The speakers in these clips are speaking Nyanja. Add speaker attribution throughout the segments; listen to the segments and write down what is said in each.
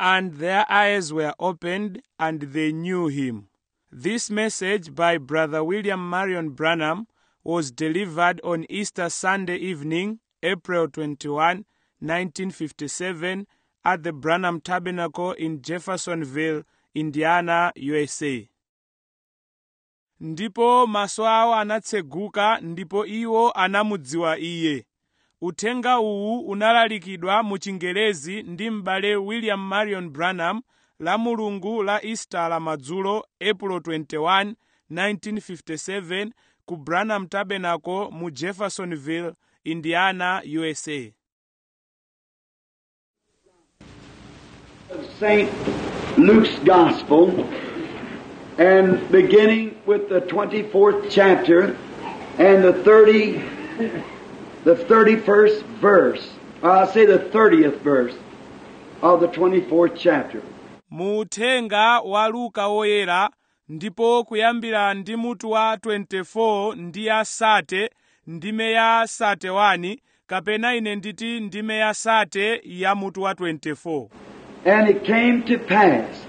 Speaker 1: and their eyes were opened, and they knew him. This message by Brother William Marion Branham was delivered on Easter Sunday evening, April 21, 1957, at the Branham Tabernacle in Jeffersonville, Indiana, USA. Ndipo maso awo anatseguka ndipo iwo anamudziwa iye. Uthenga uwu unalalikidwa mu Chingerezi ndi m'bale William Marion Branham la mulungu la Easter la madzulo April 21, 1957 ku Branham Tabernacle mu Jeffersonville, Indiana, USA.
Speaker 2: St. Luke's Gospel, and beginning with the 24th chapter and the 30, the 31st verse, or I'll say the 30th verse of the 24th chapter.
Speaker 1: mu uthenga wa luka woyera ndipo kuyambira ndi mutu wa 24 ndi ya sate ndime ya sate 1 kapena ine nditi ndime ya sate ya mutu wa 24
Speaker 2: And it came to pass,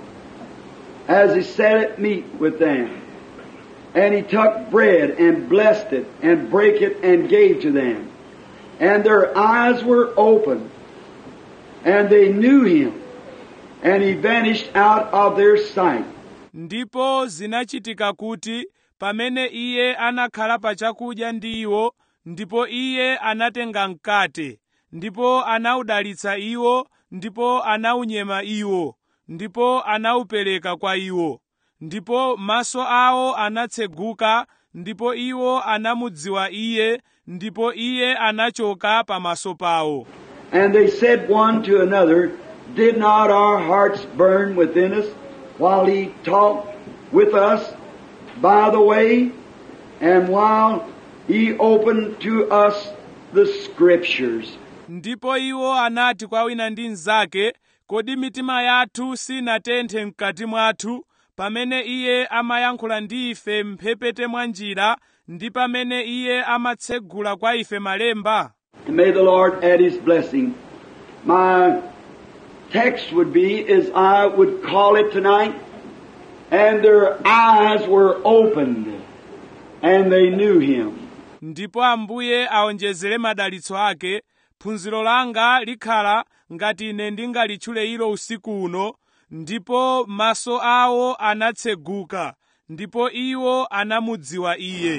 Speaker 2: as he sat at meat with them, and he took bread and blessed it and brake it and gave to them. And their eyes were opened, and they knew him, and he vanished out of their sight.
Speaker 1: ndipo zinachitika kuti pamene iye anakhala pa chakudya ndi iwo ndipo iye anatenga mkate ndipo anawudalitsa iwo ndipo anawunyema iwo ndipo anawupereka kwa iwo ndipo maso awo anatseguka ndipo iwo anamudziwa iye ndipo iye anachoka pamaso pawo
Speaker 2: And they said one to another, Did not our hearts burn within us while he talked with us by the way, and while he opened to us the scriptures?
Speaker 1: ndipo iwo anati kwa wina ndi mnzake kodi mitima yathu sinatenthe mkati mwathu pamene iye amayankhula ndi ife mphepete mwa njira ndi pamene iye amatsegula kwa ife malemba
Speaker 2: And may the Lord add his blessing. My text would be as I would call it tonight, and their eyes were opened, and they knew him.
Speaker 1: ndipo ambuye aonjezere madalitso ake phunziro langa likhala ngati ine ndingalitchule ilo usiku uno ndipo maso awo anatseguka ndipo iwo anamudziwa iye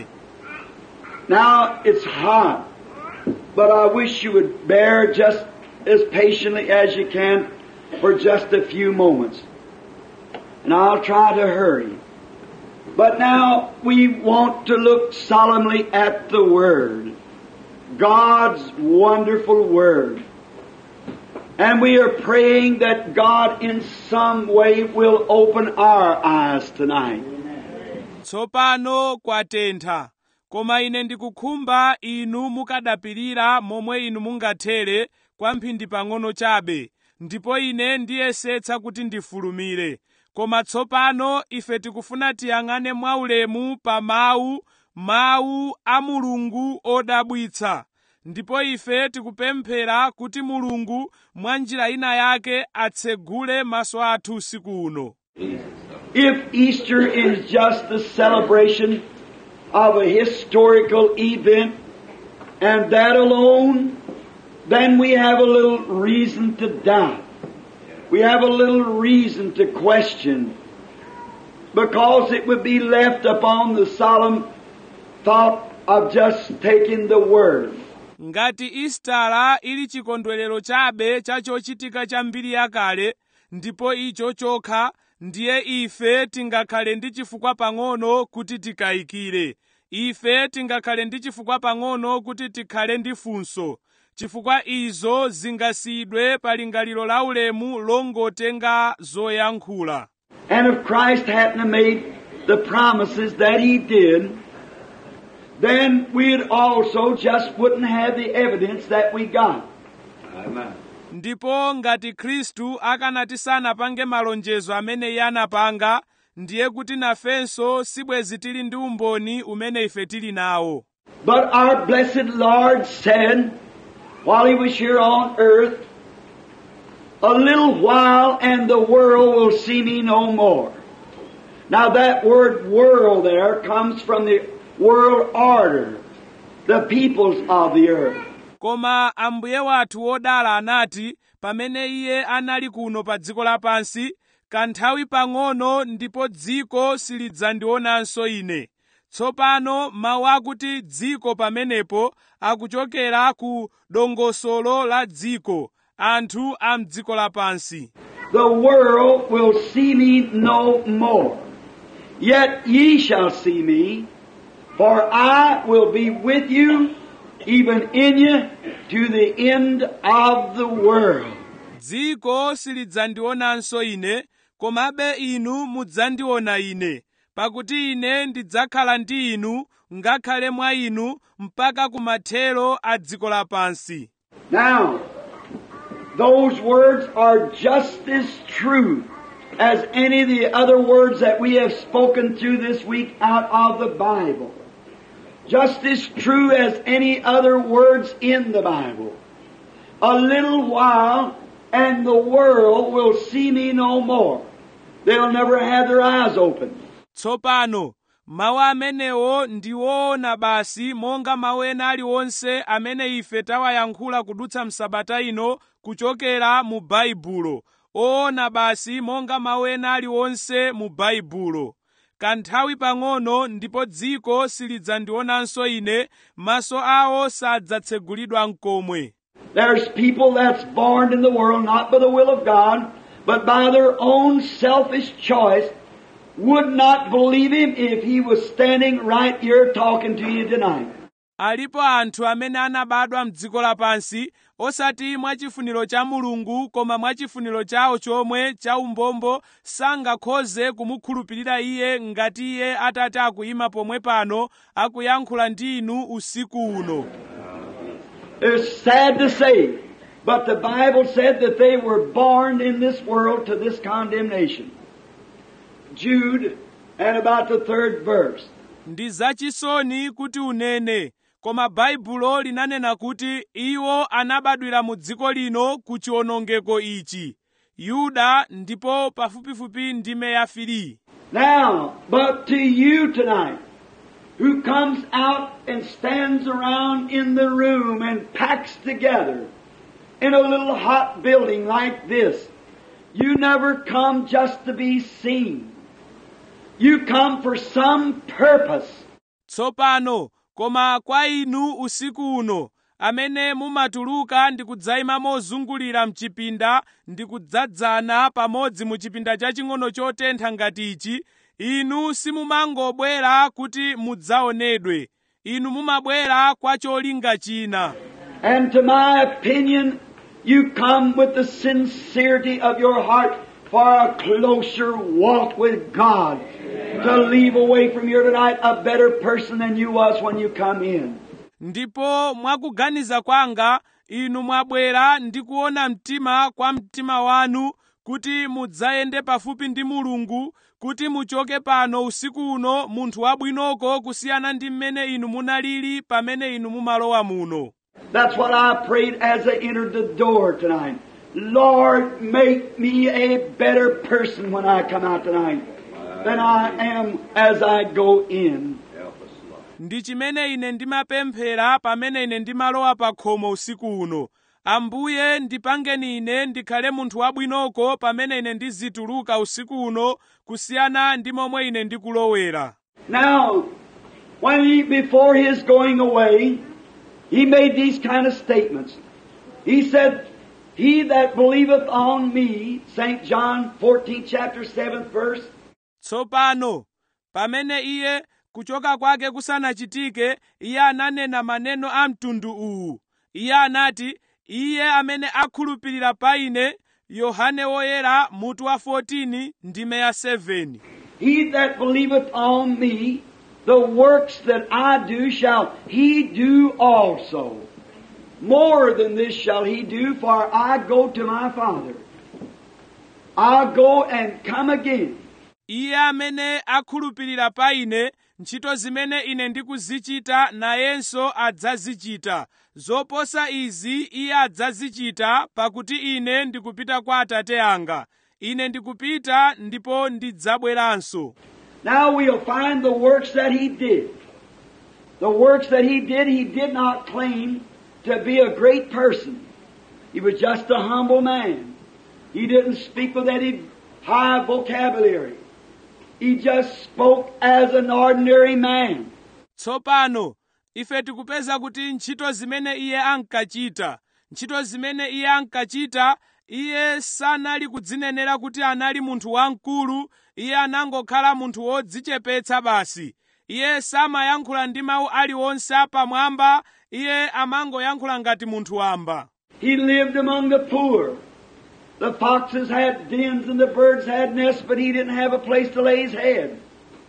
Speaker 2: Now it's hot, but I wish you would bear just as patiently as you can for just a few moments. And I'll try to hurry. But now we want to look solemnly at the Word. God's wonderful Word. And we are praying that God in some way will open our eyes tonight.
Speaker 1: tsopano kwatentha koma ine ndikukhumba inu mukadapirira momwe inu mungathere kwa mphindi pang'ono chabe ndipo ine ndiyesetsa kuti ndifulumire koma tsopano ife tikufuna tiyang'ane mwaulemu pa mawu mawu a mulungu odabwitsa ndipo ife tikupemphera kuti mulungu mwa njira ina yake atsegule maso athu usiku uno
Speaker 2: If Easter is just the celebration of a historical event and that alone, then we have a little reason to doubt. We have a little reason to question because it would be left upon the solemn thought of just taking the Word.
Speaker 1: ngati istara ili chikondwerero chabe cha chochitika cha mbiri yakale ndipo icho chokha ndiye ife tingakhale ndi chifukwa pang'ono kuti tikayikire ife tingakhale ndi chifukwa pang'ono kuti tikhale ndi funso chifukwa izo zingasiyidwe pa lingaliro la ulemu longotenga zoyankhula
Speaker 2: And if Christ hadn't have made the promises that He did, then we'd also just wouldn't have the evidence that we got. Amen.
Speaker 1: ndipo ngati khristu akanati sanapange malonjezo amene iye anapanga ndiye kuti nafenso sibwezi tili ndi umboni umene ife tili nawo
Speaker 2: But our blessed Lord said, while He was here on earth, A little while and the world will see me no more. Now that word world there comes from the world order, the peoples of the earth.
Speaker 1: koma ambuye wathu wodala anati pamene iye anali kuno pa dziko lapansi kanthawi pang'ono ndipo dziko silidzandionanso ine tsopano mawu akuti dziko pamenepo akuchokera ku dongosolo la dziko anthu a mdziko lapansi
Speaker 2: The world will see me no more. Yet ye shall see me, for I will be with you, even in you, to the end of the world.
Speaker 1: dziko silidzandionanso ine komabe inu mudzandiona ine pakuti ine ndidzakhala ndi inu ngakhale mwa inu mpaka kumathero a dziko lapansi
Speaker 2: Now, those words are just as true as any of the other words that we have spoken through this week out of the Bible. Just as true as any other words in the Bible. A little while and the world will see me no more. They'll never have their eyes open.
Speaker 1: tsopano mawu amenewo ndi woona basi monga mawu ena aliwonse amene ife tawayankhula kudutsa msabata ino kuchokera mu baibulo oona basi monga mawu ena aliwonse mu baibulo kanthawi pang'ono ndipo dziko silidzandionanso ine maso awo sadzatsegulidwa mkomwe
Speaker 2: There's people that's born in the world not by the will of God, but by their own selfish choice, would not believe Him if He was standing right here talking to you tonight.
Speaker 1: alipo anthu amene anabadwa mdziko lapansi osati mwachifuniro cha mulungu koma mwachifuniro chawo chomwe cha umbombo sangakhoze kumukhulupirira iye ngati iye atati akuyima pomwe pano akuyankhula ndi inu usiku uno
Speaker 2: It's sad to say, but the Bible said that they were born in this world to this condemnation. Jude, and about the third verse.
Speaker 1: ndi zachisoni kuti unene koma baibulo linanena kuti iwo anabadwira mu dziko lino ku chiwonongeko ichi yuda ndipo pafupifupi ndime ya fili
Speaker 2: Now, but to you tonight, who comes out and stands around in the room and packs together in a little hot building like this, you never come just to be seen. You come for some purpose.
Speaker 1: tsopano koma kwa inu usiku uno amene mumatuluka ndi kudzayima mozungulira mchipinda ndi kudzadzana pamodzi mu chipinda chaching'ono chotentha ngati ichi inu simumangobwera kuti mudzaonedwe inu mumabwera kwa cholinga china
Speaker 2: And to my opinion, you come with the sincerity of your heart for a closer walk with God. To leave away from here tonight a better person than you was when you come in.
Speaker 1: ndipo mwakuganiza kwanga inu mwabwera ndi kuona mtima kwa mtima wanu kuti mudzayende pafupi ndi mulungu kuti muchoke pano usiku uno munthu wabwinoko kusiyana ndi mmene inu munalili pamene inu mumalowa muno
Speaker 2: That's what I prayed as I entered the door tonight. Lord, make me a better person when I come out tonight than I am as I go in.
Speaker 1: ndi chimene ine ndimapemphera pamene ine ndimalowa pa khomo usiku uno ambuye ndipangeni ine ndikhale munthu wabwinoko pamene ine ndizituluka usiku uno kusiyana ndi momwe ine ndikulowera
Speaker 2: Now, when he, before his going away, he made these kind of statements. He said, He that believeth on me, St. John 14, chapter 7th verse,
Speaker 1: tsopano pamene iye kuchoka kwake kusanachitike iye ananena maneno a mtundu uwu iye anati iye amene akhulupirira pa ine yohane woyera mutu wa 14 ndime ya 7
Speaker 2: He that believeth on me, the works that I do shall he do also. More than this shall he do, for I go to my Father. I'll go and come again.
Speaker 1: iye amene akhulupirira pa ine ntchito zimene ine ndikuzichita nayenso adzazichita zoposa izi iye adzazichita pakuti ine ndikupita kwa atate anga ine ndikupita ndipo ndidzabweranso
Speaker 2: Now we'll find the works that he did. The works that he did, he did not claim to be a great person. He was just a humble man. He didn't speak with any high vocabulary. He just spoke as an ordinary man.
Speaker 1: tsopano ife tikupeza kuti ntchito zimene iye ankachita ntchito zimene iye ankachita iye sanali kudzinenera kuti anali munthu wamkulu iye anangokhala munthu wodzichepetsa basi iye samayankhula ndi mawu aliwonse apamwamba iye amangoyankhula ngati munthu wamba
Speaker 2: He lived among the poor. The foxes had dens and the birds had nests, but he didn't have a place to lay his head.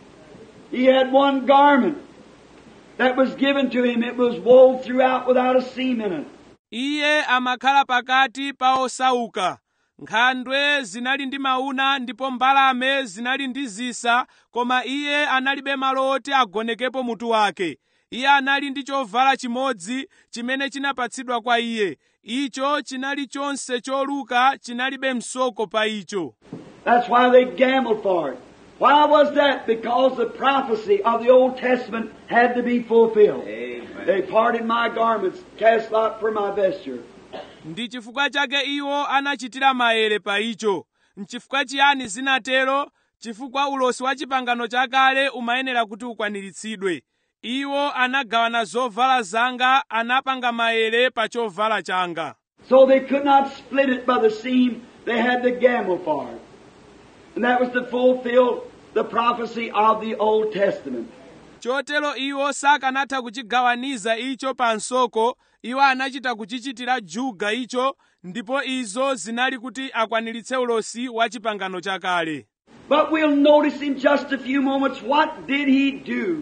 Speaker 2: He had one garment that was given to him. It was wove throughout without a seam in it.
Speaker 1: iye amakhala pakati pa osauka nkhandwe zinali ndi mauna ndipo mbalame zinali ndi zisa koma iye analibe malo oti agonekepo mutu wake iye anali ndi chovala chimodzi chimene chinapatsidwa kwa iye icho chinali chonse choluka chinalibe msoko pa icho
Speaker 2: That's why they gambled for it. Why was that? Because the prophecy of the Old Testament had to be fulfilled. They parted my garments, cast lot for my vesture.
Speaker 1: ndi chifukwa chake iwo anachitira maere pa icho nchifukwa chiyani zinatero chifukwa ulosi wa chipangano chakale umayenera kuti ukwaniritsidwe iwo anagawana zovala zanga anapanga maere pa chovala changa
Speaker 2: So they could not split it by the seam. They had to gamble for it. And that was to fulfill the prophecy of the Old Testament.
Speaker 1: chotero iwo sakanatha kuchigawaniza icho pa nsoko iwo anachita kuchichitira juga icho ndipo izo zinali kuti akwaniritse ulosi wa chipangano chakale
Speaker 2: But we'll notice in just a few moments what did he do.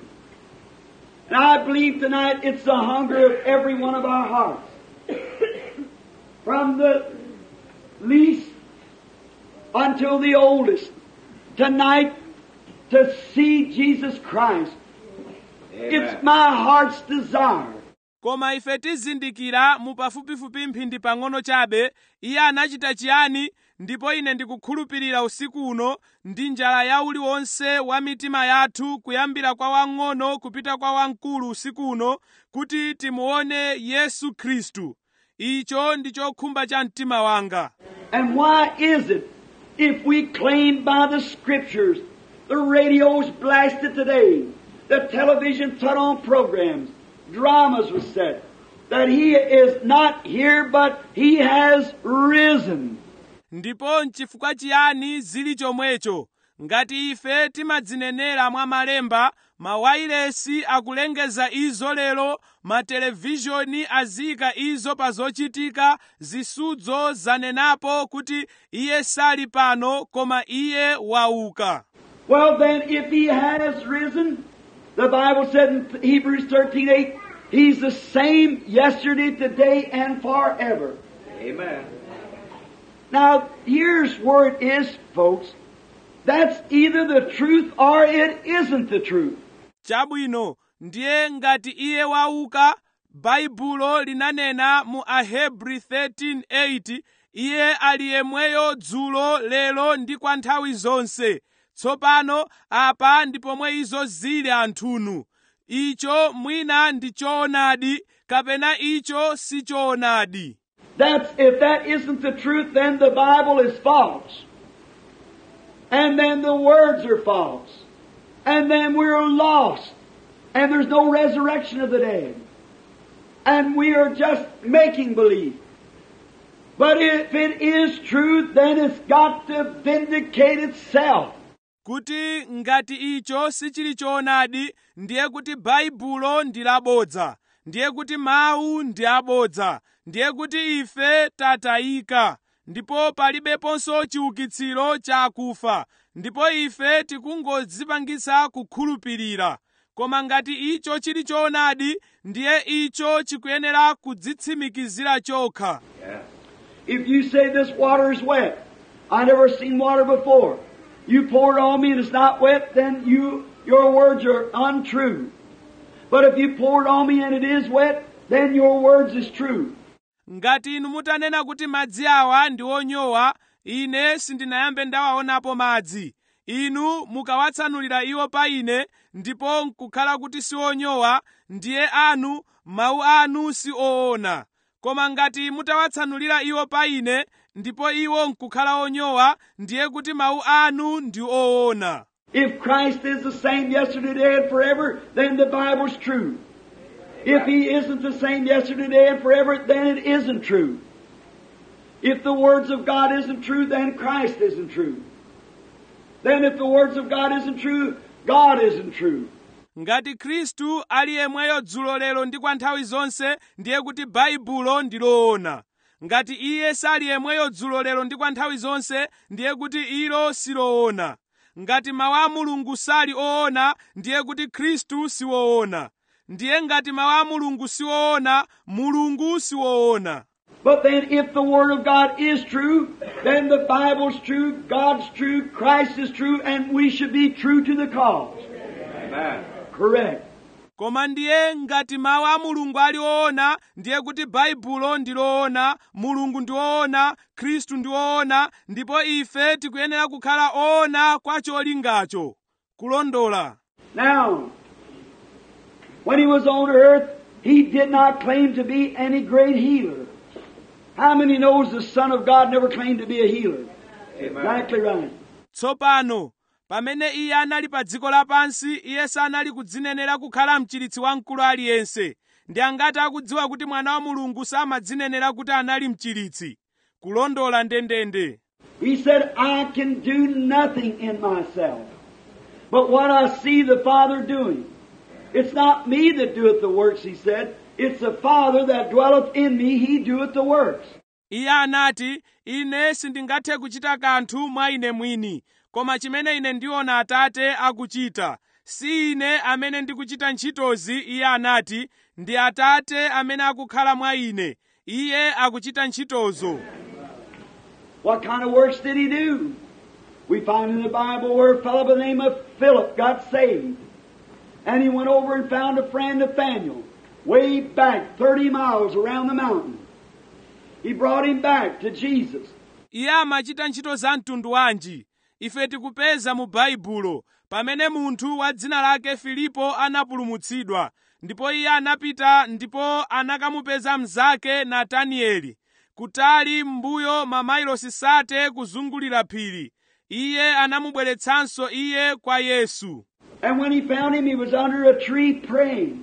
Speaker 2: And I believe tonight it's the hunger of every one of our hearts. From the least until the oldest. Tonight to see Jesus Christ. It's my heart's desire.
Speaker 1: koma ife tizindikira mu pafupifupi mphindi pang'ono chabe iye anachita chiyani ndipo ine ndikukhulupirira usiku uno ndi njala ya uliwonse wa mitima yathu kuyambira kwa wang'ono kupita kwa wamkulu usiku uno kuti timuone yesu khristu icho ndi chokhumba cha mtima wanga
Speaker 2: And why is it, if we claim by the scriptures, the radio's blasted today, the television put on programs, dramas was set, that he is not here but he has risen.
Speaker 1: ndipo nchifukwa chiyani zili chomwecho ngati ife timadzinenera mwa malemba mawayilesi akulengeza izo lero matelevizhoni aziyika izo pa zochitika zisudzo zanenapo kuti iye sali pano koma iye wauka
Speaker 2: Well then, if he has risen, the Bible said in Hebrews 13:8, he's the same yesterday, today, and forever.
Speaker 3: Amen.
Speaker 2: Now, here's where it is, folks. That's either the truth or it isn't the truth.
Speaker 1: chabwino ndiye ngati iye wauka baibulo linanena mu ahebri 13:8 iye ali yemweyo dzulo lero ndi kwa nthawi zonse tsopano apa ndi pomwe izo zili anthunu icho mwina ndi choonadi kapena icho si choonadi
Speaker 2: That's, if that isn't the truth, then the Bible is false. And then the words are false. And then we're lost. And there's no resurrection of the dead. And we are just making believe. But if it is true, then it's got to vindicate itself.
Speaker 1: kuti ngati icho sichili choonadi ndiye kuti baibulo ndi labodza ndiye kuti mawu ndi abodza ndiye kuti ife tatayika ndipo palibeponso chiukitsiro cha akufa ndipo ife tikungodzipangitsa kukhulupirira koma ngati icho chili choonadi ndiye icho chikuyenera kudzitsimikizira chokha
Speaker 3: Yes.
Speaker 2: If you say this water is wet, I never seen water before. you pour it on me and it's not wet, then you, your words are untrue. But if you pour it on me and it is wet, then your words is true.
Speaker 1: ngati inu mutanena kuti madzi awa ndi onyowa ine sindinayambe ndawaonapo madzi inu mukawatsanulira iwo pa ine ndipo nkukhala kuti si onyowa ndiye anu mawu anu si oona koma ngati mutawatsanulira iwo pa ine ndipo iwo nkukhala onyowa ndiye kuti mawu anu ndi oona
Speaker 2: If Christ is the same yesterday, today, and forever, then the Bible's true. If He isn't the same yesterday, today, and forever, then it isn't true. If the words of God isn't true, then Christ isn't true. Then if the words of God isn't true, God isn't true.
Speaker 1: ngati khristu ali yemweyo dzulo lero ndi kwa nthawi zonse ndiye kuti baibulo ndi loona ngati iye sali yemweyo dzulo lero ndi kwa nthawi zonse ndiye kuti ilo siloona ngati mawu a mulungu sali oona ndiye kuti khristu si woona ndiye ngati mawu a mulungu si woona mulungu si woona
Speaker 2: But then if the Word of God is true, then the Bible's true, God's true, Christ is true, and we should be true to the cause.
Speaker 3: Amen.
Speaker 2: Correct.
Speaker 1: koma ndiye ngati mawu a mulungu ali oona ndiye kuti baibulo ndi loona mulungu ndi woona khristu ndi woona ndipo ife tikuyenera kukhala oona kwa cholingacho kulondola
Speaker 2: Now, when he was on earth, he did not claim to be any great healer. How many knows the Son of God never claimed to be a healer?
Speaker 3: Amen.
Speaker 2: Exactly right.
Speaker 1: tsopano pamene iye anali pa dziko lapansi iye sanali kudzinenera kukhala mchiritsi wamkulu aliyense ndi angati akudziwa kuti mwana wa mulungu samadzinenera kuti anali mchiritsi kulondola ndendende
Speaker 2: He said, I can do nothing in myself, but what I see the Father doing. It's not me that doeth the works, he said. It's the Father that dwelleth in me, he doeth the works.
Speaker 1: iye anati ine sindingathe kuchita kanthu mwa ine mwini koma chimene ine ndiona atate akuchita si ine amene ndikuchita ntchitozi iye anati ndi atate amene akukhala mwa ine iye akuchita ntchitozo
Speaker 2: What kind of works did he do? We find in the Bible where a fellow by the name of Philip got saved. And he went over and found a friend Nathaniel, way back 30 miles around the mountain. He brought him back to Jesus.
Speaker 1: iye amachita ntchito za mtundu wanji ife tikupeza mu baibulo pamene munthu wa dzina lake filipo anapulumutsidwa ndipo iye anapita ndipo anakamupeza mnzake natanieli kutali m'mbuyo mamailosi sate kuzungulira phiri iye anamubweretsanso iye kwa yesu
Speaker 2: And when he found him, he was under a tree praying.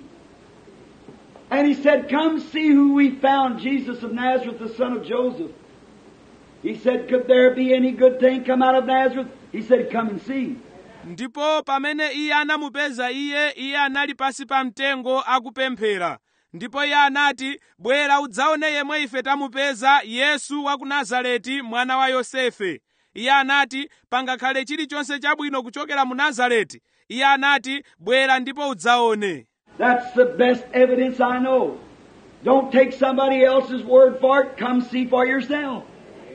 Speaker 2: And he said, Come see who we found, Jesus of Nazareth, the son of Joseph. He said, Could there be any good thing come out of Nazareth? He said, Come and see.
Speaker 1: ndipo pamene iye anamupeza iye iye anali pasi pa mtengo akupemphera ndipo iye anati bwera udzaone yemwe ife tamupeza yesu wa ku nazareti mwana wa yosefe iye anati pangakhale chilichonse chabwino kuchokera mu nazareti iye anati bwera ndipo udzaone
Speaker 2: That's the best evidence I know. Don't take somebody else's word for it. Come see for yourself.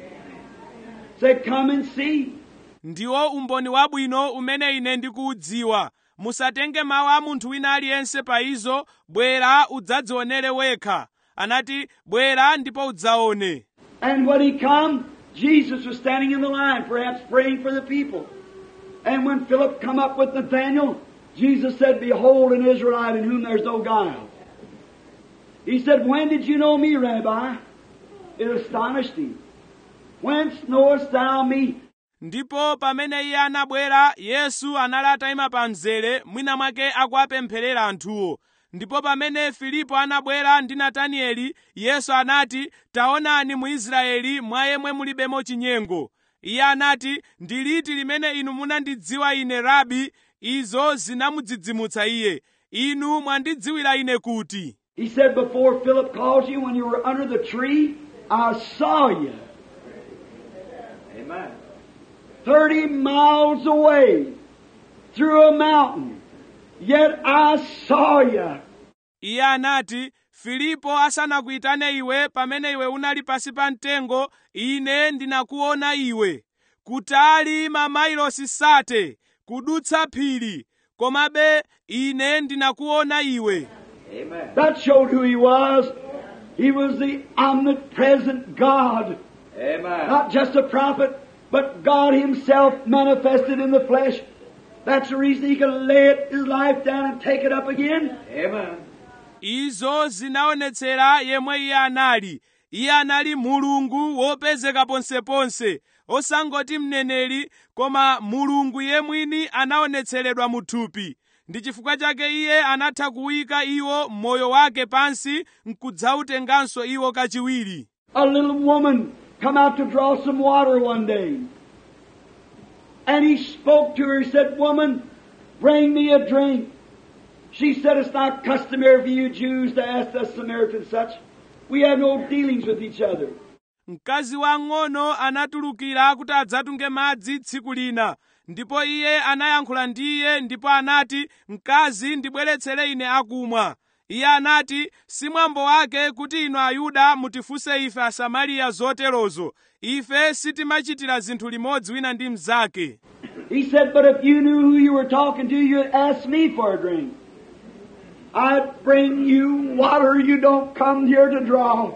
Speaker 2: Say, come and see.
Speaker 1: ndiwo umboni wabwino umene ine ndikuudziwa musatenge mawu a munthu wina aliyense pa izo bwera udzadzionere wekha anati bwera ndipo udzaone
Speaker 2: And when he come, Jesus was standing in the line, perhaps praying for the people. And when Philip come up with Nathanael, Jesus said, Behold an Israelite in whom there's no guile. He said, When did you know me, Rabbi? It astonished him. Whence knowest thou me?
Speaker 1: ndipo pamene iye anabwera yesu anali atayima pa mzere mwina mwake akuwapempherera anthuwo ndipo pamene filipo anabwera ndi natanieli yesu anati taonani mu israeli mwa yemwe mulibemo chinyengo iye anati ndi liti limene inu munandidziwa ine rabi izo zinamudzidzimutsa iye inu mwandidziwira ine kuti
Speaker 2: He said, Before Philip called you, when you were under the tree, I saw you.
Speaker 3: Amen.
Speaker 2: 30 miles away through a mountain. Yet I saw you.
Speaker 1: iye anati filipo asanakuyitane iwe pamene iwe unali pasi pa mtengo ine ndinakuona iwe kutali mamailosi sate kudutsa phiri komabe ine ndinakuona iwe
Speaker 2: That showed who he was. He was the omnipresent God.
Speaker 3: Amen.
Speaker 2: Not just a prophet, but God Himself manifested in the flesh. That's the reason He could lay it, His life down and take it up again.
Speaker 3: Amen.
Speaker 1: izo zinaonetsera yemwe iye anali iye anali mulungu wopezeka ponseponse osangoti mneneri koma mulungu yemwini anaonetseredwa mu thupi ndi chifukwa chake iye anatha kuyika iwo moyo wake pansi nkudzautenganso iwo kachiwiri
Speaker 2: A little woman come out to draw some water one day. And he spoke to her, he said, Woman, bring me a drink. She said, It's not customary for you Jews to ask us Samaritans such. We have no dealings with each other.
Speaker 1: mkazi wang'ono anatulukira kuti adzatunge madzi tsiku lina ndipo iye anayankhula ndi iye ndipo anati mkazi ndibweretsere ine akumwa iye anati si mwambo wake kuti inu ayuda mutifunse ife asamariya zoterozo ife sitimachitira zinthu limodzi wina ndi mnzake
Speaker 2: He said, But if you knew who you were talking to, you'd ask me for a drink. I'd bring you water you don't come here to draw.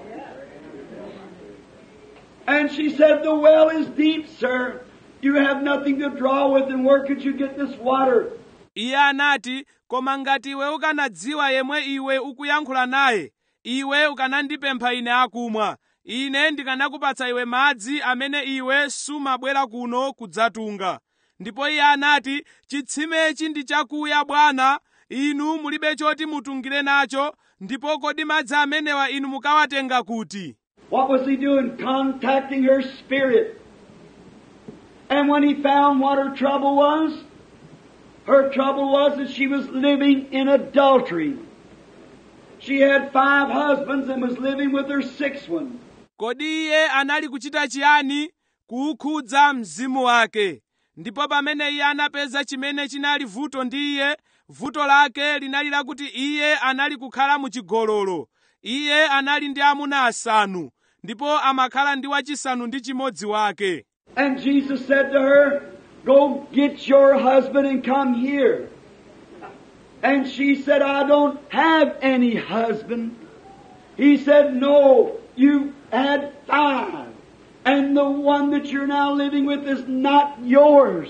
Speaker 2: And she said, The well is deep, sir. You have nothing to draw with, and where could you get this water?
Speaker 1: iye anati koma ngati iwe ukanadziwa yemwe iwe ukuyankhula naye iwe ukanandipempha ine akumwa ine ndikanakupatsa iwe madzi amene iwe sumabwera kuno kudzatunga ndipo iye anati chitsimechi ndi chakuya bwana inu mulibe choti mutungire nacho ndipo kodi madzi amenewa inu mukawatenga kuti
Speaker 2: What was he doing? Contacting her spirit. And when he found what her trouble was, her trouble was that she was living in adultery. She had five husbands and was living with her sixth one.
Speaker 1: kodi iye anali kuchita chiyani kuwukhudza mzimu wake ndipo pamene iye anapeza chimene chinali vuto ndi iye vuto lake linali lakuti iye anali kukhala muchigololo iye anali ndi amuna asanu ndipo amakhala ndi wachisanu ndi chimodzi wake
Speaker 2: And Jesus said to her, Go get your husband and come here. And she said, I don't have any husband. He said, No, you had five. And the one that you're now living with is not yours.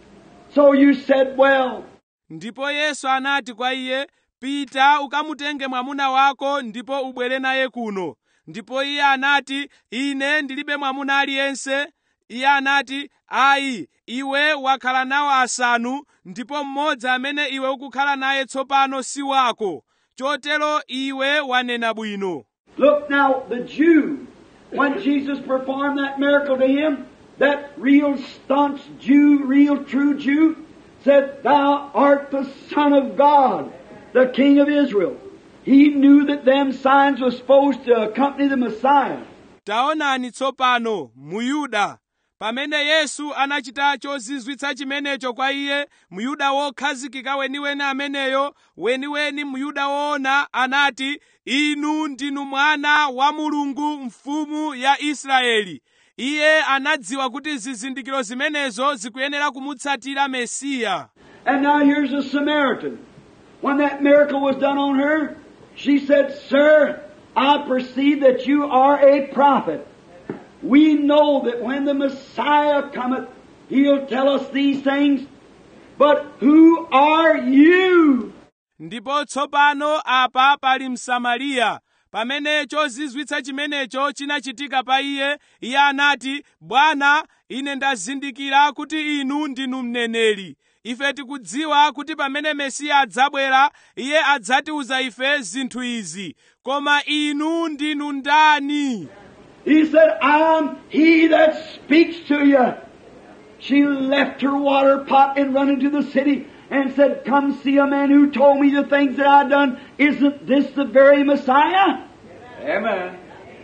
Speaker 2: So you said, Well,
Speaker 1: ndipo yesu anati kwa iye pita ukamutenge mwamuna wako ndipo ubwere naye kuno ndipo iye anati ine ndilibe mwamuna aliyense iye anati ayi iwe wakhala nawo asanu ndipo mmodzi amene iwe ukukhala naye tsopano si wako chotero iwe wanena bwino
Speaker 2: Look now, the Jew, when Jesus performed that miracle to him, that real staunch Jew, real true Jew, said, Thou art the Son of God, the King of Israel. He knew that them signs were supposed to accompany the Messiah.
Speaker 1: taonani tsopano muyuda pamene yesu anachita chozizwitsa chimenecho kwa iye muyuda wokhazikika weniweni ameneyo weniweni muyuda woona anati inu ndinu mwana wa mulungu mfumu ya israeli iye anadziwa kuti zizindikiro zimenezo zikuyenera kumutsatira mesiya
Speaker 2: And now here's a Samaritan. When that miracle was done on her, she said, Sir, I perceive that you are a prophet. We know that when the Messiah cometh, He'll tell us these things. But who are you?
Speaker 1: ndipo tsopano apa pali msamariya pamene chozizwitsa chimenecho chinachitika pa iye iye anati bwana ine ndazindikira kuti inu ndinu mneneri ife tikudziwa kuti pamene mesiya adzabwera iye adzatiuza ife zinthu izi koma inu ndinu ndani
Speaker 2: He said, I'm he that speaks to you. She left her water pot and run into the city and said, Come see a man who told me the things that I've done. Isn't this the very Messiah?
Speaker 3: Amen.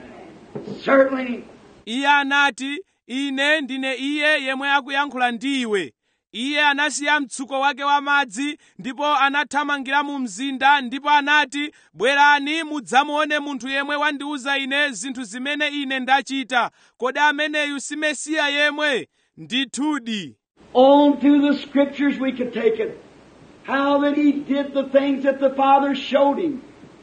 Speaker 2: Certainly.
Speaker 1: iye anati ine ndine iye yemwe akuyankhula ndi iwe iye anasiya mtsuko wake wa madzi ndipo anathamangira mu mzinda ndipo anati bwerani mudzamuone munthu yemwe wandiuza ine zinthu zimene ine ndachita kodi ameneyu si mesiya yemwe ndithudi
Speaker 2: On through the scriptures we could take it. How that he did the things that the Father showed him.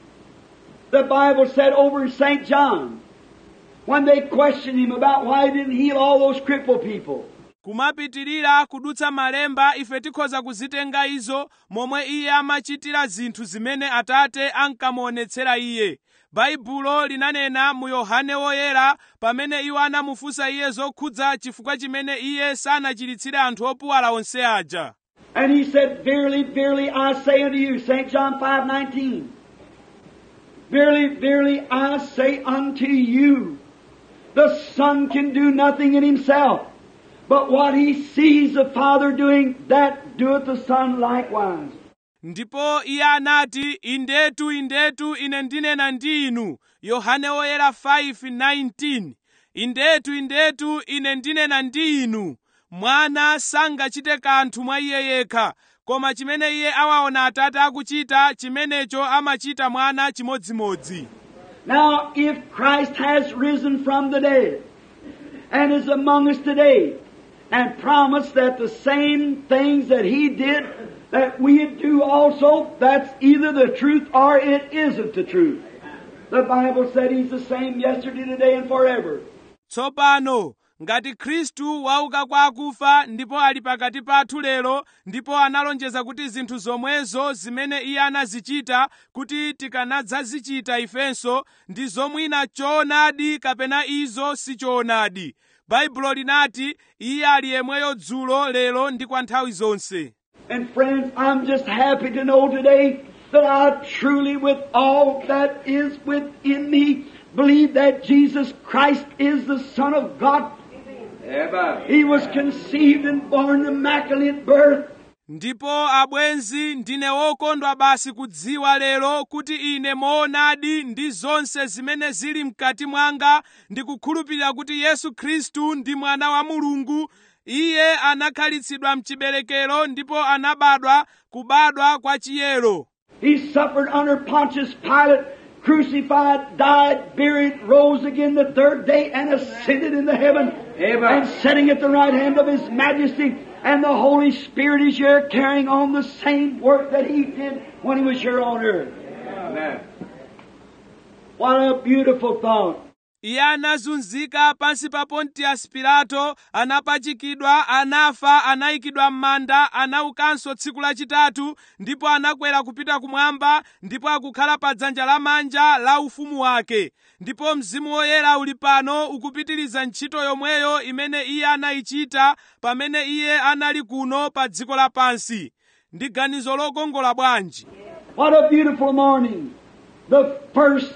Speaker 2: The Bible said over in St. John, when they questioned him about why he didn't heal all those crippled people.
Speaker 1: kumapitirira kudutsa malemba ife tikhoza kuzitenga izo momwe iye amachitira zinthu zimene atate ankamuonetsera iye baibulo linanena mu yohane woyera pamene iwo anamufunsa iye zokhudza chifukwa chimene iye sanachiritsire anthu opuwala onse aja
Speaker 2: And he said, Verily, verily, I say unto you, St. John 5, 19. Verily, verily, I say unto you, the Son can do nothing in himself, but what he sees the Father doing, that doeth the Son likewise.
Speaker 1: ndipo iye anati indetu indetu ine ndinena ndi inu yohane woyera 5:19 indetu indetu ine ndinena ndi inu mwana sangachite kanthu mwa iye yekha koma chimene iye awaona atate akuchita chimenecho amachita mwana chimodzimodzi
Speaker 2: Now, if Christ has risen from the dead and is among us today and promised that the same things that He did that we do also, that's either the truth or it isn't the truth. The Bible said He's the same yesterday, today, and forever.
Speaker 1: tsopano ngati khristu wauka kwa akufa ndipo ali pakati pathu lero ndipo analonjeza kuti zinthu zomwezo zimene iye anazichita kuti tikanadzazichita ifenso ndi zomwina choonadi kapena izo si choonadi baibulo linati iye ali yemweyo dzulo lero ndi kwa nthawi zonse
Speaker 2: And friends, I'm just happy to know today that I truly, with all that is within me, believe that Jesus Christ is the Son of God.
Speaker 3: Amen.
Speaker 2: He was conceived and born immaculate birth.
Speaker 1: ndipo abwenzi ndine wokondwa basi kudziwa lero kuti ine moonadi ndi zonse zimene zili mkati mwanga ndikukhulupirira kuti yesu khristu ndi mwana wa mulungu iye anakhalitsidwa mchiberekero ndipo anabadwa kubadwa kwa chiyero
Speaker 2: He suffered under Pontius Pilate, crucified, died, buried, rose again the third day, and ascended into heaven.
Speaker 3: Amen.
Speaker 2: And sitting at the right hand of His Majesty, and the Holy Spirit is here carrying on the same work that He did when He was here on earth.
Speaker 3: Amen.
Speaker 2: What a beautiful thought.
Speaker 1: iye anazunzika pansi pa pontius pilato anapachikidwa anafa anayikidwa m'manda anaukanso tsiku lachitatu ndipo anakwera kupita kumwamba ndipo akukhala pa dzanja lamanja la ufumu wake ndipo mzimu woyera uli pano ukupitiriza ntchito yomweyo imene iye anayichita pamene iye anali kuno pa dziko lapansi ndi ganizo lokongola bwanji
Speaker 2: What a beautiful morning. The first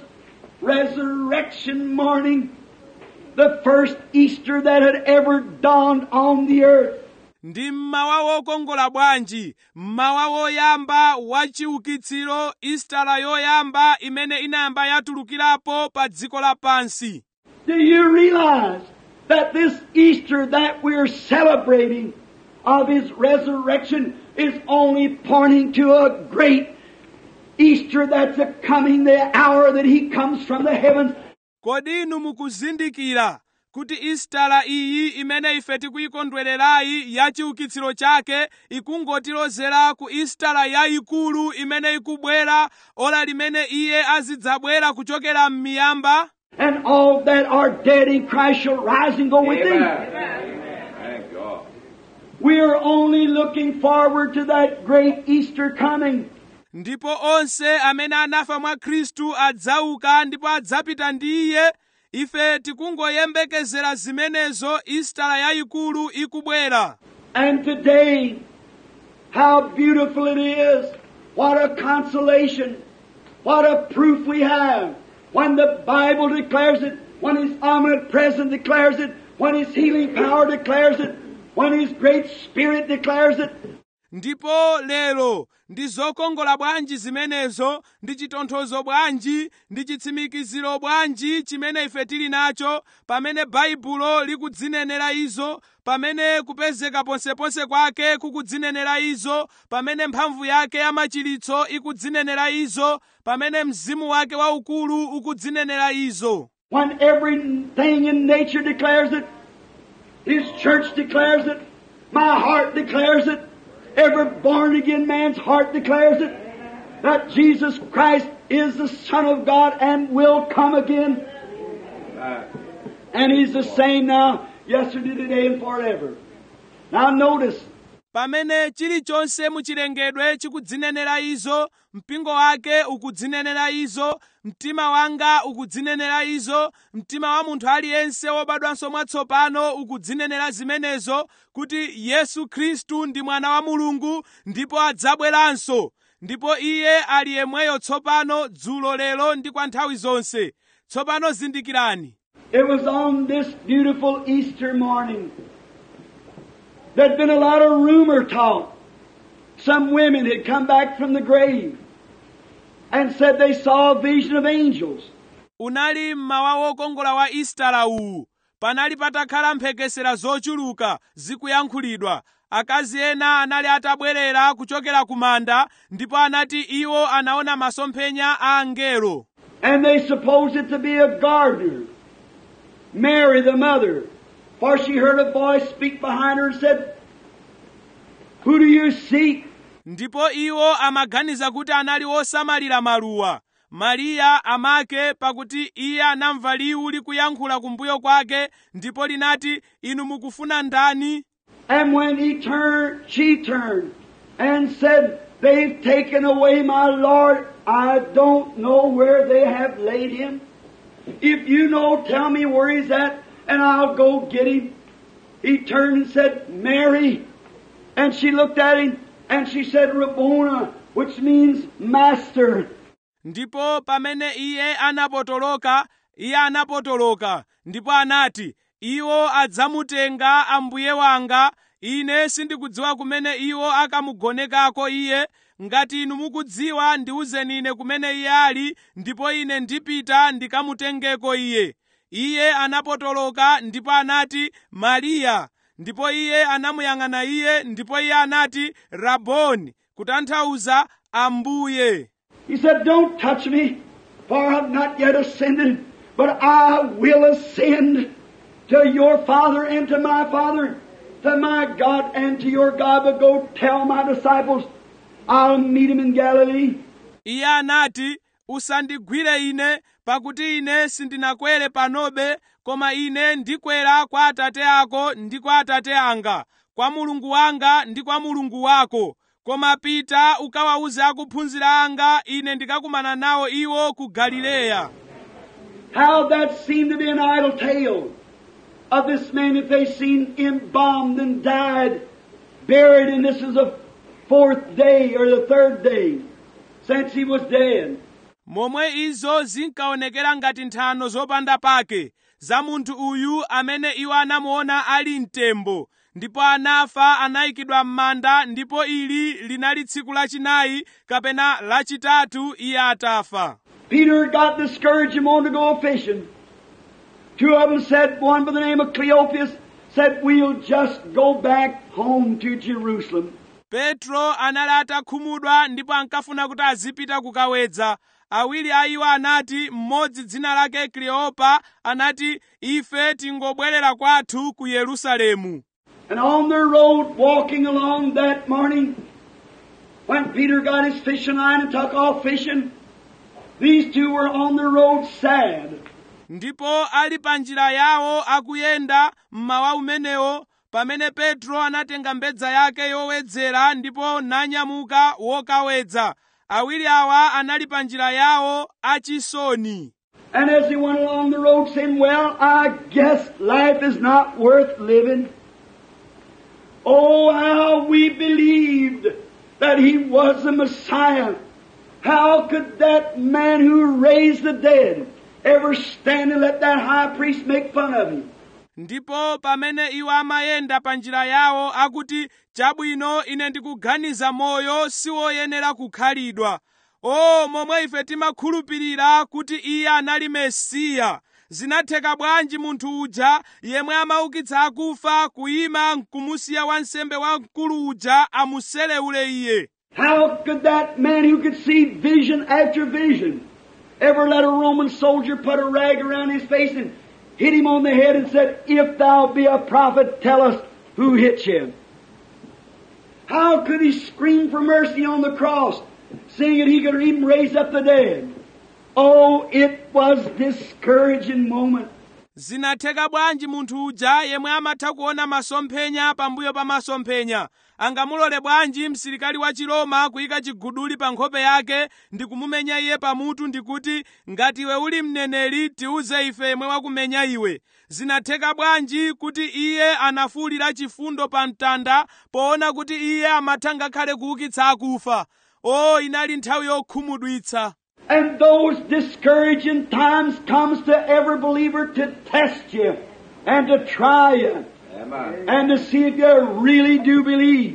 Speaker 2: resurrection morning. The first Easter that had ever dawned on the earth.
Speaker 1: ndi mmawa wokongola bwanji mmawa woyamba wa chiukitsiro istala yoyamba imene inayamba yatulukirapo pa dziko lapansi
Speaker 2: Do you realize that this Easter that we're celebrating of His resurrection is only pointing to a great Easter that's a coming, the hour that He comes from the heavens
Speaker 1: kodi inu mukuzindikira kuti istala iyi imene ife tikuyikondwererayi ya chiukitsiro chake ikungotilozera ku istala yayikulu imene ikubwera ora limene iye azidzabwera kuchokera m'miyamba
Speaker 2: and all that are dead in Christ shall rise and go with Him.
Speaker 3: Amen. Thank God.
Speaker 2: We are only looking forward to that great Easter coming.
Speaker 1: ndipo onse amene anafa mwa khristu adzauka ndipo adzapita ndi iye ife tikungoyembekezera zimenezo istala yayikulu ikubwera
Speaker 2: And today, how beautiful it is. What a consolation. What a proof we have. When the Bible declares it, when His omnipresence declares it, when His healing power declares it, when His great Spirit declares it,
Speaker 1: ndipo lero ndi zokongola bwanji zimenezo ndi chitonthozo bwanji ndi chitsimikiziro bwanji chimene ife tili nacho pamene baibulo likudzinenera izo pamene kupezeka ponseponse kwake kukudzinenera izo pamene mphamvu yake yamachiritso ikudzinenera izo pamene mzimu wake waukulu ukudzinenera izo
Speaker 2: when everything in nature declares it, His church declares it. My heart declares it. Every born again man's heart declares it. That Jesus Christ is the Son of God and will come again. And He's the same now, yesterday, today, and forever. Now notice,
Speaker 1: pamene chilichonse muchilengedwe chikudzinenera izo mpingo wake ukudzinenera izo mtima wanga ukudzinenera izo mtima wa munthu aliyense wobadwanso mwatsopano ukudzinenera zimenezo kuti yesu khristu ndi mwana wa mulungu ndipo adzabweranso ndipo iye ali yemweyo tsopano dzulo lero ndi kwa nthawi zonse tsopano zindikirani
Speaker 2: it was on this beautiful Easter morning. There'd been a lot of rumor talk. Some women had come back from the grave and said they saw a vision of angels.
Speaker 1: unali mmawa wokongola wa istara uwu panali patakhala mphekesera zochuluka zikuyankhulidwa akazi ena anali atabwerera kuchokera ku manda ndipo anati iwo anaona masomphenya a angelo
Speaker 2: And they supposed it to be a gardener, Mary the mother, for she heard a voice speak behind her and said, Who do you seek?
Speaker 1: ndipo iwo amaganiza kuti anali osamalira maluwa mariya amake pakuti iye anamva liwu likuyankhula kumbuyo kwake ndipo linati inu mukufuna ndani
Speaker 2: And when he turned, she turned and said, They've taken away my Lord. I don't know where they have laid him. If you know, tell me where he's at, and I'll go get him. He turned and said, Mary. And she looked at him, and she said, Rabboni, which means master.
Speaker 1: ndipo pamene iye anapotoloka iye anapotoloka ndipo anati iwo adzamutenga ambuye wanga ine sindikudziwa kumene iwo akamugonekako iye ngati inu mukudziwa ndiwuzeni ine kumene iye ali ndipo ine ndipita ndikamutengeko iye iye anapotoloka ndipo anati mariya ndipo iye anamuyang'ana iye ndipo iye anati raboni kutanthauza ambuye
Speaker 2: He said, Don't touch me, for I've not yet ascended, but I will ascend to your Father and to my Father, to my God and to your God. But go tell my disciples, I'll meet him in Galilee.
Speaker 1: iye anati usandigwire ine pakuti ine sindinakwere panobe koma ine ndikwera kwa atate ako ndi kwa atate anga kwa mulungu wanga ndi kwa mulungu wako koma pita ukawawuze akuphunzira anga ine ndikakumana nawo iwo ku galileya
Speaker 2: How that seemed to be an idle tale of this man that they seen embalmed and died, buried, and this is the fourth day or the third day since he was dead.
Speaker 1: momwe izo zinkaonekera ngati nthano zopanda pake za munthu uyu amene iwo anamuona ali mtembo ndipo anafa anayikidwa m'manda ndipo ili linali tsiku lachinayi kapena lachitatu iye atafa
Speaker 2: Peter got discouraged and wanted to go fishing. Two of them said, one by the name of Cleopas said, we'll just go back home to Jerusalem.
Speaker 1: petro anali atakhumudwa ndipo ankafuna kuti azipita kukawedza awiri a iwo anati mmodzi dzina lake kleopa anati ife tingobwerera kwathu ku yerusalemu
Speaker 2: And on their road, walking along that morning, when Peter got his fishing line and took off fishing, these two were on the road sad.
Speaker 1: ndipo ali pa njira yawo akuyenda mmawa umenewo pamene petro anatenga mbedza yake yowedzera ndipo nanyamuka wokawedza awiri awa anali pa njira yawo achisoni
Speaker 2: And as he went along the road saying, well, I guess life is not worth living. Oh, how we believed that he was the Messiah. How could that man who raised the dead ever stand and let that high priest make fun of him?
Speaker 1: ndipo pamene iwo amayenda pa njira yawo akuti chabwino ine ndikuganiza moyo siwoyenera kukhalidwa o momwe ife timakhulupirira kuti iye anali mesiya zinatheka bwanji munthu uja yemwe amaukitsa akufa kuyima nkumusiya wansembe wamkulu uja amuselewule iye
Speaker 2: How could that man who could see vision after vision ever let a Roman soldier put a rag around his face and hit him on the head and said, If thou be a prophet, tell us who hit you. How could he scream for mercy on the cross, seeing that he could even raise up the dead? Oh, it was discouraging moment.
Speaker 1: zinatheka bwanji munthu uja yemwe amatha kuona masomphenya pambuyo pa masomphenya angamulole bwanji msilikali wa chiroma kuyika chiguduli pa nkhope yake ndi kumumenya iye pamutu ndikuti ngati iwe uli mneneri tiuze ife yemwe wakumenya iwe zinatheka bwanji kuti iye anafuwulira chifundo pa mtanda poona kuti iye amatha ngakhale kuukitsa akufa o inali nthawi yokhumudwitsa
Speaker 2: And those discouraging times comes to every believer to test you and to try you
Speaker 3: Amen.
Speaker 2: and to see if you really do believe.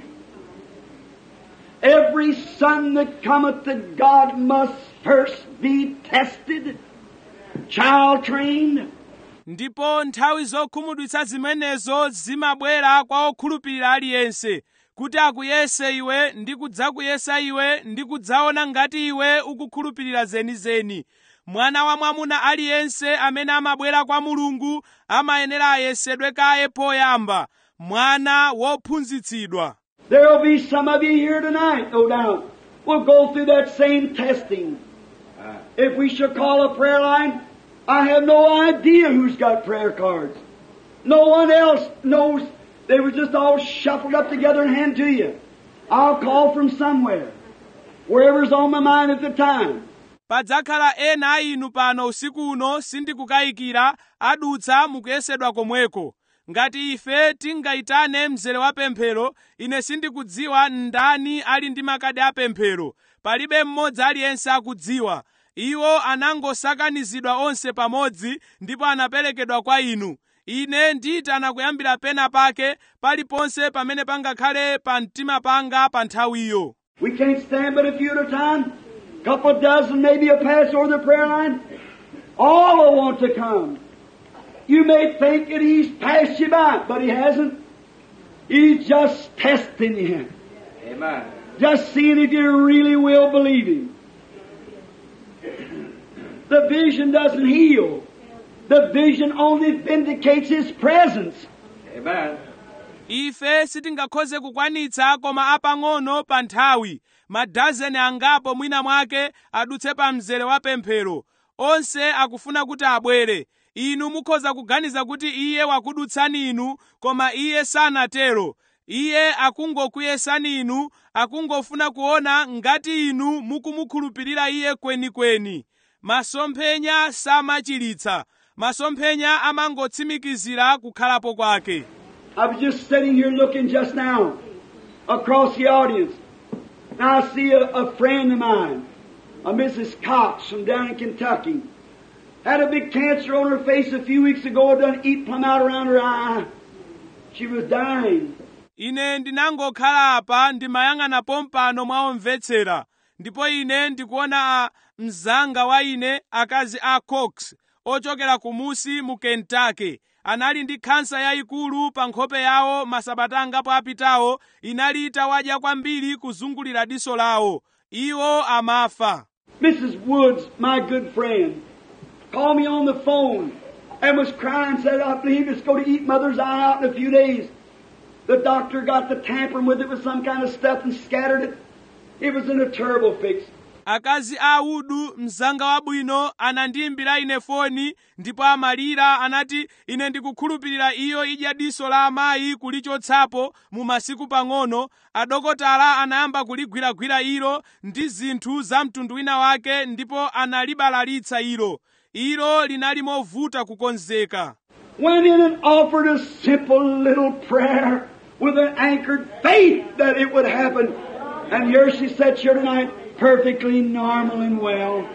Speaker 2: Every son that cometh to God must first be tested, child trained,
Speaker 1: ndipo nthawi zokhumudwitsa zimenezo zimabwera kwa okhulupirira aliyense kuti akuyese iwe ndi kudzakuyesa iwe ndi kudzaona ngati iwe ukukhulupirira zenizeni mwana wa mwamuna aliyense amene amabwera kwa mulungu amayenera ayesedwe kaye poyamba mwana wophunzitsidwa
Speaker 2: There'll be some of you here tonight, no doubt. We'll go through that same testing.
Speaker 3: Ah,
Speaker 2: If we shall call a prayer line, I have no idea who's got prayer cards. No one else knows. They were just all shuffled up together and handed to you. I'll call from somewhere. Wherever's on my mind at the time.
Speaker 1: padzakhala ena a inu pano usiku uno sindikukayikira adutsa mukuyesedwa komweko ngati ife tingayitane mzere wa pemphero ine sindikudziwa ndani ali ndi makadi a pemphero palibe mmodzi aliyense akudziwa iwo anangosakanizidwa onse pamodzi ndipo anaperekedwa kwa inu ine ndiyitana kuyambira pena pake paliponse pamene pangakhale pa mtima panga pa nthawiyo
Speaker 2: We can't stand but a few at a time. Couple dozen maybe will pass over the prayer line. All will want to come. You may think that he's passed you by, but he hasn't. He's just testing you.
Speaker 3: Amen.
Speaker 2: Just seeing if you really will believe him. The vision doesn't heal. The vision only vindicates his presence.
Speaker 3: Amen.
Speaker 1: ife sitingakhoze kukwanitsa koma apang'ono pa nthawi madazeni angapo mwina mwake adutse pa mzere wa pemphero onse akufuna kuti abwere inu mukhoza kuganiza kuti iye wakudutsani inu koma iye sanatero iye akungokuyesani inu akungofuna kuona ngati inu mukumukhulupirira iye kwenikweni masomphenya samachiritsa masomphenya amangotsimikizira kukhalapo kwake
Speaker 2: I was just sitting here looking just now across the audience. Now I see a, a friend of mine, a Mrs. Cox from down in Kentucky. Had a big cancer on her face a few weeks ago, done eat plumb out around her eye. She was dying.
Speaker 1: ine ndinangokhala apa ndimayang'ana pompano mwa omvetsera ndipo ine ndikuona a mzanga wa ine akazi a cox ochokera kumusi mu kentucky anali ndi khansa yayikulu pa nkhope yawo masabata angapo apitawo inali itawadya kwambiri kuzungulira diso lawo iwo amafa
Speaker 2: Mrs. Woods, my good friend, called me on the phone and was crying, said, I believe it's going to eat mother's eye out in a few days. The doctor got the tampering with it with some kind of stuff and scattered it. It was in a terrible fix.
Speaker 1: akazi a udu mzanga wabwino anandiyimbira ine foni ndipo amalira anati ine ndikukhulupirira iyo idya diso la amayi kulichotsapo mu masiku pang'ono adokotala anayamba kuligwiragwira ilo ndi zinthu za mtundu wina wake ndipo analibalalitsa ilo ilo linali movuta kukonzeka
Speaker 2: Went in and offered a simple little prayer with an anchored faith that it would happen. And here she sits here tonight, perfectly normal and well.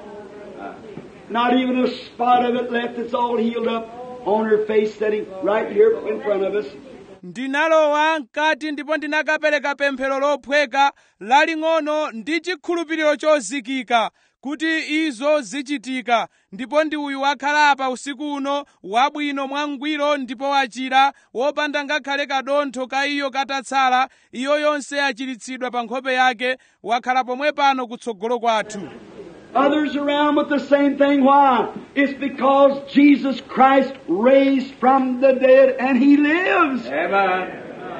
Speaker 2: Not even a spot of it left. It's all healed up on her face, sitting right here in front of us.
Speaker 1: ndinalowa mkati ndipo ndinakapereka pemphero lophweka laling'ono ndi chikhulupiriro chozikika kuti izo zichitika ndipo ndi uyu wakhala apa usiku uno wabwino mwangwiro ndipo wachira wopanda ngakhale kadontho ka iyo katatsala iyo yonse yachiritsidwa pa nkhope yake wakhala pomwe pano kutsogolo kwathu
Speaker 2: Others around with the same thing. Why? It's because Jesus Christ raised from the dead and He lives.
Speaker 3: Amen.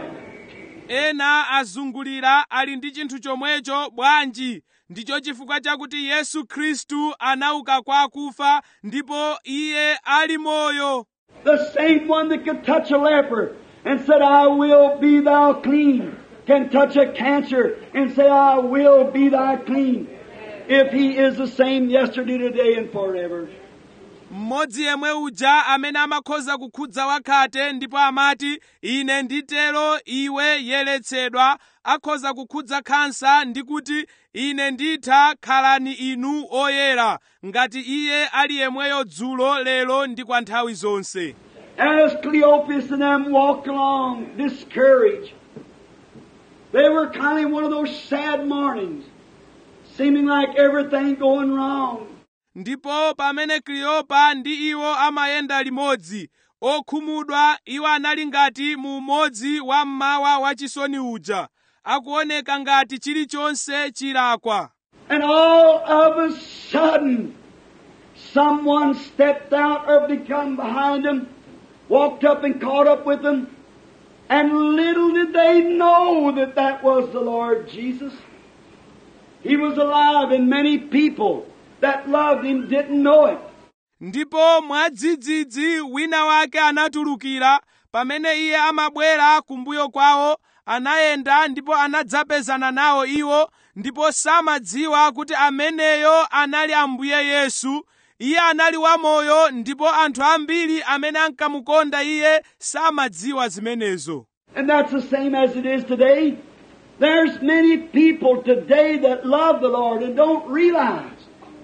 Speaker 1: ena azungulira ali ndi chinthu chomwecho bwanji ndicho chifukwa chakuti yesu khristu anauka kwa akufa ndipo iye ali moyo
Speaker 2: The same one that could touch a leper and said, I will be thou clean, can touch a cancer and say, I will be thou clean. If he is the same yesterday, today, and forever.
Speaker 1: mmodzi yemwe uja amene amakhoza kukhudza wakhate ndipo amati ine nditero iwe yeretsedwa akhoza kukhudza khansa ndi kuti ine nditha khalani inu oyera ngati iye ali yemweyo dzulo lero ndi kwa nthawi zonse
Speaker 2: As Cleopas and them walked along, discouraged, they were kind of one of those sad mornings, seeming like everything going wrong.
Speaker 1: ndipo pamene kleopa ndi iwo amayenda limodzi okhumudwa iwo anali ngati mu umodzi wa mmawa wachisoni uja akuoneka ngati chilichonse chilakwa
Speaker 2: And all of a sudden, someone stepped out or become behind them, walked up and caught up with them, and little did they know that that was the Lord Jesus. He was alive and many people that loved Him didn't know it.
Speaker 1: ndipo mwadzidzidzi wina wake anatulukira pamene iye amabwera kumbuyo kwawo anayenda ndipo anadzapezana nawo iwo ndipo samadziwa kuti ameneyo anali ambuye yesu iye anali wamoyo ndipo anthu ambiri amene ankamukonda iye samadziwa zimenezo
Speaker 2: And that's the same as it is today. There's many people today that love the Lord and don't realize.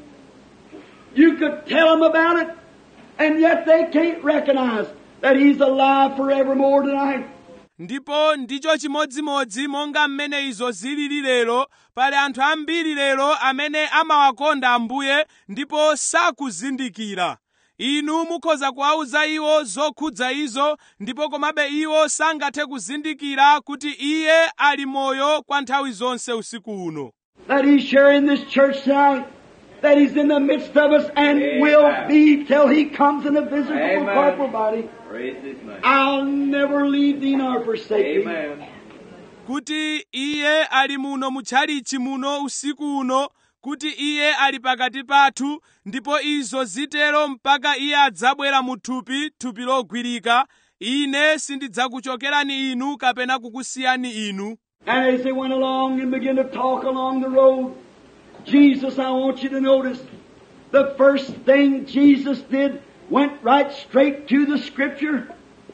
Speaker 2: You could tell them about it, and yet they can't recognize that He's alive forevermore tonight.
Speaker 1: ndipo ndicho chimodzimodzi monga mmene izo zilili lero pali anthu ambiri lero amene amawakonda ambuye ndipo sakuzindikira inu mukhoza kuwauza iwo zokhudza izo ndipo komabe iwo sangathe kuzindikira kuti iye ali moyo kwa nthawi zonse usiku uno
Speaker 2: That He's sharing this church tonight, that He's in the midst of us and
Speaker 3: Amen.
Speaker 2: will be till He comes in a visible
Speaker 3: Amen.
Speaker 2: corporal body.
Speaker 3: Praise His name.
Speaker 2: I'll never leave thee nor forsake thee.
Speaker 3: Amen.
Speaker 1: kuti iye ali muno mutchalichi muno usiku uno kuti iye ali pakati pathu ndipo izo zitero mpaka iye adzabwera mu thupi thupi logwirika ine sindidzakuchokerani inu kapena kukusiyani inu
Speaker 2: And as they went along and began to talk along the road, Jesus, I want you to notice, the first thing Jesus did went right straight to the Scripture.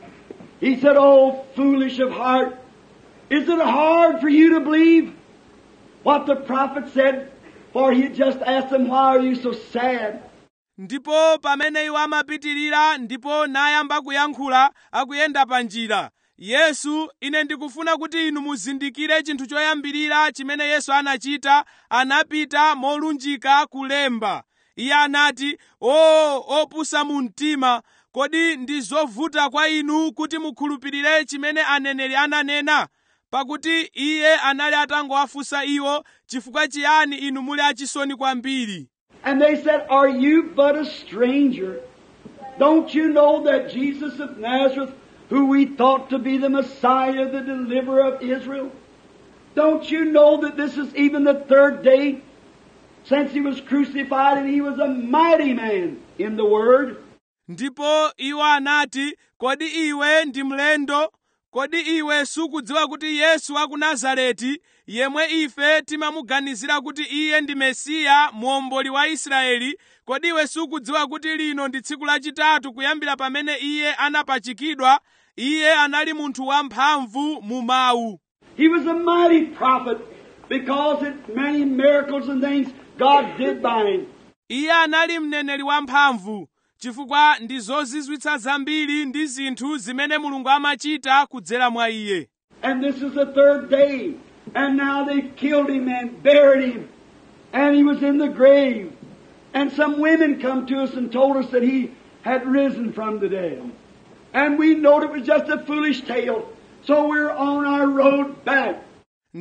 Speaker 2: He said, Oh, foolish of heart, is it hard for you to believe what the prophet said? For he had just asked them, Why are you so sad?
Speaker 1: ndipo pamene iwo amapitirira ndipo nayamba kuyankhula akuyenda pa njira yesu ine ndikufuna kuti inu muzindikire chinthu choyambirira chimene yesu anachita anapita molunjika kulemba iye anati o opusa mu mtima kodi ndi zovuta kwa inu kuti mukhulupirire chimene aneneri ananena pakuti iye anali atangowafunsa iwo chifukwa chiyani inu muli achisoni kwambiri
Speaker 2: And they said, Are you but a stranger? Don't you know that Jesus of Nazareth, who we thought to be the Messiah, the deliverer of Israel? Don't you know that this is even the third day since he was crucified and he was a mighty man in the Word?
Speaker 1: ndipo iwo anati kodi iwe ndi mlendo kodi iwe sukudziwa kuti yesu wa ku nazareti yemwe ife timamuganizira kuti iye ndi mesiya muomboli wa israeli kodi iwe sukudziwa kuti lino ndi tsiku lachitatu kuyambira pamene iye anapachikidwa iye anali munthu wamphamvu mu mawu
Speaker 2: He was a mighty prophet because it many miracles and things God did by him.
Speaker 1: iye anali mneneri wamphamvu chifukwa ndi zozizwitsa zambiri ndi zinthu zimene mulungu amachita kudzera mwa iye
Speaker 2: And this is the third day. And now they've killed him and buried him. And he was in the grave. And some women come to us and told us that he had risen from the dead. And we knowed it was just a foolish tale. So we're on our road back.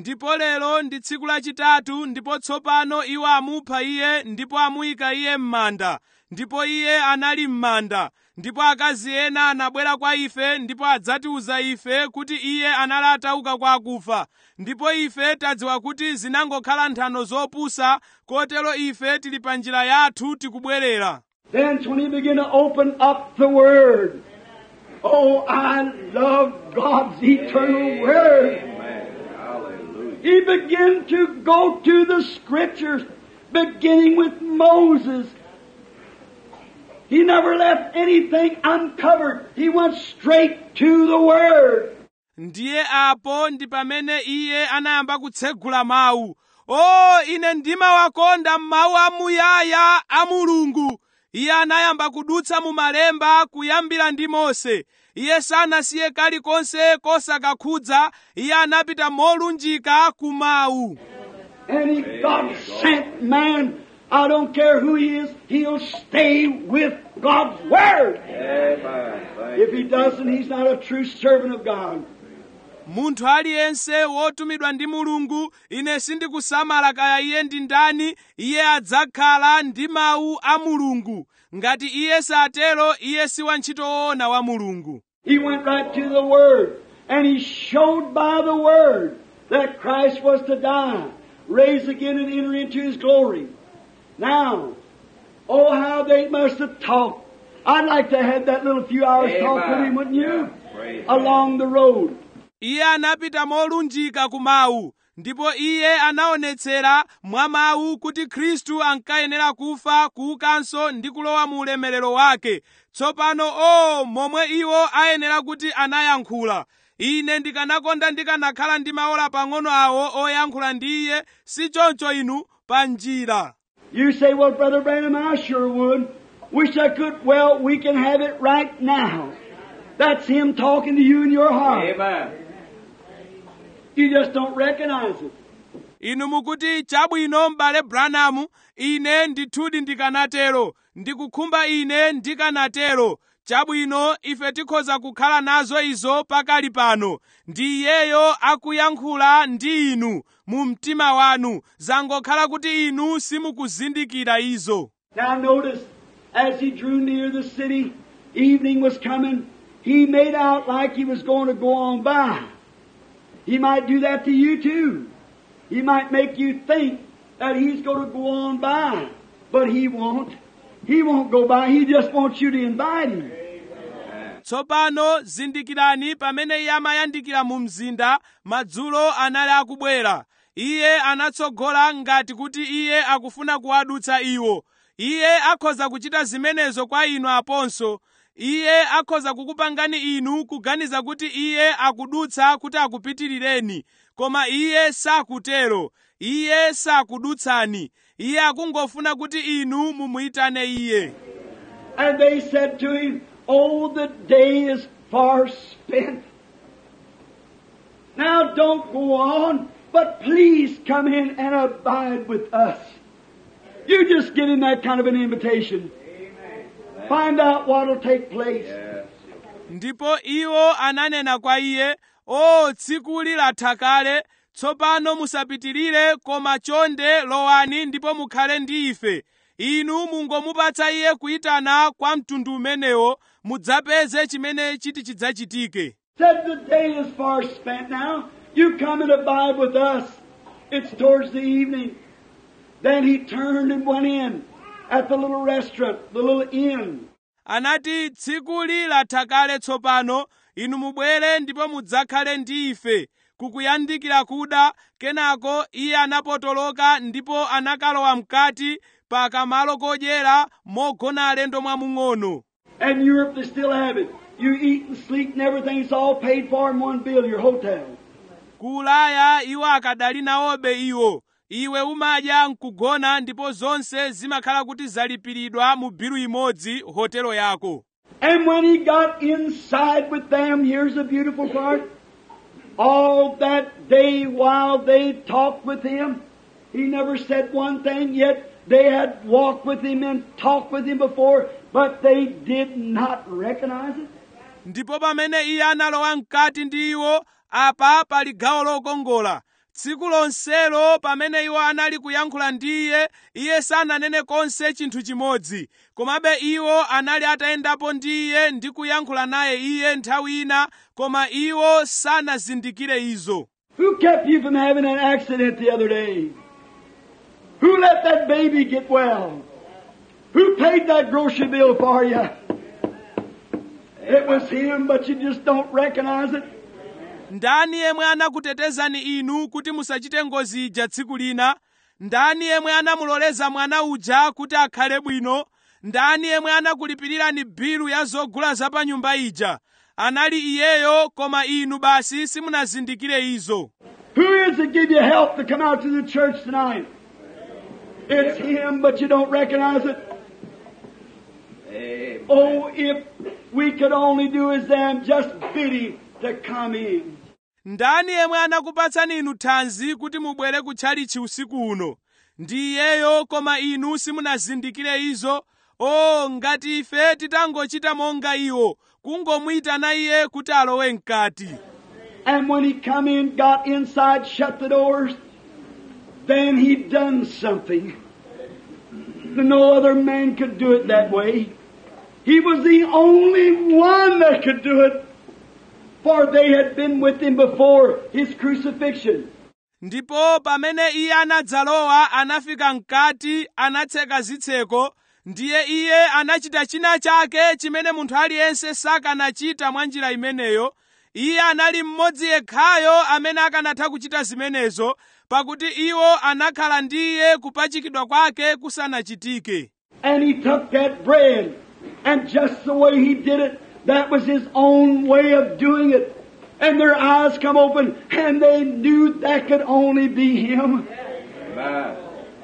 Speaker 1: ndipo lero ndi tsiku lachitatu ndipo tsopano iwo amupha iye ndipo amuyika iye m'manda ndipo iye anali m'manda ndipo akazi ena anabwera kwa ife ndipo adzatiuza ife kuti iye anali atauka kwa akufa ndipo ife tadziwa kuti zinangokhala nthano zopusa kotero ife tili pa njira yathu tikubwerera
Speaker 2: Then when he began to open up the Word, oh, I love God's eternal Word.
Speaker 3: Amen. Hallelujah.
Speaker 2: He began to go to the Scriptures, beginning with Moses. He never left anything uncovered. He went straight to the Word.
Speaker 1: ndiye apo ndi pamene iye anayamba kutsegula mawu o ine ndimawakonda mawu amuyaya a mulungu iye anayamba kudutsa mu malemba kuyambira ndi mose iye sanasiye kalikonse kosakakhudza iye anapita molunjika ku mawu
Speaker 2: And he, God sent man. I don't care who he is, he'll stay with God's Word.
Speaker 3: Amen. Thank
Speaker 2: If he
Speaker 3: you.
Speaker 2: doesn't, he's not a true servant of God.
Speaker 1: munthu aliyense wotumidwa ndi mulungu ine sindikusamala kaya iye ndi ndani iye adzakhala ndi mawu a mulungu ngati iye satero iye si wantchito woona wa mulungu
Speaker 2: He went right to the Word, and he showed by the Word that Christ was to die, raise again, and enter into his glory. Now, oh, how they must have talked. I'd like to have that little few hours talk with him, wouldn't you?
Speaker 3: Yeah. Praise God.
Speaker 2: Along the road.
Speaker 1: iye anapita molunjika ku mawu ndipo iye anaonetsera mwa mawu kuti khristu ankayenera kufa kuukanso ndi kulowa mu ulemerero wake tsopano o momwe iwo ayenera kuti anayankhula ine ndikanakonda ndikanakhala ndi maola pang'ono awo oyankhula ndi iye si choncho inu pa njira
Speaker 2: You say, well, Brother Branham, I sure would. Wish I could. Well, we can have it right now. That's him talking to you in your heart.
Speaker 3: Amen.
Speaker 2: You just don't recognize it.
Speaker 1: inu mukuti chabwino m'bale branamu ine ndithudi ndikanatero ndikukhumba ine ndikanatero chabwino ife tikhoza kukhala nazo izo pakali pano ndi iyeyo akuyankhula ndi inu mu mtima wanu zangokhala kuti inu simukuzindikira izo
Speaker 2: Now notice, as he drew near the city, evening was coming. He made out like he was going to go on by. He might do that to you too. He might make you think that he's going to go on by, but he won't. He won't go by. He just wants you to invite him.
Speaker 1: tsopano zindikirani pamene iye amayandikira mu mzinda madzulo anali akubwera iye anatsogola ngati kuti iye akufuna kuwadutsa iwo iye akhoza kuchita zimenezo kwa inu aponso iye akhoza kukupangani inu kuganiza kuti iye akudutsa kuti akupitirireni koma iye sakutero iye sakudutsani iye akungofuna kuti inu mumuyitane iye
Speaker 2: And they said to him, Oh, the day is far spent. Now don't go on, but please come in and abide with us. You just get him that kind of an invitation. Find out what'll take place.
Speaker 3: Yes.
Speaker 1: ndipo iwo ananena kwa iye o tsikuli latha kale tsopano musapitirire koma chonde lowani ndipo mukhale ndi ife inu mungomupatsa iye kuyitana kwa mtundu umenewo mudzapeze chimene chiti chidzachitike
Speaker 2: Said the day is far spent now. You come and abide with us. It's towards the evening. Then he turned and went in at the little restaurant, the little inn.
Speaker 1: anati tsikuli latha kale tsopano inu mubwere ndipo mudzakhale ndi ife kukuyandikira kuda kenako iye anapotoloka ndipo anakalowa mkati pa kamalo kodyera mogona alendo mwamung'ono
Speaker 2: And Europe, they still have it. You eat and sleep and everything's all paid for in one bill, your hotel.
Speaker 1: ku ulaya iwo akadali nawobe iwo iwe umadya nkugona ndipo zonse zimakhala kuti zalipiridwa mu bilu imodzi hotelo yako
Speaker 2: And when he got inside with them, here's the beautiful part. All that day while they talked with him, he never said one thing, yet they had walked with him and talked with him before, but they did not recognize it.
Speaker 1: ndipo pamene iye analowa mkati ndi iwo apa pali gawo lokongola tsiku lonselo pamene iwo anali kuyankhula ndi iye iye sananene konse chinthu chimodzi komabe iwo anali atayendapo ndi iye ndi kuyankhula naye iye nthawi ina koma iwo sanazindikire izo
Speaker 2: Who kept you from having an accident the other day? Who let that baby get well? Who paid that grocery bill for you? It was him, but you just don't recognize it.
Speaker 1: ndani yemwe anakutetezani inu kuti musachite ngozi ija tsiku lina ndani yemwe anamuloleza mwana uja kuti akhale bwino ndani yemwe anakulipirirani bilu ya zogula za pa nyumba ija anali iyeyo koma inu basi simunazindikire izo
Speaker 2: Who is it give you help to come out to the church tonight? It's him, but you don't recognize it.
Speaker 3: Amen.
Speaker 2: Oh, if we could only do as them, just bid him to come in.
Speaker 1: ndani yemwe anakupatsani inu thanzi kuti mubwere kutchalichi usiku uno ndi iyeyo koma inu simunazindikire izo o ngati ife titangochita monga iwo kungomuyitana iye kuti alowe mkati
Speaker 2: And when he come in, got inside, shut the doors, then he done something. No other man could do it that way. He was the only one that could do it. For they had been with him before his crucifixion.
Speaker 1: ndipo pamene iye anadzalowa anafika mkati anatseka zitseko ndiye iye anachita china chake chimene munthu aliyense sakanachita mwa njira imeneyo iye anali mmodzi yekhayo amene akanatha kuchita zimenezo pakuti iwo anakhala ndi iye kupachikidwa kwake kusanachitike
Speaker 2: And he took that bread, and just the way he did it, that was his own way of doing it. And their eyes come open, and they knew that could only be him.
Speaker 3: Amen.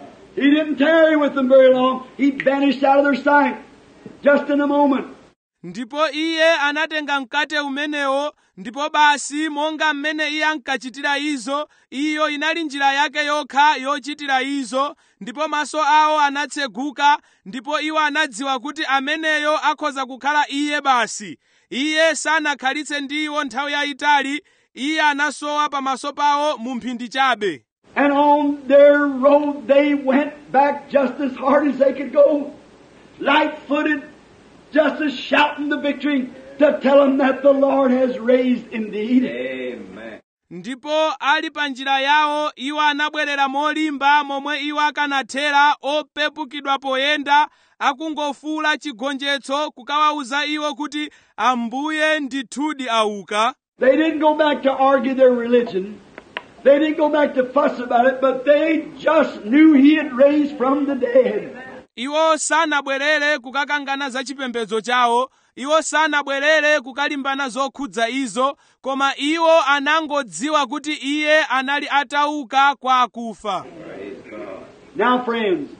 Speaker 2: He didn't tarry with them very long. He vanished out of their sight, just in a moment.
Speaker 1: ndipo iye anatenga mkate umenewo ndipo basi monga mmene iye ankachitira izo iyo inali njira yake yokha yochitira izo ndipo maso awo anatseguka ndipo iwo anadziwa kuti ameneyo akhoza kukhala iye basi iye sanakhalitse ndi iwo nthawi yayitali iye anasowa pamaso pawo mu mphindi chabe
Speaker 2: And on their road they went back just as hard as they could go, light footed, just as shouting the victory to tell them that the Lord has raised indeed.
Speaker 3: Amen.
Speaker 1: ndipo ali pa njira yawo iwo anabwerera molimba momwe iwo akanathera opepukidwa poyenda akungofuula chigonjetso kukawawuza iwo kuti ambuye ndithudi auka
Speaker 2: They didn't go back to argue their religion. They didn't go back to fuss about it, but they just knew He had raised from the dead.
Speaker 1: iwo sanabwerere kukakangana za chipembedzo chawo iwo sanabwerere kukalimbana zokhudza izo koma iwo anangodziwa kuti iye anali atauka kwa akufa
Speaker 3: Praise God.
Speaker 2: Now, friends,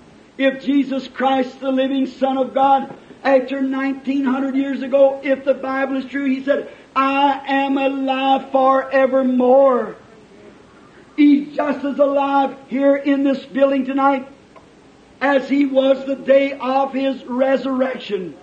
Speaker 2: if Jesus Christ, the living Son of God, after 1900 years ago, if the Bible is true, He said, I am alive forevermore. He's just as alive here in this building tonight as He was the day of His resurrection.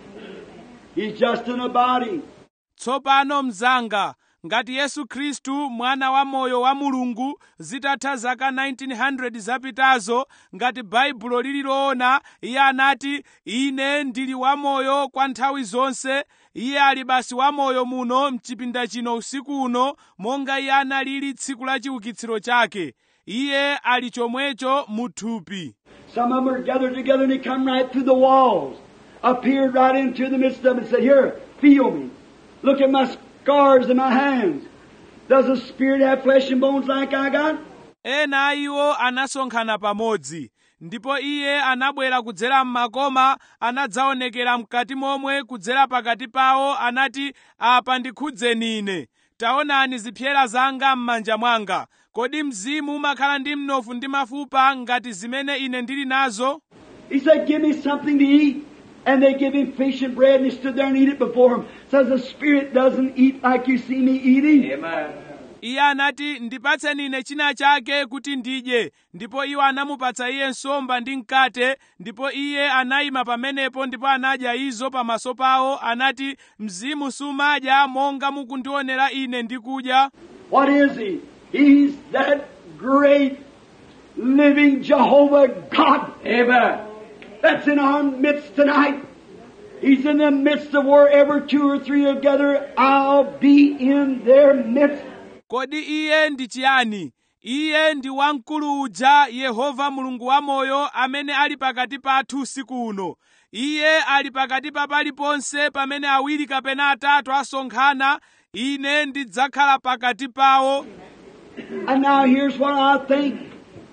Speaker 2: He's just in a body.
Speaker 1: tsopano mzanga ngati yesu khristu mwana wa moyo wa mulungu zitatha zaka 1900 zapitazo ngati baibulo lili loona iye anati ine ndili wamoyo kwa nthawi zonse iye ali basi wamoyo muno mchipinda chino usiku uno monga iye analili tsiku la chiukitsiro chake iye ali chomwecho mu thupi
Speaker 2: Some of them are gathered together and they come right through the walls, appeared right into the midst of them and said, Here, feel me. Look at my scars in my hands. Does a spirit have flesh and bones like I got?
Speaker 1: ena a iwo anasonkhana pamodzi ndipo iye anabwera kudzera m'makoma anadzaonekera mkati momwe kudzera pakati pawo anati apa ndikhudzeni ine taonani zipyera zanga m'manja mwanga kodi mzimu umakhala ndi mnofu ndi mafupa ngati zimene ine ndili nazo
Speaker 2: He said, Give me something to eat. And they give him fish and bread and he stood there and eat it before him. Says the spirit doesn't eat like you see me eating.
Speaker 3: Amen.
Speaker 1: iye anati ndipatseni ine china chake kuti ndidye ndipo iwo anamupatsa iye nsomba ndi mkate ndipo iye anayima pamenepo ndipo anadya izo pamaso pawo anati mzimu sumadya monga mukundionera ine ndikudya
Speaker 2: What is he? He's that great living Jehovah God
Speaker 3: Amen.
Speaker 2: that's in our midst tonight. He's in the midst of wherever two or three are gathered, I'll be in their midst.
Speaker 1: kodi iye ndi chiyani iye ndi wamkulu uja yehova mulungu wamoyo amene ali pakati pathu usiku uno iye ali pakati pa paliponse pamene awiri kapena atatu asonkhana ine ndidzakhala pakati pawo
Speaker 2: And now here's what I think.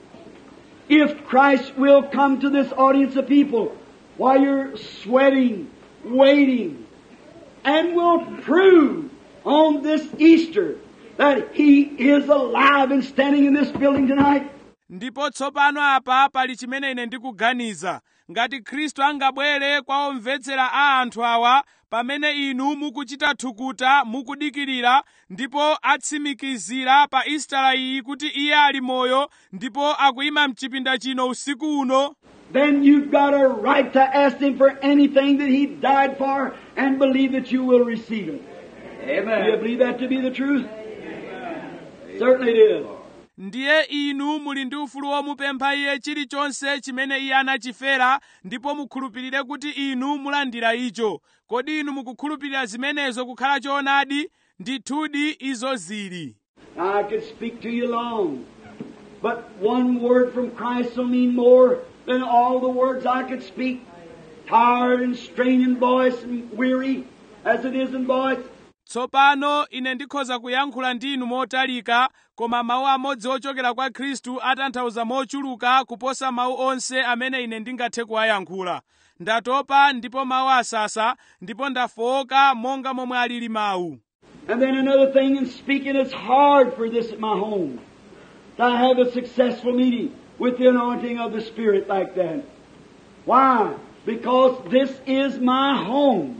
Speaker 2: If Christ will come to this audience of people while you're sweating, waiting, and will prove on this Easter that He is alive and standing in this building tonight,
Speaker 1: ndipo tsopano apa pali chimene ine ndikuganiza ngati khristu angabwere kwa omvetsera a anthu awa pamene inu mukuchita thukuta mukudikirira ndipo atsimikizira pa istala iyi kuti iye ali moyo ndipo akuyima mchipinda chino usiku uno
Speaker 2: then you've got a right to ask Him for anything that He died for and believe that you will receive it. Do you
Speaker 3: Amen.
Speaker 2: believe that to be the truth? Certainly it is.
Speaker 1: ndiye inu muli ndi ufulu womupempha iye chilichonse chimene iye anachifera ndipo mukhulupirire kuti inu mulandira icho kodi inu mukukhulupirira zimenezo kukhala choonadi ndithudi izo zili
Speaker 2: I could speak to you long, but one word from Christ will mean more than all the words I could speak. Tired and strained in voice and weary as it is in voice.
Speaker 1: tsopano ine ndikhoza kuyankhula ndi inu motalika koma mawu amodzi ochokera kwa khristu atanthauza mochuluka kuposa mawu onse amene ine ndingathe kuwayankhula ndatopa ndipo mawu asasa ndipo ndafowoka monga momwe alili mawu
Speaker 2: And then another thing in speaking, it's hard for this at my home to have a successful meeting with the anointing of the Spirit like that. Why? Because this is my home.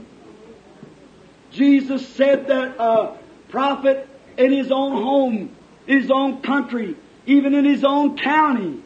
Speaker 2: Jesus said that a prophet in his own home, his own country, even in his own county,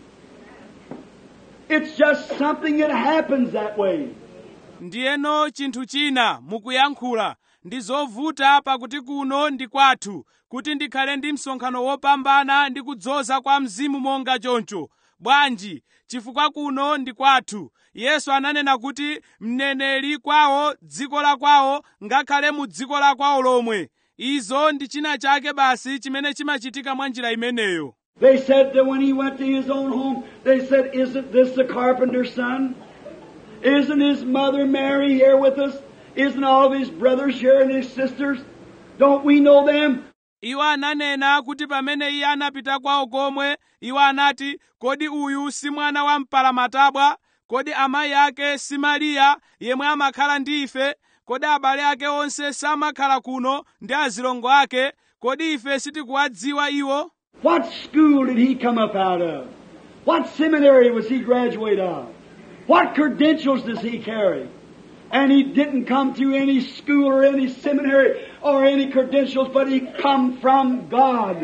Speaker 2: it's just something that happens that way.
Speaker 1: ndiyeno chinthu china mukuyankhula ndi zovuta pakuti kuno ndi kwathu kuti ndikhale ndi msonkhano wopambana ndi kudzoza kwa mzimu monga choncho bwanji chifukwa kuno ndi kwathu yesu ananena kuti mneneri kwawo dziko la kwawo ngakhale mu dziko la kwawo lomwe izo ndi china chake basi chimene chimachitika mwa njira imeneyo
Speaker 2: They said that when he went to his own home, they said, Isn't this the carpenter's son? Isn't his mother Mary here with us? Isn't all of his brothers here and his sisters? Don't we know them?
Speaker 1: iwo ananena kuti pamene iye anapita kwawo komwe iwo anati kodi uyu si mwana wa mpalamatabwa kodi amayi ake si mariya yemwe amakhala ndi ife kodi abale ake onse samakhala kuno ndi azilongo ake kodi ife sitikuwadziwa iwo
Speaker 2: What school did he come up out of? What seminary was he graduate of? What credentials does he carry? And he didn't come through any school or any seminary or any credentials, but he come from God.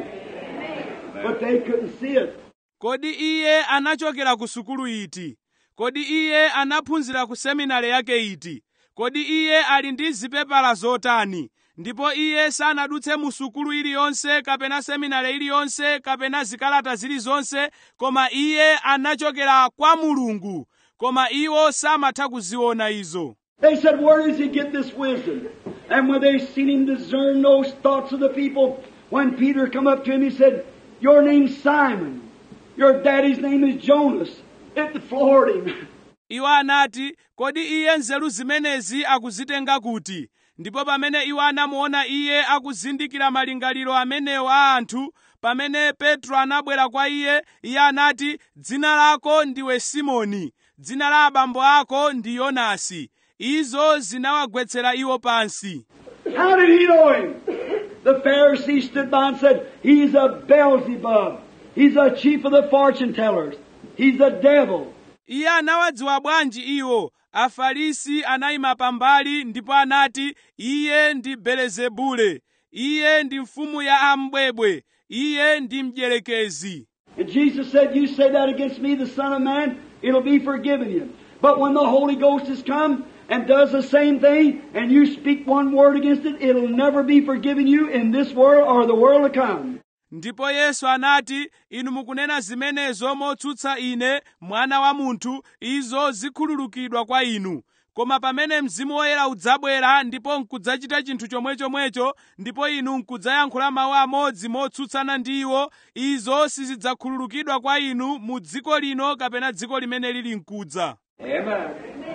Speaker 2: But they couldn't see it.
Speaker 1: kodi iye anachokera ku sukulu iti kodi iye anaphunzira ku seminari yake iti kodi iye ali ndi zipepala zotani ndipo iye sanadutse mu sukulu iliyonse kapena seminari iliyonse kapena zikalata zilizonse koma iye anachokera kwa mulungu koma iwo samatha kuziona izo
Speaker 2: They said, Where does he get this wisdom? And when they seen him discern those thoughts of the people, when Peter come up to him, he said, Your name's Simon. Your daddy's name is Jonas. It floored him.
Speaker 1: iwo anati kodi iye nzeru zimenezi akuzitenga kuti ndipo pamene iwo anamuona iye akuzindikira malingaliro amenewo a anthu pamene petro anabwera kwa iye iye anati dzina lako ndiwe simoni dzina la abambo ako ndi yonasi izo zinawagwetsera iwo pansi
Speaker 2: How did he know him? The Pharisee stood by and said, He's a Beelzebub. He's a chief of the fortune tellers. He's a devil.
Speaker 1: iye anawadziwa bwanji iwo afarisi anayima pambali ndipo anati iye ndi belezebule iye ndi mfumu ya ambwebwe iye ndi mdierekezi
Speaker 2: And Jesus said, You say that against me, the Son of Man, it'll be forgiven you. But when the Holy Ghost has come and does the same thing, and you speak one word against it, it'll never be forgiven you in this world or the world to come.
Speaker 1: ndipo yesu anati inu mukunena zimenezo motsutsa ine mwana wa munthu izo zikhululukidwa kwa inu koma pamene mzimu woyera udzabwera ndipo nkudzachita chinthu chomwechomwecho ndipo inu nkudzayankhula mawu amodzi motsutsana ndi iwo izo sizidzakhululukidwa kwa inu mu dziko lino kapena dziko limene lili nkudza
Speaker 3: Amen.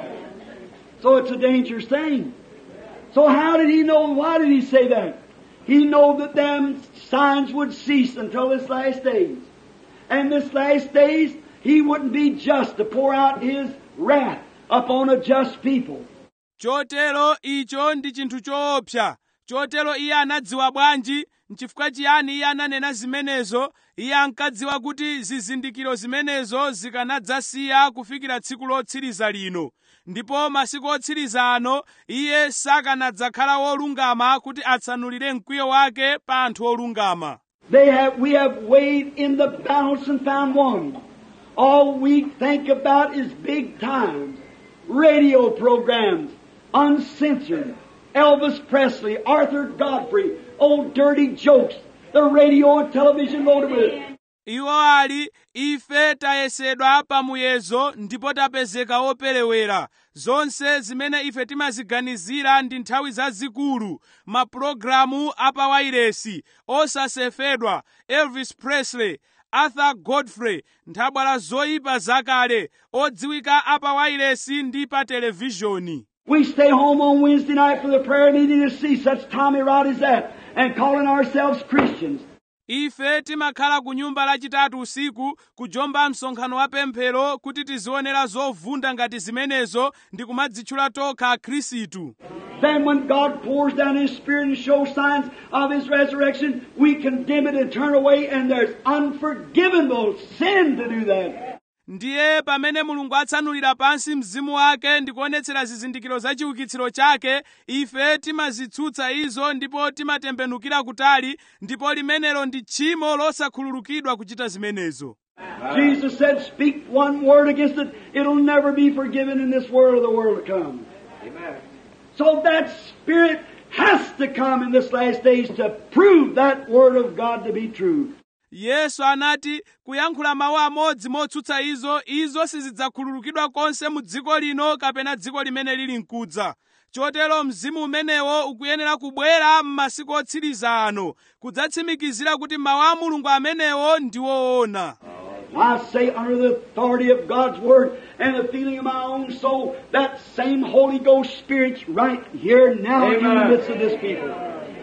Speaker 2: So it's a dangerous thing. So how did he know? Why did he say that? He know that them signs would cease until this last days. And this last days, he wouldn't be just to pour out his wrath upon a just people.
Speaker 1: chotero icho ndi chinthu choopsa chotero iye anadziwa bwanji nchifukwa chiyani iye ananena zimenezo iye ankadziwa kuti zizindikiro zimenezo zikanadzasiya kufikira tsiku lotsiriza lino ndipo masiku otsiriza ano iye sakanadzakhala wolungama kuti atsanulire mkwiyo wake pa anthu olungama
Speaker 2: They have, we have weighed in the balance and found one. All we think about is big times, radio programs, uncensored, Elvis Presley, Arthur Godfrey, old dirty jokes, the radio and television loaded with it.
Speaker 1: iwo ali ife tayesedwa pamuyezo ndipo tapezeka operewera zonse zimene ife timaziganizira ndi nthawi zazikulu mapulogalamu apawairesi osasefedwa elvis presley arthur godfrey nthabwala zoyipa zakale odziwika apawairesi ndi pa televizhoni
Speaker 2: We stay home on Wednesday night for the prayer meeting to see such Tommy Rod as that and calling ourselves Christians.
Speaker 1: ife timakhala ku nyumba lachitatu usiku kujomba msonkhano wa pemphero kuti tizionera zovunda ngati zimenezo ndi kumadzitchula tokha akhristu
Speaker 2: Then when God pours down His Spirit and shows signs of His resurrection, we condemn it and turn away and there's unforgivable sin to do that.
Speaker 1: ndiye pamene mulungu atsanulira pansi mzimu wake ndi kuonetsera zizindikiro za chiukitsiro chake ife timazitsutsa izo ndipo timatembenukira kutali ndipo limenelo ndi tchimo losakhululukidwa kuchita zimenezo
Speaker 2: Jesus said, speak one word against it, it'll never be forgiven in this world or the world to come.
Speaker 3: Amen.
Speaker 2: So that Spirit has to come in this last days to prove that Word of God to be true.
Speaker 1: yesu anati kuyankhula mawu amodzi motsutsa izo izo sizidzakhululukidwa konse mu dziko lino kapena dziko limene lili mkudza chotero mzimu umenewo ukuyenera kubwera m'masiku otsiriza ano kudzatsimikizira kuti mawu a mulungu amenewo ndi woona
Speaker 2: I say under the authority of God's Word and the feeling of my own soul, that same Holy Ghost Spirit's right here now in the
Speaker 3: Amen.
Speaker 2: midst of this people.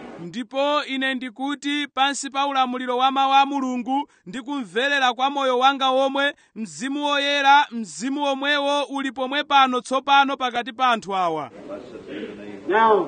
Speaker 1: ndipo ine ndikuti pansi pa ulamuliro wa mawu a mulungu ndi kumverera kwa moyo wanga womwe mzimu woyera mzimu womwewo uli pomwe pano tsopano pakati pa anthu awa
Speaker 3: Blessed be the name.
Speaker 2: Now,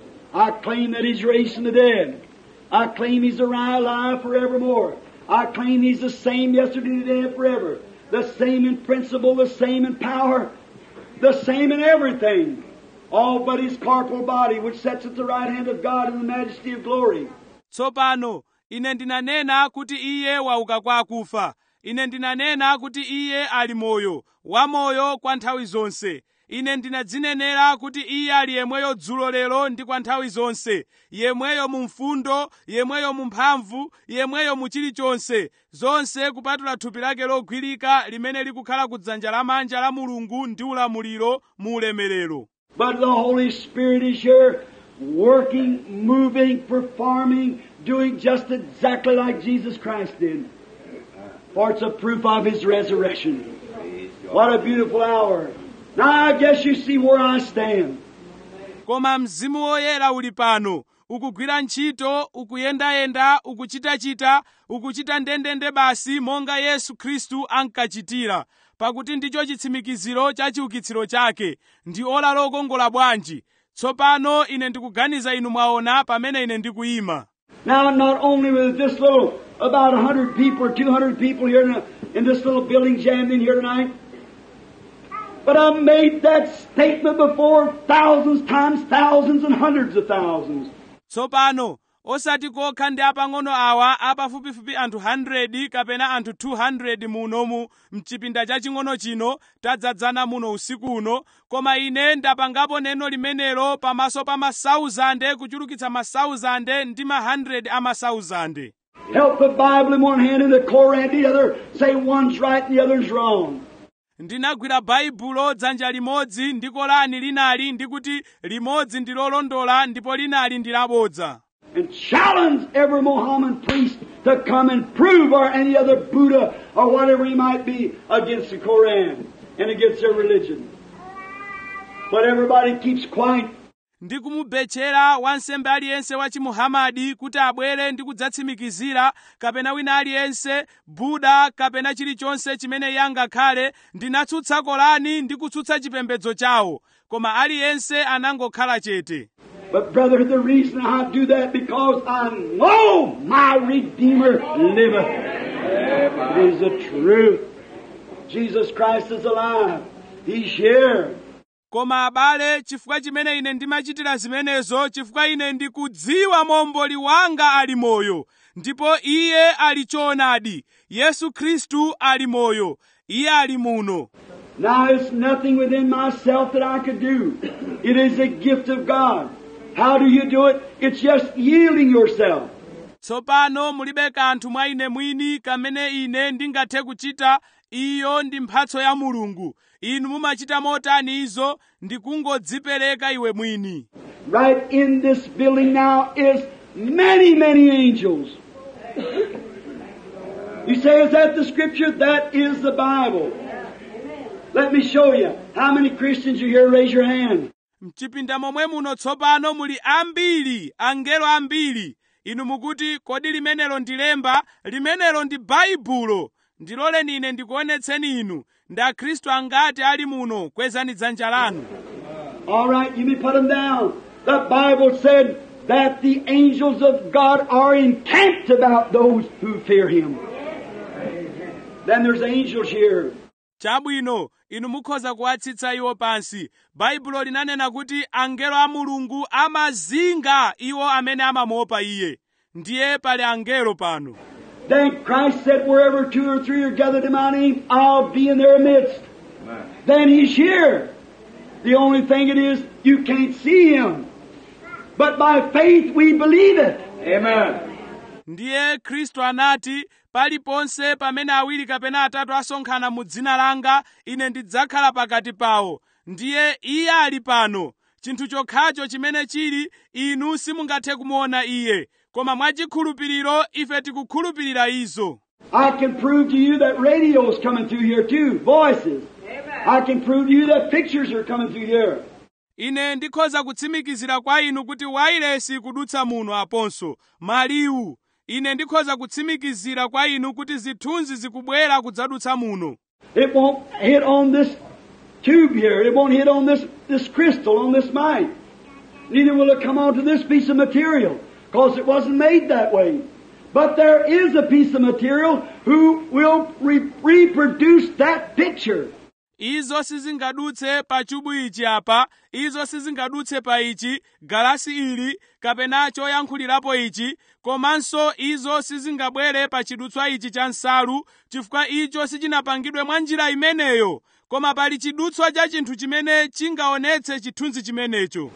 Speaker 2: I claim that He's raised from the dead. I claim He's alive, alive forevermore. I claim He's the same yesterday, today, and forever. The same in principle, the same in power, the same in everything. All but His corporal body, which sits at the right hand of God in the majesty of glory.
Speaker 1: tsopano ine ndinanena kuti iye wauka kwa akufa ine ndinanena kuti iye ali moyo wamoyo kwa nthawi zonse ine ndinadzinenera kuti iye ali yemweyo dzulo lero ndi kwa nthawi zonse yemweyo mu mfundo yemweyo mu mphamvu yemweyo mu chilichonse zonse kupatula thupi lake logwirika limene likukhala ku dzanja lamanja la mulungu ndi ulamuliro mu ulemerero
Speaker 2: But the Holy Spirit is here, working, moving, performing, doing just exactly like Jesus Christ did. For it's a proof of His resurrection.
Speaker 3: Praise God.
Speaker 2: What a beautiful hour. Now I guess you see where I stand.
Speaker 1: koma mzimu woyera uli pano ukugwira ntchito ukuyendayenda ukuchitachita ukuchita ndendende basi monga yesu khristu ankachitira pakuti ndicho chitsimikiziro cha chiukitsiro chake ndi ola lokongola bwanji tsopano ine ndikuganiza inu mwaona pamene ine ndikuyima
Speaker 2: Now not only with this little, about a hundred people or two hundred people here in, in this little building jammed in here tonight, but I've made that statement before thousands times thousands and hundreds of thousands.
Speaker 1: tsopano osati kokha ndi apang'ono awa apafupifupi anthu 100 kapena anthu 200 munomu mchipinda chaching'ono chino tadzadzana muno usiku uno koma ine ndapangapo neno limenelo pamaso pa masauzande kuchulukitsa masauzande ndi ma 100 a masauzande
Speaker 2: Help the Bible in one hand and the Koran in the other. Say one's right and the other's wrong.
Speaker 1: ndinagwira baibulo dzanja limodzi ndi kolani linali ndi kuti limodzi ndi lolondola ndipo linali ndi labodza
Speaker 2: And challenge every Mohammedan priest to come and prove or any other Buddha or whatever he might be against the Koran and against their religion. But everybody keeps quiet.
Speaker 1: ndi kumubetchera wansembe aliyense wa chimuhamadi kuti abwere ndi kudzatsimikizira kapena wina aliyense buda kapena chilichonse chimene iye angakhale ndinatsutsa kolani ndi kutsutsa chipembedzo chawo koma aliyense anangokhala chete
Speaker 2: But brother, the reason I do that because I know my Redeemer liveth. It is the truth. Jesus Christ is alive. He's here.
Speaker 1: koma abale chifukwa chimene ine ndimachitira zimenezo chifukwa ine ndikudziwa momboli wanga ali moyo ndipo iye ali choonadi yesu khristu ali moyo iye ali muno
Speaker 2: Now it's nothing within myself that I could do. It is a gift of God. How do you do it? It's just yielding yourself.
Speaker 1: tsopano mulibe kanthu mwa ine mwini kamene ine ndingathe kuchita iyo ndi mphatso ya mulungu inu mumachita motani izo ndi kungodzipereka iwe mwini
Speaker 2: Right in this building now is many, many angels. You say, is that the scripture? That is the Bible. Let me show you. How many Christians are here? Raise your hand.
Speaker 1: mchipinda momwe muno tsopano muli ambiri angelo ambiri inu mukuti kodi limenelo ndi lemba limenelo ndi baibulo ndiloleni ine ndikuonetseni inu ndi akhristu angati ali muno kwezani dzanja lanu
Speaker 2: All right, you may put them down. The Bible said that the angels of God are encamped about those who fear Him. Then there's angels here.
Speaker 1: chabwino inu mukhoza kuwatsitsa iwo pansi baibulo linanena kuti angelo a mulungu amazinga iwo amene amamuopa iye ndiye pali angelo pano
Speaker 2: Then Christ said, wherever two or three are gathered in my name, I'll be in their midst. Then He's here. The only thing it is, you can't see Him. But by faith we believe it.
Speaker 3: Amen.
Speaker 1: ndiye khristu anati paliponse pamene awiri kapena atatu asonkhana mu dzina langa ine ndidzakhala pakati pawo ndiye iye ali pano chinthu chokhacho chimene chili inu simungathe kumuona iye koma mwachikhulupiriro ife tikukhulupirira izo
Speaker 2: I can prove to you that radio is coming through here too, voices. I can prove to you that pictures are coming through here.
Speaker 1: ine ndikhoza kutsimikizira kwa inu kuti wailesi kudutsa muno aponso maliwu ine ndikhoza kutsimikizira kwa inu kuti zithunzi zikubwera kudzadutsa muno
Speaker 2: It won't hit on this tube here. It won't hit on this, this crystal, on this mic. Neither will it come onto this piece of material, because it wasn't made that way. But there is a piece of material who will re- reproduce that picture.
Speaker 1: izo sizingadutse pa chubu ichi apa izo sizingadutse pa ichi galasi ili kapena choyankhulirapo ichi komanso izo sizingabwere pa chidutswa ichi cha nsalu chifukwa icho sichinapangidwe mwa njira imeneyo koma pali chidutswa cha chinthu chimene chingaonetse chithunzi chimenecho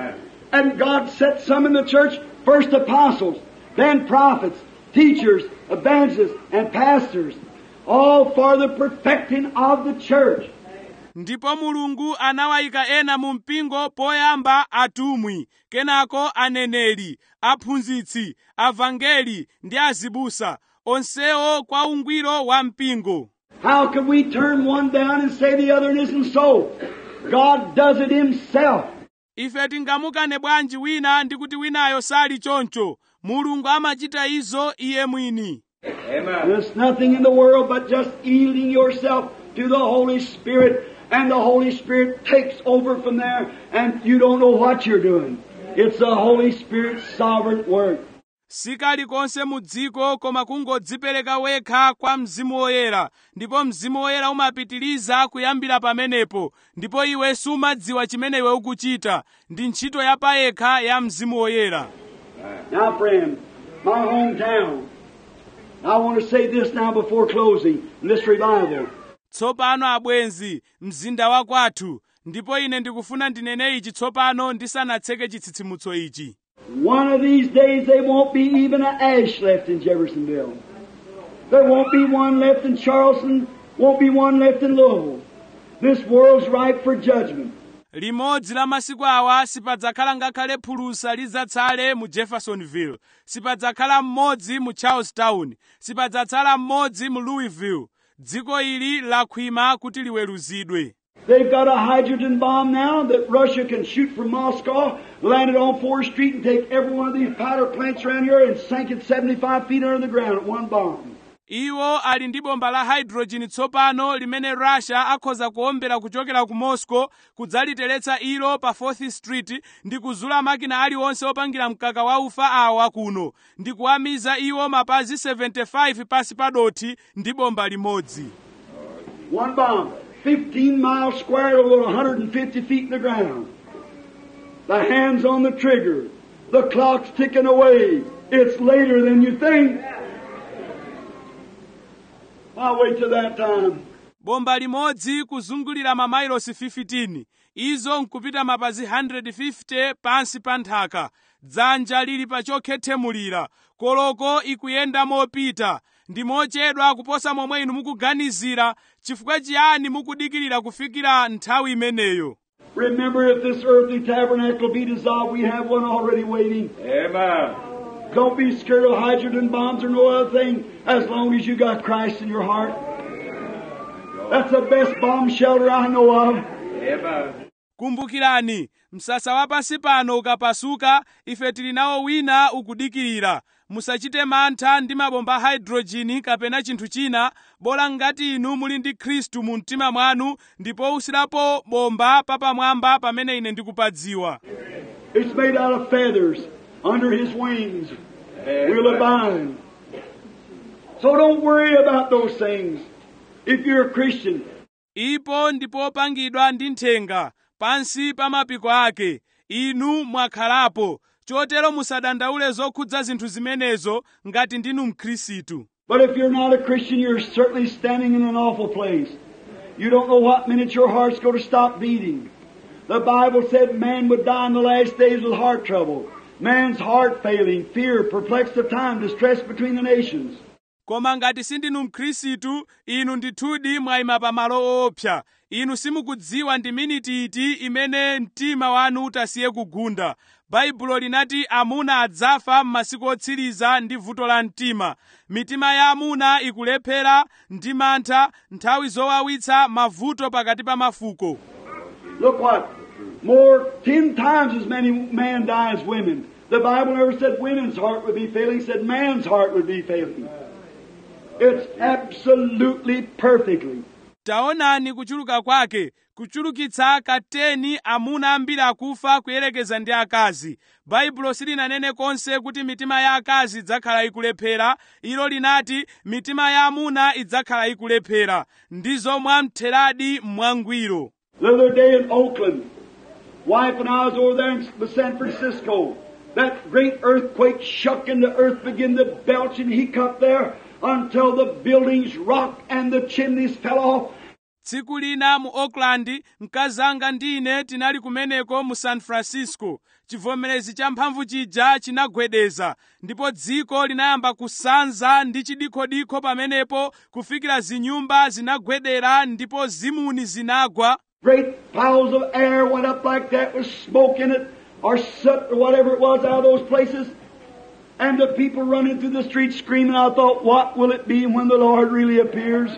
Speaker 2: And God set some in the church, first apostles, then prophets, teachers, evangelists, and pastors, all for the perfecting of the church.
Speaker 1: ndipo mulungu anawayika ena mu mpingo poyamba atumwi kenako aneneri aphunzitsi avangeli ndi azibusa onsewo kwa ungwiro wa mpingo
Speaker 2: How can we turn one down and say the other isn't so? God does it Himself.
Speaker 1: ife tingamukane bwanji wina ndi kuti winayo sali choncho mulungu amachita izo iye mwini
Speaker 3: Amen.
Speaker 2: There's nothing in the world but just yielding yourself to the Holy Spirit, and the Holy Spirit takes over from there, and you don't know what you're doing. It's the Holy Spirit's sovereign work.
Speaker 1: sikali konse mu dziko koma kungodzipereka wekha kwa mzimu woyera ndipo mzimu woyera umapitiriza kuyambira pamenepo ndipo iwe sumadziwa chimene iwe ukuchita ndi ntchito yapayekha ya mzimu woyera
Speaker 2: Now, friend, my hometown. I want to say this now before closing in this revival.
Speaker 1: tsopano abwenzi mzinda wa kwathu ndipo ine ndikufuna ndinene ichi tsopano ndisanatseke chitsitsimutso ichi
Speaker 2: One of these days there won't be even an ash left in Jeffersonville. There won't be one left in Charleston, won't be one left in Louisville. This world's ripe for judgment.
Speaker 1: limodzi la masiku awa sipadzakhala ngakhale phulusa lidzatsale mu jeffersonville sipadzakhala mmodzi mu charlestown sipadzatsala mmodzi mu louisville dziko ili lakhwima kuti liweruzidwe
Speaker 2: They've got a hydrogen bomb now that Russia can shoot from Moscow, land it on 4th Street, and take every one of these powder plants around here and sink it 75 feet under the ground at one bomb.
Speaker 1: iwo ali ndi bomba la hydrogen tsopano limene russia akhoza kuombera kuchokera ku moscow kudzaliteretsa ilo pa 4th street ndi kuzula makina aliwonse opangira mkaka wa ufa awa kuno ndi kuwamiza iwo mapazi 75 pasi pa dothi ndi bomba limodzi
Speaker 2: One bomb, 15 miles square over 150 feet in the ground. The hands on the trigger. The clock's ticking away. It's later than you think. I'll wait till that time.
Speaker 1: bomba limodzi kuzungulira mamailosi 15 izo nkupita mapazi 150 pansi pa nthaka dzanja lili pa chokhethemulira koloko ikuyenda mopita ndi mochedwa kuposa momwe inu mukuganizira chifukwa chiyani mukudikirira kufikira nthawi imeneyo
Speaker 2: Remember, if this earthly tabernacle be dissolved, we have one already waiting.
Speaker 3: Amen.
Speaker 2: Don't be scared of hydrogen bombs or no other thing as long as you got Christ in your heart. That's the best bomb shelter I know of.
Speaker 3: Amen.
Speaker 1: kumbukirani msasa wa pansi pano ukapasuka ife tili nawo wina ukudikirira musachite mantha ndi mabomba a hydrojini kapena chinthu china bola ngati inu muli ndi khristu mu mtima mwanu ndipo usirapo bomba papamwamba pamene ine ndikupadziwa
Speaker 2: It's made out of feathers. Under his wings will abide. So don't worry about those things. If you're a Christian,
Speaker 1: ipo ndipo opangidwa ndi nthenga pansi pa mapiko ake inu mwakhalapo chotero musadandaule zokhudza zinthu zimenezo ngati ndinu mkhristu
Speaker 2: but if you're not a Christian, you're certainly standing in an awful place. You don't know what minute your heart's going to stop beating. The Bible said man would die in the last days with heart trouble. Man's heart failing, fear, perplexed of time, distress between the nations.
Speaker 1: koma ngati sindinu mkhristu inu ndithudi mwayima pamalo woopsa inu simukudziwa ndi miniti iti imene mtima wanu utasiye kugunda baibulo linati amuna adzafa m'masiku otsiriza ndi vuto la mtima mitima ya amuna ikulephera ndi mantha nthawi zowawitsa mavuto pakati pa mafuko
Speaker 2: Look what? More, ten times as many men die as women. The Bible never said women's heart would be failing, it said man's heart would be failing. It's absolutely perfectly.
Speaker 1: taonani kuchuluka kwake kuchulukitsa kateni amuna ambiri akufa kuyerekeza ndi akazi baibulo silinanene konse kuti mitima ya akazi idzakhala ikulephera ilo linati mitima ya amuna idzakhala ikulephera ndizo mwamtheradi mwangwiro
Speaker 2: The other day in Oakland, wife and I was over there in San Francisco. That great earthquake shook and the earth began to belch and hiccup there until the buildings rocked and the chimneys fell off.
Speaker 1: tsiku lina mu oakland mkazanga ndi ine tinali kumeneko mu san francisco chivomerezi cha mphamvu chija chinagwedeza ndipo dziko linayamba kusanza ndi chidikhodikho pamenepo kufikira zinyumba zinagwedera ndipo zimuni zinagwa
Speaker 2: Great piles of air went up like that with smoke in it, or soot, or whatever it was out of those places. And the people running through the streets screaming. I thought, what will it be when the Lord really appears?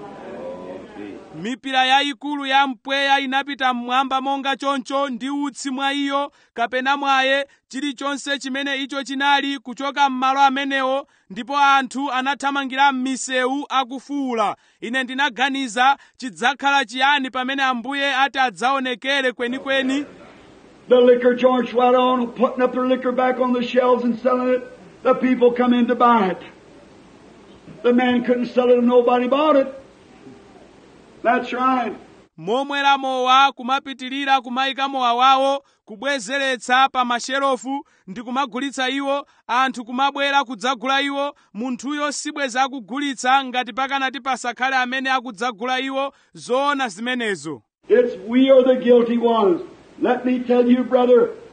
Speaker 1: mipira yayikulu ya mpweya inapita mmwamba monga choncho ndi utsi mwa iyo kapena mwaye chilichonse chimene icho chinali kuchoka m'malo amenewo ndipo anthu anathamangira m'misewu akufuwula ine ndinaganiza chidzakhala chiyani pamene ambuye ati adzaonekere kwenikweni
Speaker 2: The liquor joints went on, putting up their liquor back on the shelves and selling it. The people come in to buy it. The man couldn't sell it and nobody bought it. That's right.
Speaker 1: momwera mowa kumapitirira kumayika mowa wawo kubwezeretsa pa masherofu ndi kumagulitsa iwo anthu kumabwera kudzagula iwo munthuyo sibweza akugulitsa ngati pakanati pasakhale amene akudzagula iwo zoona zimenezo
Speaker 2: It's we are the guilty ones. Let me tell you, brother,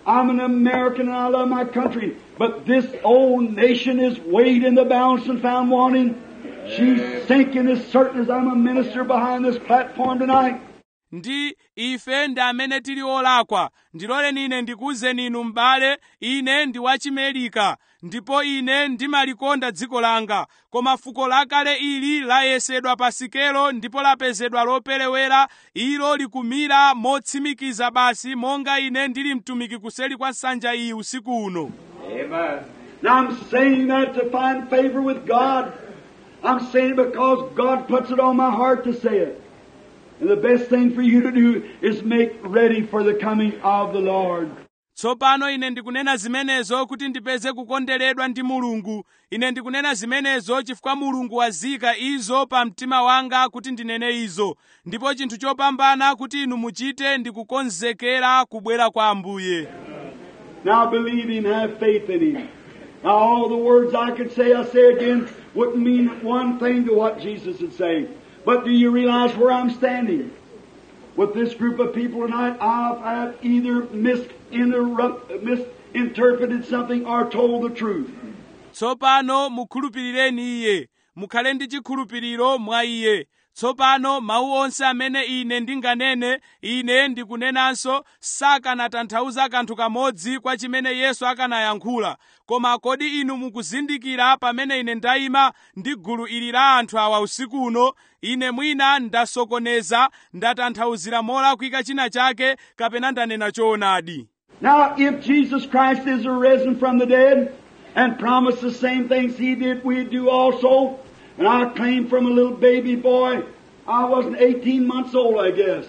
Speaker 2: I'm an American and I love my country, but this old nation is weighed in the balance and found wanting. She's sinking as certain as I'm a minister behind this platform tonight.
Speaker 1: ndi ife ndi amene tili olakwa ndiloleni ine ndikuwuzeni inu m'bale ine ndi wachimelika ndipo ine ndimalikonda dziko langa koma fuko lakale ili layesedwa pa sikelo ndipo lapezedwa loperewera ilo likumira motsimikiza basi monga ine ndili mtumiki kuseli kwa nsanja iyi usiku uno
Speaker 3: Amen.
Speaker 2: Now I'm saying that to find favor with God. I'm saying it because God puts it on my heart to say it. And the best thing for you to do is make ready for the coming of the Lord.
Speaker 1: tsopano ine ndikunena zimenezo kuti ndipeze kukonderedwa ndi mulungu ine ndikunena zimenezo chifukwa mulungu wazika izo pa mtima wanga kuti ndinene izo ndipo chinthu chopambana kuti inu muchite ndi kukonzekera kubwera kwa ambuye
Speaker 2: Now believe Him, have faith in Him. Now all the words I could say, I say again, wouldn't mean one thing to what Jesus is saying. But do you realize where I'm standing? With this group of people tonight, I've, I've either misinterrupt, misinterpreted something or told the truth.
Speaker 1: tsopano mukhulupirireni iye mukhale ndi chikhulupiriro mwa iye tsopano mawu onse amene ine ndinganene ine ndikunenanso sakanatanthauza kanthu kamodzi kwa chimene yesu akanayankhula koma kodi inu mukuzindikira pamene ine ndayima ndi gulu ili la anthu awa usiku uno ine mwina ndasokoneza ndatanthauzira molakwika china chake kapena ndanena choonadi
Speaker 2: Now, if Jesus Christ is arisen from the dead and promised the same things He did, we do also. And I claim from a little baby boy, I wasn't 18 months old, I guess.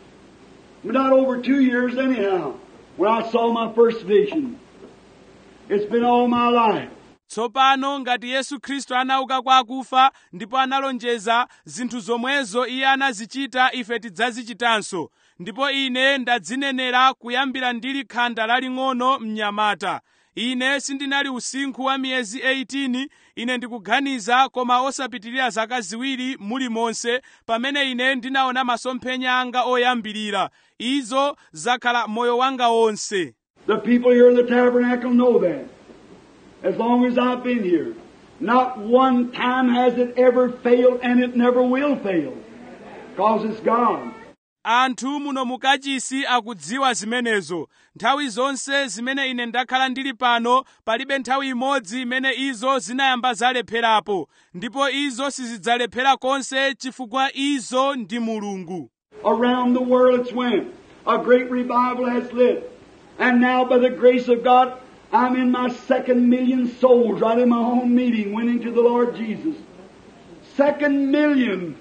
Speaker 2: Not over two years anyhow, when I saw my first vision. It's been all my life.
Speaker 1: tsopano ngati yesu khristu anauka kwa akufa ndipo analonjeza zinthu zomwezo iye anazichita ife tidzazichitanso ndipo ine ndadzinenera kuyambira ndili khanda laling'ono mnyamata ine sindinali usinkhu wa miyezi 18 ine ndikuganiza koma osapitirira zaka ziwiri mulimonse pamene ine ndinaona masomphenya anga oyambirira izo zakhala moyo wanga wonse
Speaker 2: The people here in the tabernacle know that. As long as I've been here. Not one time has it ever failed and it never will fail. Because it's God.
Speaker 1: anthu muno mukachisi akudziwa zimenezo nthawi zonse zimene ine ndakhala ndili pano palibe nthawi imodzi imene izo zinayamba zalepherapo ndipo izo sizidzalephera konse chifukwa izo ndi mulungu
Speaker 2: Around the world it's went. A great revival has lit. And now by the grace of God, I'm in my second million souls right in my own meeting winning to the Lord Jesus. Second million.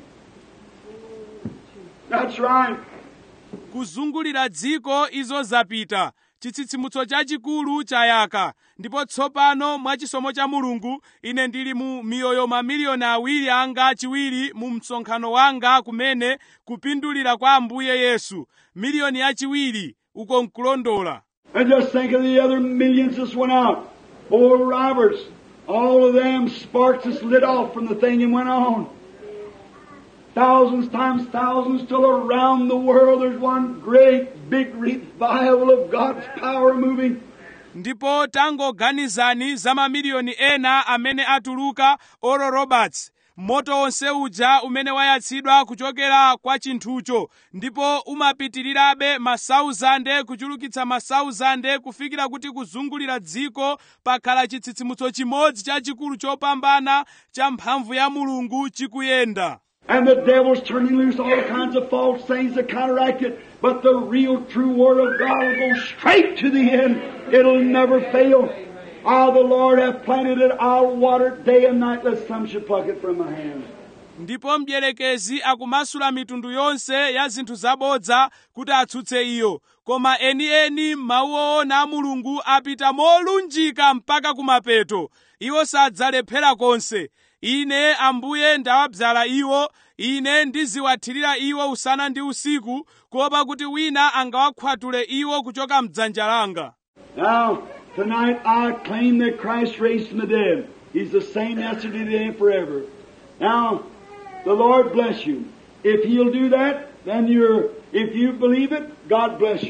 Speaker 2: That's right.
Speaker 1: kuzungulira dziko izo zapita chitsitsimutso chachikulu chayaka ndipo tsopano mwachisomo cha mulungu ine ndili mu miyoyo mamiliyoni awiri anga chiwiri mu msonkhano wanga kumene kupindulira kwa ambuye yesu miliyoni yachiwiri uko nkulondola
Speaker 2: And just think of the other millions that went out. Oral Roberts, all of them sparks just lit off from the thing and went on. Thousands times thousands till around the world there's one great big revival of God's power moving.
Speaker 1: ndipo tangoganizani za mamiliyoni ena amene atuluka oral roberts moto onse uja umene wayatsidwa kuchokera kwa chinthucho ndipo umapitirirabe masauzande kuchulukitsa masauzande kufikira kuti kuzungulira dziko pakhala chitsitsimutso chimodzi chachikulu chopambana cha mphamvu ya mulungu chikuyenda
Speaker 2: And the devil's turning loose all kinds of false things to counteract it. But the real true Word of God will go straight to the end. It'll never fail. Ah, the Lord hath planted it. I'll water it day and night, lest some should pluck it from my hand.
Speaker 1: ndipo mdierekezi akumasula mitundu yonse ya zinthu zabodza kuti atsutse iyo koma enieni mawu oona a mulungu apita molunjika mpaka kumapeto iwo sadzalephera konse ine ambuye ndawabzala iwo ine ndiziwathirira iwo usana ndi usiku kuopa kuti wina angawakhwatule iwo kuchoka mdzanja langa
Speaker 2: Now, tonight I claim that Christ raised from the dead. He's the same yesterday, today, and forever. Now, the Lord bless you. If He'll do that, then you're, if you believe it, God bless you.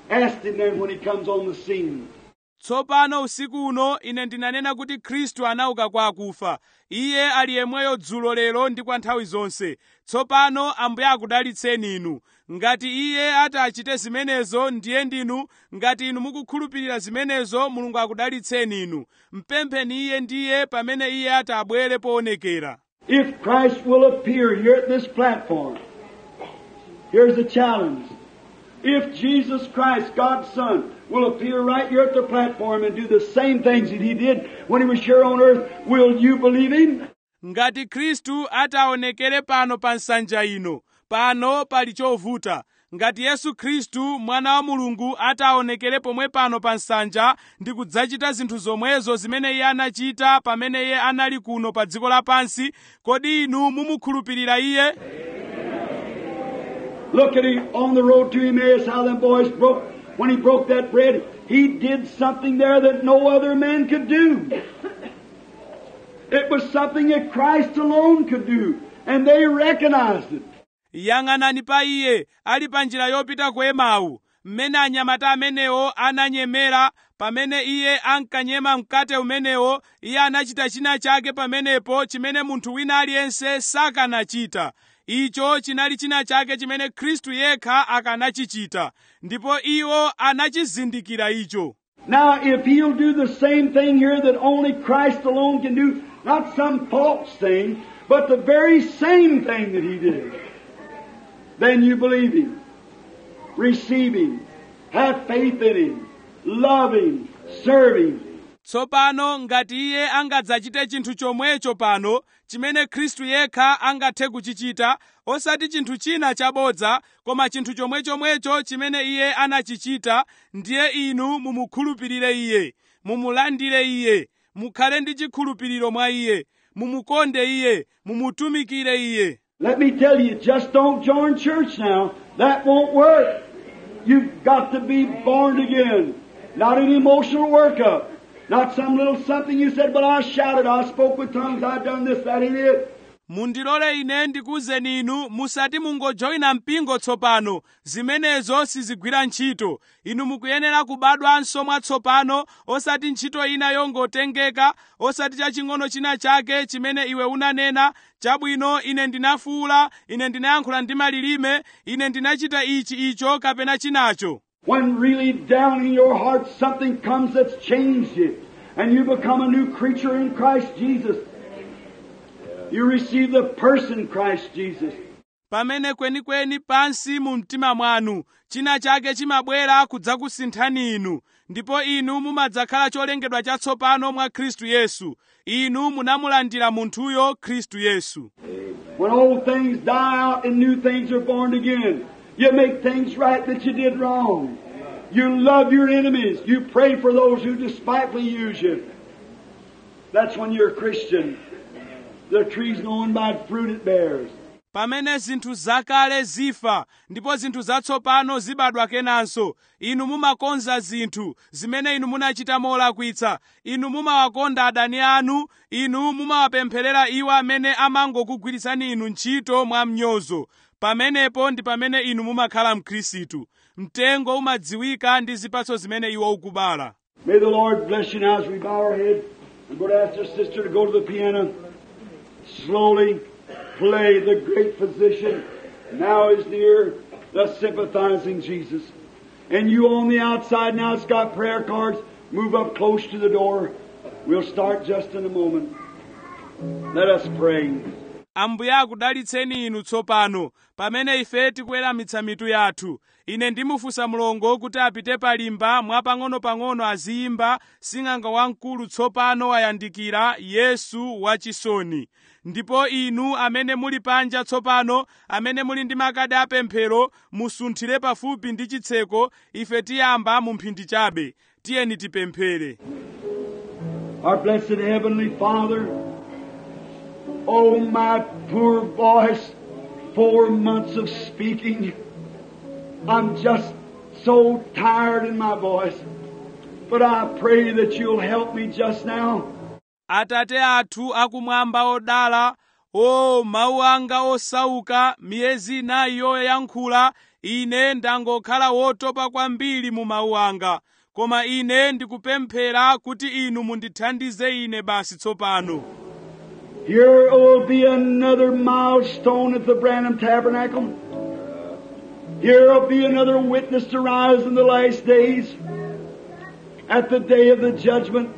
Speaker 2: asked him then when he comes on the scene.
Speaker 1: tsopano usiku uno ine ndinanena kuti khristu anauka kwa akufa iye ali yemweyo dzulo lero ndi kwa nthawi zonse tsopano ambuye akudalitseni inu ngati iye ati achite zimenezo ndiye ndinu ngati inu mukukhulupirira zimenezo mulungu akudalitseni inu mpempheni iye ndiye pamene iye ati abwere poonekera
Speaker 2: If Christ will appear here at this platform, here's the challenge. If Jesus Christ, God's Son, will appear right here at the platform and do the same things that He did when He was here on earth, will you believe Him?
Speaker 1: ngati khristu ataonekere pano pa nsanja ino pano pali chovuta ngati yesu khristu mwana wa mulungu ataonekere pomwe pano pa nsanja ndi kudzachita zinthu zomwezo zimene iye anachita pamene iye anali kuno pa dziko lapansi kodi inu mumukhulupirira iye
Speaker 2: Look at him on the road to Emmaus, how them boys broke, when he broke that bread, he did something there that no other man could do. It was something that Christ alone could do, and they recognized it.
Speaker 1: yang'anani pa iye ali pa njira yopita ku emau mmene anyamata amenewo ananyemera pamene iye ankanyema mkate umenewo iye anachita china chake pamenepo chimene munthu wina aliyense sakanachita icho chinali china chake chimene khristu yekha akanachichita ndipo iwo anachizindikira icho
Speaker 2: Now, if he'll do the same thing here that only Christ alone can do, not some false thing, but the very same thing that he did, then you believe him, receive him, have faith in him, love him, serve him.
Speaker 1: tsopano ngati iye angadzachite chinthu chomwecho pano chimene khristu yekha angathe kuchichita osati chinthu china chabodza koma chinthu chomwechomwecho chimene iye anachichita ndiye inu mumukhulupirire iye mumulandire iye mukhale ndi chikhulupiriro mwa iye mumukonde iye mumutumikire iye
Speaker 2: Let me tell you, just don't join church now. That won't work. You've got to be born again. Not an emotional workup. Not some little something you said, but I shouted, I spoke with tongues, I done this, that ain't it.
Speaker 1: mundilole ine ndikuwuzeni inu musati mungojoyina mpingo tsopano zimenezo sizigwira ntchito inu mukuyenera kubadwanso mwatsopano osati ntchito ina yongotengeka osati chaching'ono china chake chimene iwe unanena chabwino ine ndinafuwula ine ndinayankhula ndi malilime ine ndinachita ichi icho kapena chinacho
Speaker 2: When really down in your heart something comes that's changed you, and you become a new creature in Christ Jesus. You receive the person Christ Jesus.
Speaker 1: pamene kwenikweni pansi mu mtima mwanu china chake chimabwera kudzakusinthani inu ndipo inu mumadzakhala cholengedwa chatsopano mwa khristu yesu inu munamulandira munthuyo khristu yesu
Speaker 2: When old things die out and new things are born again, you make things right that you did wrong. You love your enemies. You pray for those who despitefully use you. That's when you're a Christian. The tree's known by the fruit it bears.
Speaker 1: pamene zinthu zakale zifa ndipo zinthu zatsopano zibadwa kenanso inu mumakonza zinthu zimene inu munachita molakwitsa inu mumawakonda adani anu inu mumawapempherera iwo amene amangokugwiritsani inu ntchito mwa mnyozo pamenepo ndi pamene inu mumakhala mkhristu mtengo umadziwika ndi zipatso zimene iwo ukubala
Speaker 2: May the Lord bless you now as we bow our head. I'm going to ask your sister to go to the piano. Slowly play the great physician. Now is near the sympathizing Jesus. And you on the outside now, it's got prayer cards. Move up close to the door. We'll start just in a moment. Let us pray.
Speaker 1: ambuye akudalitseni inu tsopano pamene ife tikuweramitsa mitu yathu ine ndimufunsa mlongo kuti apite palimba mwapang'ono-pang'ono aziyimba sing'anga wamkulu tsopano wayandikira yesu wachisoni ndipo inu amene muli panja tsopano amene muli ndi makadi apemphero musunthire pafupi ndi chitseko ife tiyamba mu mphindi chabe tiyeni tipemphere
Speaker 2: Our blessed Heavenly Father, oh my poor voice, four months of speaking, I'm just so tired in my voice. But I pray that you'll help me just now.
Speaker 1: atate athu akumwamba odala o mawu anga osauka miyezi inayi yoyankhula ine ndangokhala wotopa kwambiri mu mawu anga koma ine ndikupemphera kuti inu mundithandize ine basi tsopano
Speaker 2: Here will be another milestone at the Branham Tabernacle. Here will be another witness to rise in the last days. At the day of the judgment,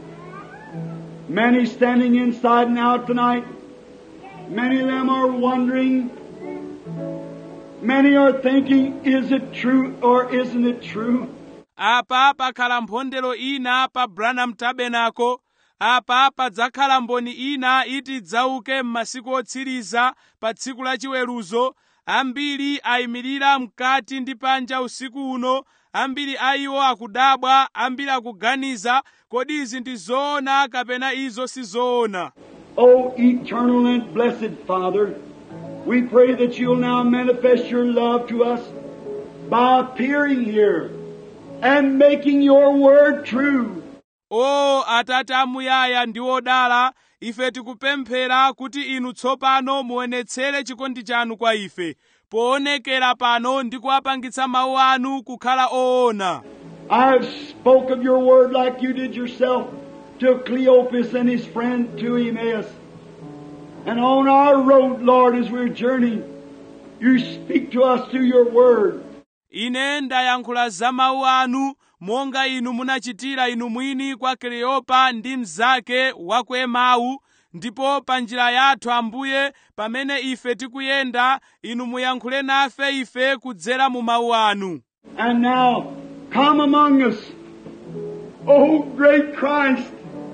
Speaker 2: many standing inside and out tonight. Many of them are wondering. Many are thinking, is it true or isn't it true?
Speaker 1: apa pakhala mphondero ina pa branham tabernacle apa padzakhala mboni ina iti idzauke m'masiku otsiriza pa tsiku la chiweruzo ambiri ayimirira mkati ndi panja usiku uno ambiri a iwo akudabwa ambiri akuganiza kodi izi ndi zoona kapena izo si zoona
Speaker 2: O eternal and blessed Father, we pray that you'll now manifest your love to us by appearing here and making your word true.
Speaker 1: o atate amuyaya ndi odala ife tikupemphera kuti inu tsopano muonetsere chikondi chanu kwa ife poonekera pano ndi kuwapangitsa mawu anu kukhala oona
Speaker 2: I've spoke of your word like you did yourself to Cleopas and his friend to Emmaus. And on our road, Lord, as we're journeying, you speak to us through your word.
Speaker 1: ine ndayankhula za mawu anu monga inu munachitira inu mwini kwa kleopa ndi mnzake wa ku emawu ndipo pa njira yathu ambuye pamene ife tikuyenda inu muyankhule nafe ife kudzera mu mawu anu
Speaker 2: And now, come among us, O great Christ.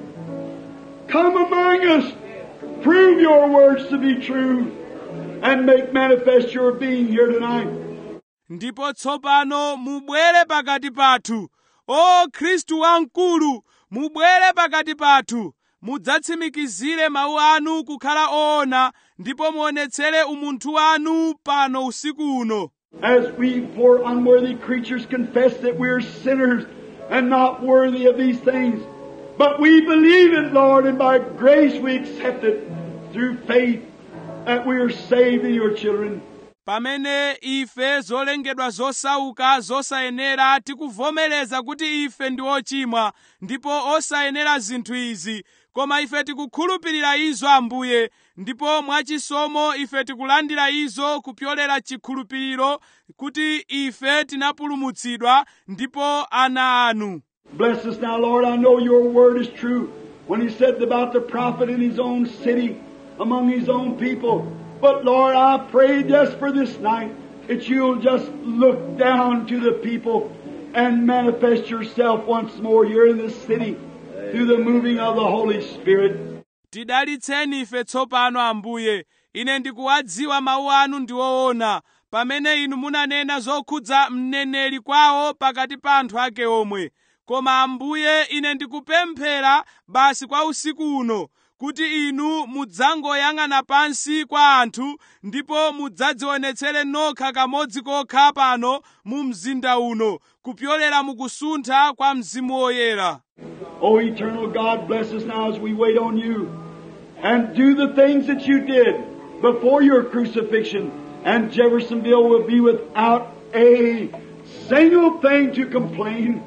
Speaker 2: Come among us. Prove your words to be true and make manifest your being here tonight.
Speaker 1: ndipo tsopano mubwere pakati pathu o khristu wamkulu mubwere pakati pathu mudzatsimikizire mawu anu kukhala oona ndipo muonetsere umunthu wanu pano usiku uno
Speaker 2: As we poor unworthy creatures confess that we're sinners and not worthy of these things. But we believe it, Lord, and by grace we accept it through faith that we are saved in your children.
Speaker 1: pamene ife zolengedwa zosauka zosayenera tikuvomereza kuti ife ndi ochimwa ndipo osayenera zinthu izi koma ife tikukhulupirira izo ambuye ndipo mwachisomo ife tikulandira izo kupyolera chikhulupiriro kuti ife tinapulumutsidwa ndipo ana anu
Speaker 2: Bless us now, Lord. I know your word is true when he said about the prophet in his own city, among his own people. But Lord, I pray just for this night that you'll just look down to the people and manifest yourself once more here in this city through the moving of the Holy Spirit.
Speaker 1: tidalitseni ife tsopano ambuye ine ndikuwadziwa mawu anu ndi woona pamene inu munanena zokhudza mneneri kwawo pakati pa anthu ake omwe koma ambuye ine ndikupemphera basi kwa usiku uno kuti inu mudzangoyang'ana pansi kwa anthu ndipo mudzadzionetsere nokha kamodzi kokha pano mu mzinda uno kupyolera mukusuntha kwa mzimu woyera
Speaker 2: O eternal God, bless us now as we wait on you and do the things that you did before your crucifixion. And Jeffersonville will be without a single thing to complain.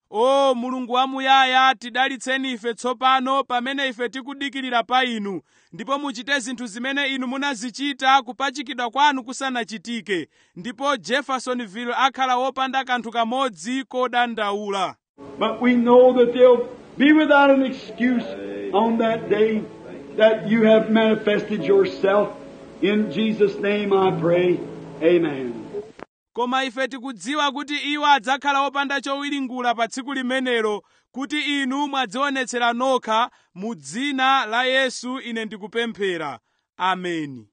Speaker 1: o mulungu wamuyaya tidalitseni ife tsopano pamene ife tikudikirira pa inu ndipo muchite zinthu zimene inu munazichita kupachikidwa kwanu kusanachitike ndipo jeffersonville akhala wopanda kanthu kamodzi kodandaula
Speaker 2: But we know that they'll be without an excuse on that day that you have manifested yourself. In Jesus' name I pray. Amen.
Speaker 1: koma ife tikudziwa kuti iwo adzakhala wopanda chowiringula pa tsiku limenelo kuti inu mwadzionetsera nokha mu dzina la yesu ine ndikupemphera ameni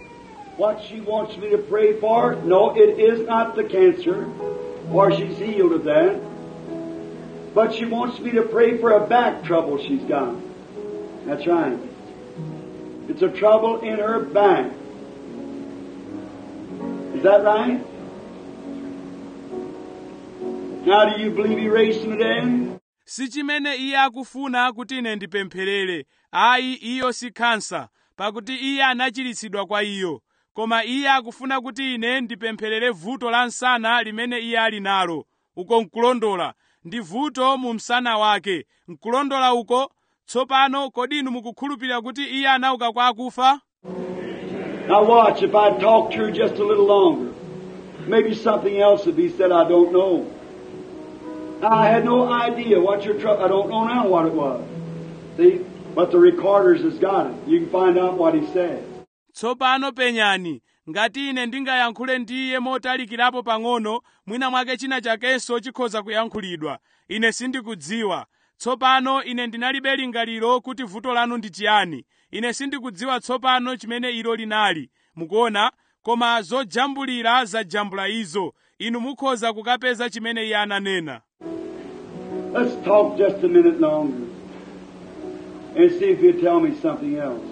Speaker 2: What she wants me to pray for? No, it is not the cancer, for she's healed of that. But she wants me to pray for a back trouble she's got. That's right. It's a trouble in her back. Is that right? Now, do you believe he raised from the dead?
Speaker 1: si chimene iye akufuna kuti ine ndipempherere ayi iyo si khansa pakuti iye anachiritsidwa kwa iyo koma iye akufuna kuti ine ndipempherere vuto la msana limene iye ali nalo uko nkulondola ndi vuto mu msana wake nkulondola uko tsopano kodi inu mukukhulupirira kuti iye anauka kwa akufa
Speaker 2: Now watch, if I talk to her just a little longer, maybe something else would be said I don't know. Now, I had no idea what your trouble, I don't know now what it was. See? But the recorders has got it. You can find out what he said.
Speaker 1: tsopano penyani ngati ine ndingayankhule ndi iye motalikirapo pang'ono mwina mwake china chakenso chikhoza kuyankhulidwa ine sindikudziwa tsopano ine ndinalibe lingaliro kuti vuto lanu ndi chiyani ine sindikudziwa tsopano chimene ilo linali mukuona koma zojambulira zajambula izo inu mukhoza kukapeza chimene iye ananena
Speaker 2: Let's talk just a minute longer and see if you'll tell me something else.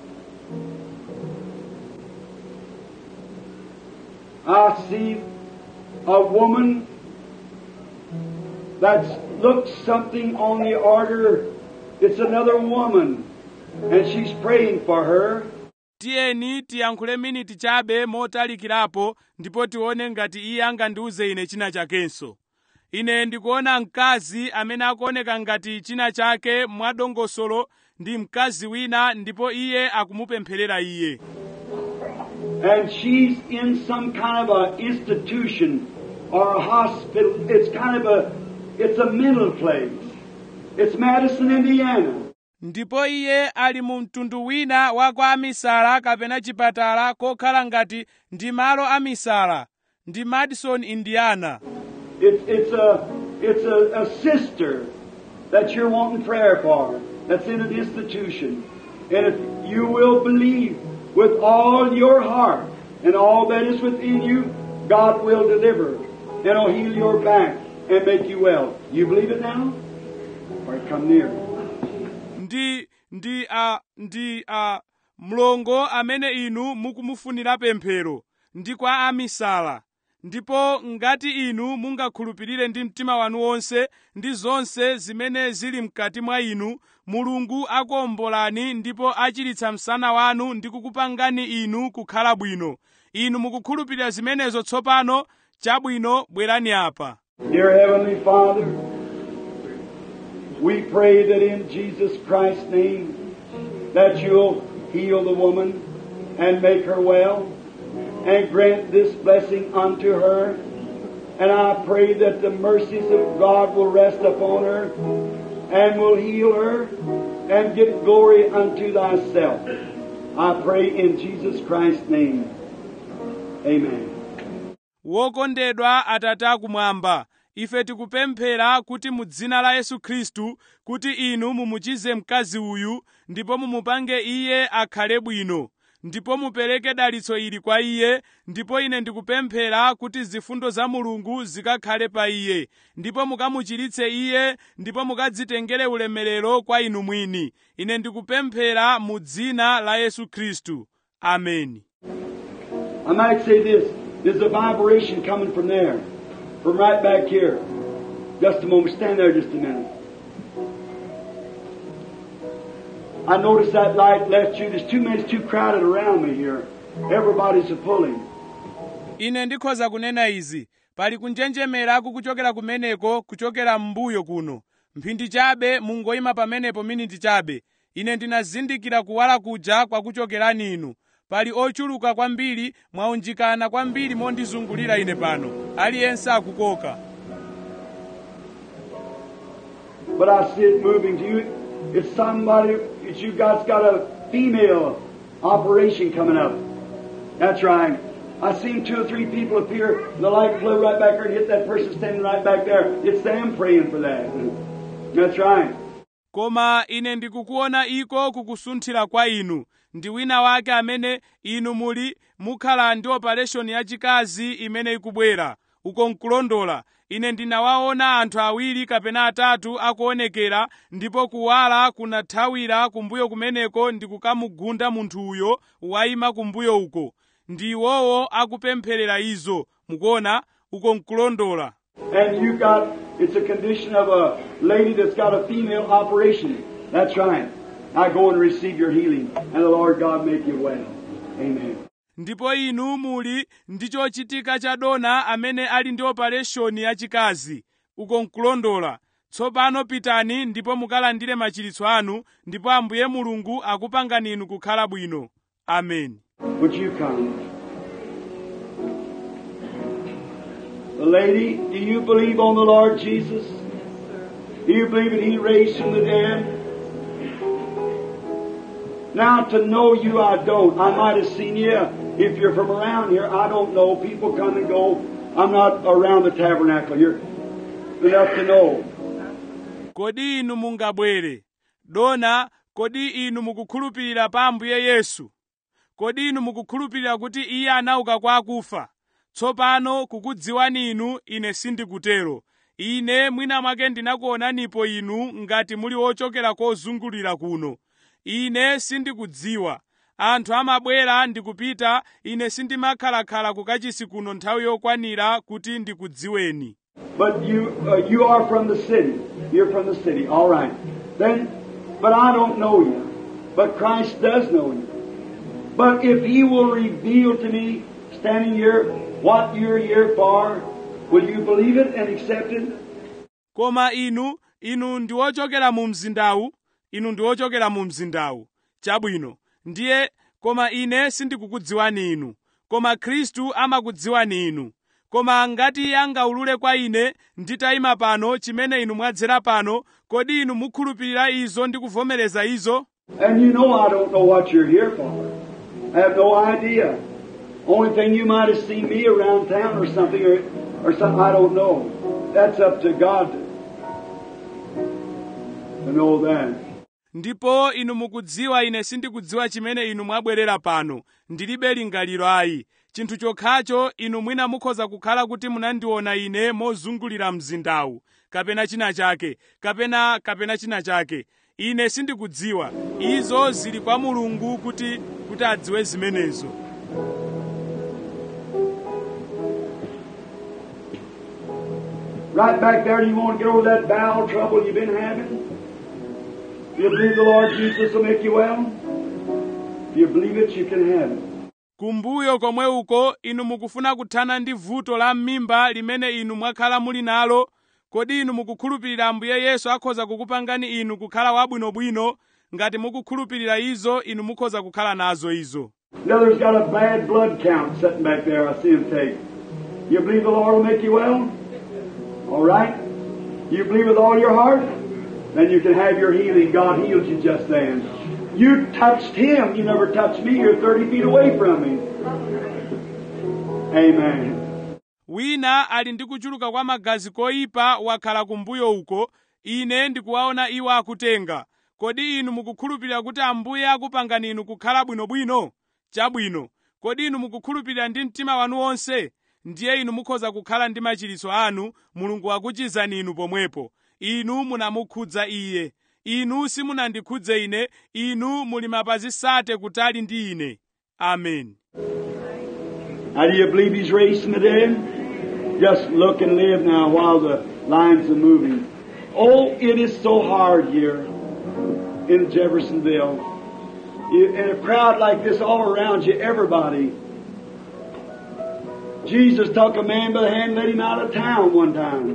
Speaker 2: I see a woman that's looked something on the order. It's another woman, and she's praying for her.
Speaker 1: tiyeni tiyankhule miniti chabe motalikirapo ndipo tione ngati iye angandiuze ine china chakenso ine ndikuona mkazi amene akuoneka ngati china chake mwadongosolo ndi mkazi wina ndipo iye akumupempherera iye
Speaker 2: and she's in some kind of a institution or a hospital. It's kind of a, it's a mental place. It's Madison, Indiana.
Speaker 1: ndipo iye ali mu mtundu wina wa kwa amisala kapena chipatala kokhala ngati ndi malo amisala ndi madison indiana
Speaker 2: It's, it's a, it's a, a sister that you're wanting prayer for that's in an institution. And if you will believe with all your heart and all that is within you, God will deliver and He'll heal your back and make you well. You believe it now? Or come near.
Speaker 1: ndi ndi a ndi a mlongo amene inu mukumufunira pemphero ndi kwa amisala ndipo ngati inu mungakhulupirire ndi mtima wanu wonse ndi zonse zimene zili mkati mwa inu mulungu akuombolani ndipo achiritsa msana wanu ndi kukupangani inu kukhala bwino inu mukukhulupirira zimenezo tsopano chabwino bwerani apa
Speaker 2: Dear Heavenly Father, we pray that in Jesus Christ's name that you'll heal the woman and make her well and grant this blessing unto her. And I pray that the mercies of God will rest upon her and will heal her and give glory unto thyself. I pray in Jesus Christ's name. Amen.
Speaker 1: wokondedwa atate akumwamba ife tikupemphera kuti mu dzina la yesu khristu kuti inu mumuchize mkazi uyu ndipo mumupange iye akhale bwino ndipo mupereke dalitso ili kwa iye ndipo ine ndikupemphera kuti zifundo za mulungu zikakhale pa iye ndipo mukamuchiritse iye ndipo mukadzitengere ulemerero kwa inu mwini ine ndikupemphera mu dzina la yesu khristu ameni
Speaker 2: I might say this. There's a vibration coming from there, from right back here. Just a moment. Stand there just a minute. I noticed that light left you. There's too many, it's too crowded around me here. Everybody's a pulling.
Speaker 1: ine ndikhoza kunena izi pali kunjenjemera kukuchokera kumeneko kuchokera m'mbuyo kuno mphindi chabe mungoyima pamenepo miniti chabe ine ndinazindikira kuwala kuja kwakuchokerani inu pali ochuluka kwambiri mwaunjikana kwambiri mondizungulira ine pano aliyense akukoka
Speaker 2: But I see it moving to you. It's somebody, it's you guys got a female operation coming up. That's right. I seen two or three people appear, the light flew right back there and hit that person standing right back there. It's them praying for that. That's right.
Speaker 1: koma ine ndikukuona iko kukusunthira kwa inu ndi wina wake amene inu muli mukhala ndi opereshoni yachikazi imene ikubwera uko nkulondola ine ndinawaona anthu awiri kapena atatu akuonekera ndipo kuwala kunathawira kumbuyo kumeneko ndi kukamugunda munthuyo wayima kumbuyo uko ndi iwowo akupempherera izo mukuona uko nkulondola
Speaker 2: And you got, it's a condition of a lady that's got a female operation. That's right. Now go and receive your healing, and the Lord God make you well. Amen.
Speaker 1: ndipo inu muli ndi chochitika cha dona amene ali ndi opereshoni yachikazi uko nkulondola tsopano pitani ndipo mukalandire machiritso anu ndipo ambuye mulungu akupangani inu kukhala bwino ameni
Speaker 2: Would you come? The lady, do you believe on the Lord Jesus? Do you believe that He raised from the dead? Now, to know you, I don't. I might have seen you if you're from around here. I don't know. People come and go. I'm not around the tabernacle here enough to know.
Speaker 1: kodi inu mungabwere dona kodi inu mukukhulupirira pa ambuye yesu kodi inu mukukhulupirira kuti iye anauka kwa akufa tsopano kukudziwani inu ine sindikutero ine mwina mwake ndinakuonanipo inu ngati muli ochokera kozungulira kuno ine sindikudziwa anthu amabwera ndikupita ine sindimakhalakhala kukachisi kuno nthawi yokwanira kuti ndikudziweni
Speaker 2: But you, uh, you are from the city. You're from the city. All right. Then, but I don't know you. But Christ does know you. But if He will reveal to me, standing here, what you're here for, will you believe it and accept it?
Speaker 1: koma inu inu ndi ochokera mu mzindawu inu ndi ochokera mu mzindawu chabwino ndiye koma ine sindikukudziwani inu koma khristu amakudziwani inu koma ngati iye angaulule kwa ine nditayima pano chimene inu mwadzera pano kodi inu mukhulupirira izo ndi kuvomereza izo
Speaker 2: And you know I don't know what you're here for. I have no idea. Only thing you might have seen me around town or something, or, or something, I don't know. That's up to God to know that.
Speaker 1: ndipo inu mukudziwa ine sindikudziwa chimene inu mwabwerera pano ndilibe lingaliro ayi chinthu chokhacho inu mwina mukhoza kukhala kuti munandiona ine mozungulira mzindawu kapena china chake kapena kapena china chake ine sindikudziwa izo zili kwa mulungu kuti kuti adziwe zimenezo
Speaker 2: Right back there, you want to get over that bowel trouble you've been having? Do you believe the Lord Jesus will make you well? If you believe it, you can have it.
Speaker 1: kumbuyo komwe uko inu mukufuna kuthana ndi vuto la m'mimba limene inu mwakhala muli nalo kodi inu mukukhulupirira ambuye yesu akhoza kukupangani inu kukhala wabwinobwino ngati mukukhulupirira izo inu mukhoza kukhala nazo izo
Speaker 2: The other's got a bad blood count sitting back there. I see him take. You believe the Lord will make you well? All right. You believe with all your heart? Then you can have your healing. God healed you just then. You touched Him. You never touched me. You're 30 feet away from me. Amen.
Speaker 1: wina ali ndi kuchuluka kwa magazi koyipa wakhala kumbuyo uko ine ndikuwaona iwo akutenga kodi inu mukukhulupirira kuti ambuye akupangani inu kukhala bwinobwino chabwino kodi inu mukukhulupirira ndi mtima wanu wonse ndiye inu mukhoza kukhala ndi machiritso anu mulungu akuchizani inu pomwepo inu munamukhudza iye inu simunandikhudze ine inu muli mapazi sate kutali ndi ine ameni
Speaker 2: Now, do you believe He's raised from the dead? Just look and live now while the lines are moving. Oh, it is so hard here in Jeffersonville. You, in a crowd like this all around you, everybody. Jesus took a man by the hand and led him out of town one time.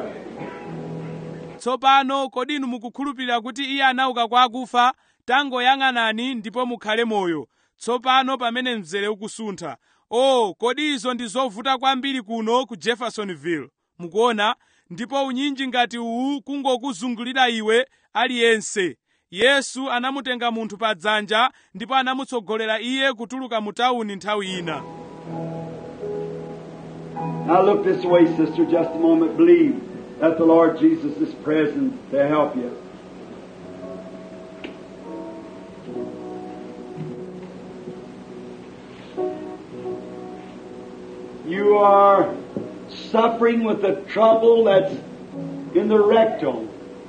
Speaker 1: tsopano kodi inu mukukhulupirira kuti iye anauka kwa akufa tangoyang'anani ndipo mukhale moyo tsopano pamene mzere ukusuntha o kodi izo ndi zovuta kwambiri kuno ku jeffersonville mukuona ndipo unyinji ngati uwu kungokuzungulira iwe aliyense yesu anamutenga munthu pa dzanja ndipo anamutsogolera iye kutuluka mu tawuni nthawi ina
Speaker 2: Now look this way, sister, just a moment. Believe that the Lord Jesus is present to help you. You are suffering with a trouble that's in the rectal.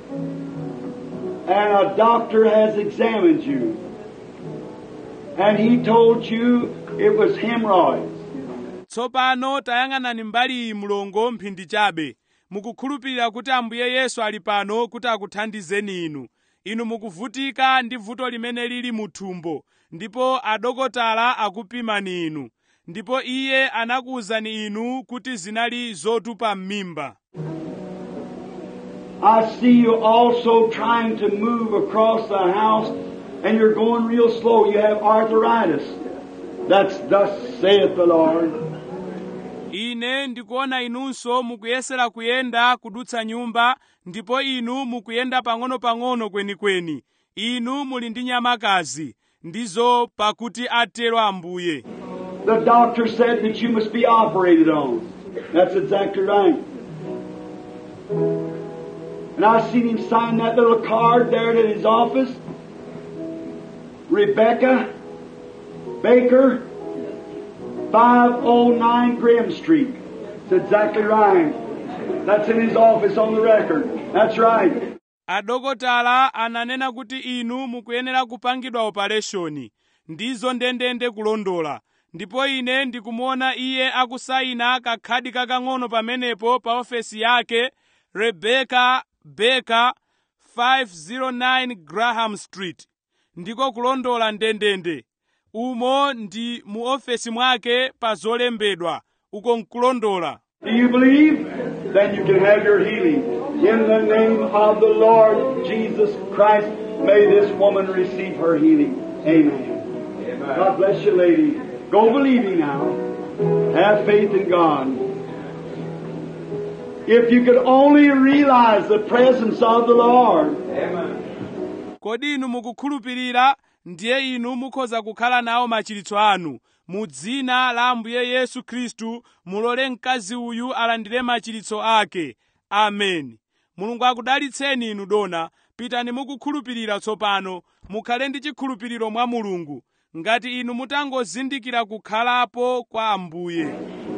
Speaker 2: And a doctor has examined you. And he told you it was hemorrhoids.
Speaker 1: tsopano tayang'anani mbali iyi mlongo mphindi chabe mukukhulupirira kuti ambuye yesu ali pano kuti akuthandizeni inu inu mukuvutika ndi vuto limene lili mu thumbo ndipo adokotala akupimani inu ndipo iye anakuwuzani inu kuti zinali zotupa m'mimba
Speaker 2: I see you also trying to move across the house and you're going real slow. You have arthritis. That's thus saith the Lord.
Speaker 1: ine ndikuona inunso mukuyesera kuyenda kudutsa nyumba ndipo inu mukuyenda pang'ono-pang'ono kwenikweni inu muli ndi nyamakazi ndizo pakuti atero ambuye
Speaker 2: The doctor said that you must be operated on. That's exactly right. And I seen him sign that little card there at his office. Rebecca Baker, 509 Graham Street. That's exactly right. That's in his office on the record. That's right.
Speaker 1: adokotala ananena kuti inu mukuyenera kupangidwa opereshoni ndizo ndendende kulondola ndipo ine ndikumuona iye akusayina kakhadi kakang'ono pamenepo pa ofesi yake rebecca baker 509 graham street ndiko kulondola ndendende umo ndi mu ofesi mwake pa zolembedwa uko nkulondola
Speaker 2: Do you believe? Then you can have your healing. In the name of the Lord Jesus Christ, may this woman receive her healing. Amen. God bless you, lady. Go believing now. Have faith in God. If you could only realize the presence of the Lord.
Speaker 1: kodi inu mukukhulupirira ndiye inu mukhoza kukhala nawo machiritso anu mu dzina la ambuye yesu khristu mulole mkazi uyu alandire machiritso ake ameni mulungu akudalitseni inu dona pitani mukukhulupirira tsopano mukhale ndi chikhulupiriro mwa mulungu ngati inu mutangozindikira kukhalapo kwa ambuye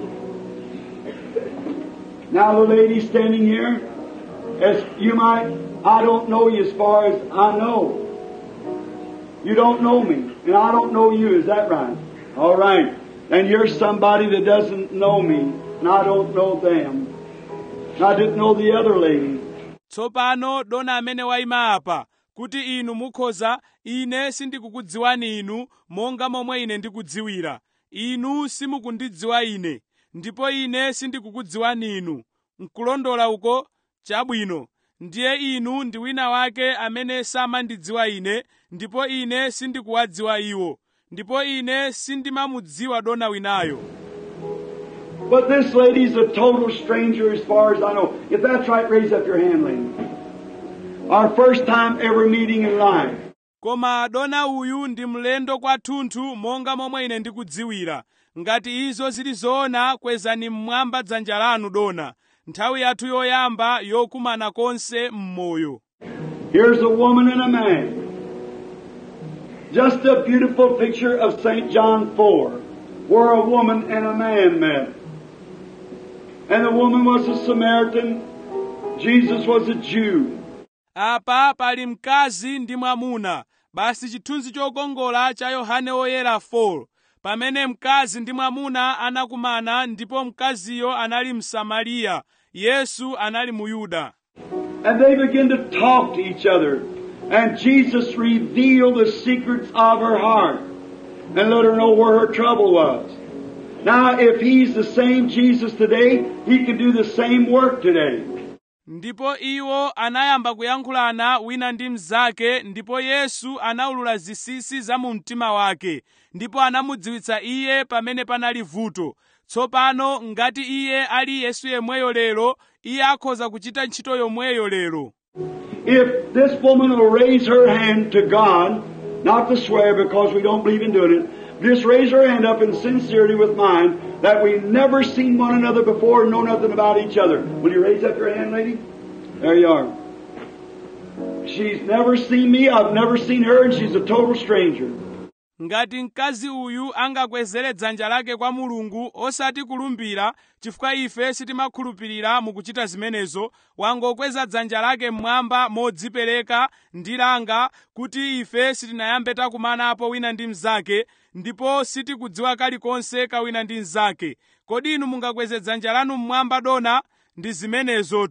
Speaker 2: Now the lady standing here, as you might, I don't know you as far as I know. You don't know me, and I don't know you, is that right? All right. And you're somebody that doesn't know me, and I don't know them. And I didn't know the other lady.
Speaker 1: tsopano dona amene wayima apa kuti inu mukhoza ine sindikukudziwani inu monga momwe ine ndikudziwira inu simukundidziwa ine ndipo ine sindikukudziwani inu nkulondola uko chabwino ndiye inu ndi wina wake amene samandidziwa ine ndipo ine sindikuwadziwa iwo ndipo ine sindimamudziwa dona winayo
Speaker 2: But this lady's a total stranger as far as I know. If that's right, raise up your hand, lady. Our first time ever meeting in life.
Speaker 1: koma dona uyu ndi mlendo kwathunthu monga momwe ine ndikudziwira ngati izo zili zoona kwezani mmwamba dzanja lanu dona nthawi yathu yoyamba yokumana konse m'moyo
Speaker 2: Here's a woman and a man. Just a beautiful picture of St. John 4, where a woman and a man met. And the woman was a Samaritan, Jesus was a Jew.
Speaker 1: apa pali mkazi ndi mwamuna basi chithunzi chokongola cha yohane woyera 4 pamene mkazi ndi mwamuna anakumana ndipo mkaziyo anali msamariya yesu anali muyuda
Speaker 2: And they began to talk to each other. And Jesus revealed the secrets of her heart and let her know where her trouble was. Now, if He's the same Jesus today, He can do the same work today.
Speaker 1: ndipo iwo anayamba kuyankhulana wina ndi mnzake ndipo yesu anawulula zinsinsi za mu mtima wake ndipo anamudziwitsa iye pamene panali vuto tsopano ngati iye ali yesu yemweyo lero iye akhoza kuchita ntchito yomweyo lero
Speaker 2: If this woman will raise her hand to God, not to swear because we don't believe in doing it, just raise her hand up in sincerity with mine that we never seen one another before and know nothing about each other. Will you raise up your hand, lady? There you are. She's never seen me, I've never seen her, and she's a total stranger.
Speaker 1: ngati mkazi uyu angakwezere dzanja lake kwa mulungu osati kulumbira chifukwa ife sitimakhulupirira mukuchita zimenezo wangokweza dzanja lake mmwamba modzipereka ndi langa kuti ife sitinayambe takumanapo wina ndi mnzake ndipo sitikudziwa kalikonse ka wina ndi mnzake kodi inu mungakweze dzanja lanu mmwamba dona ndi zimenezotu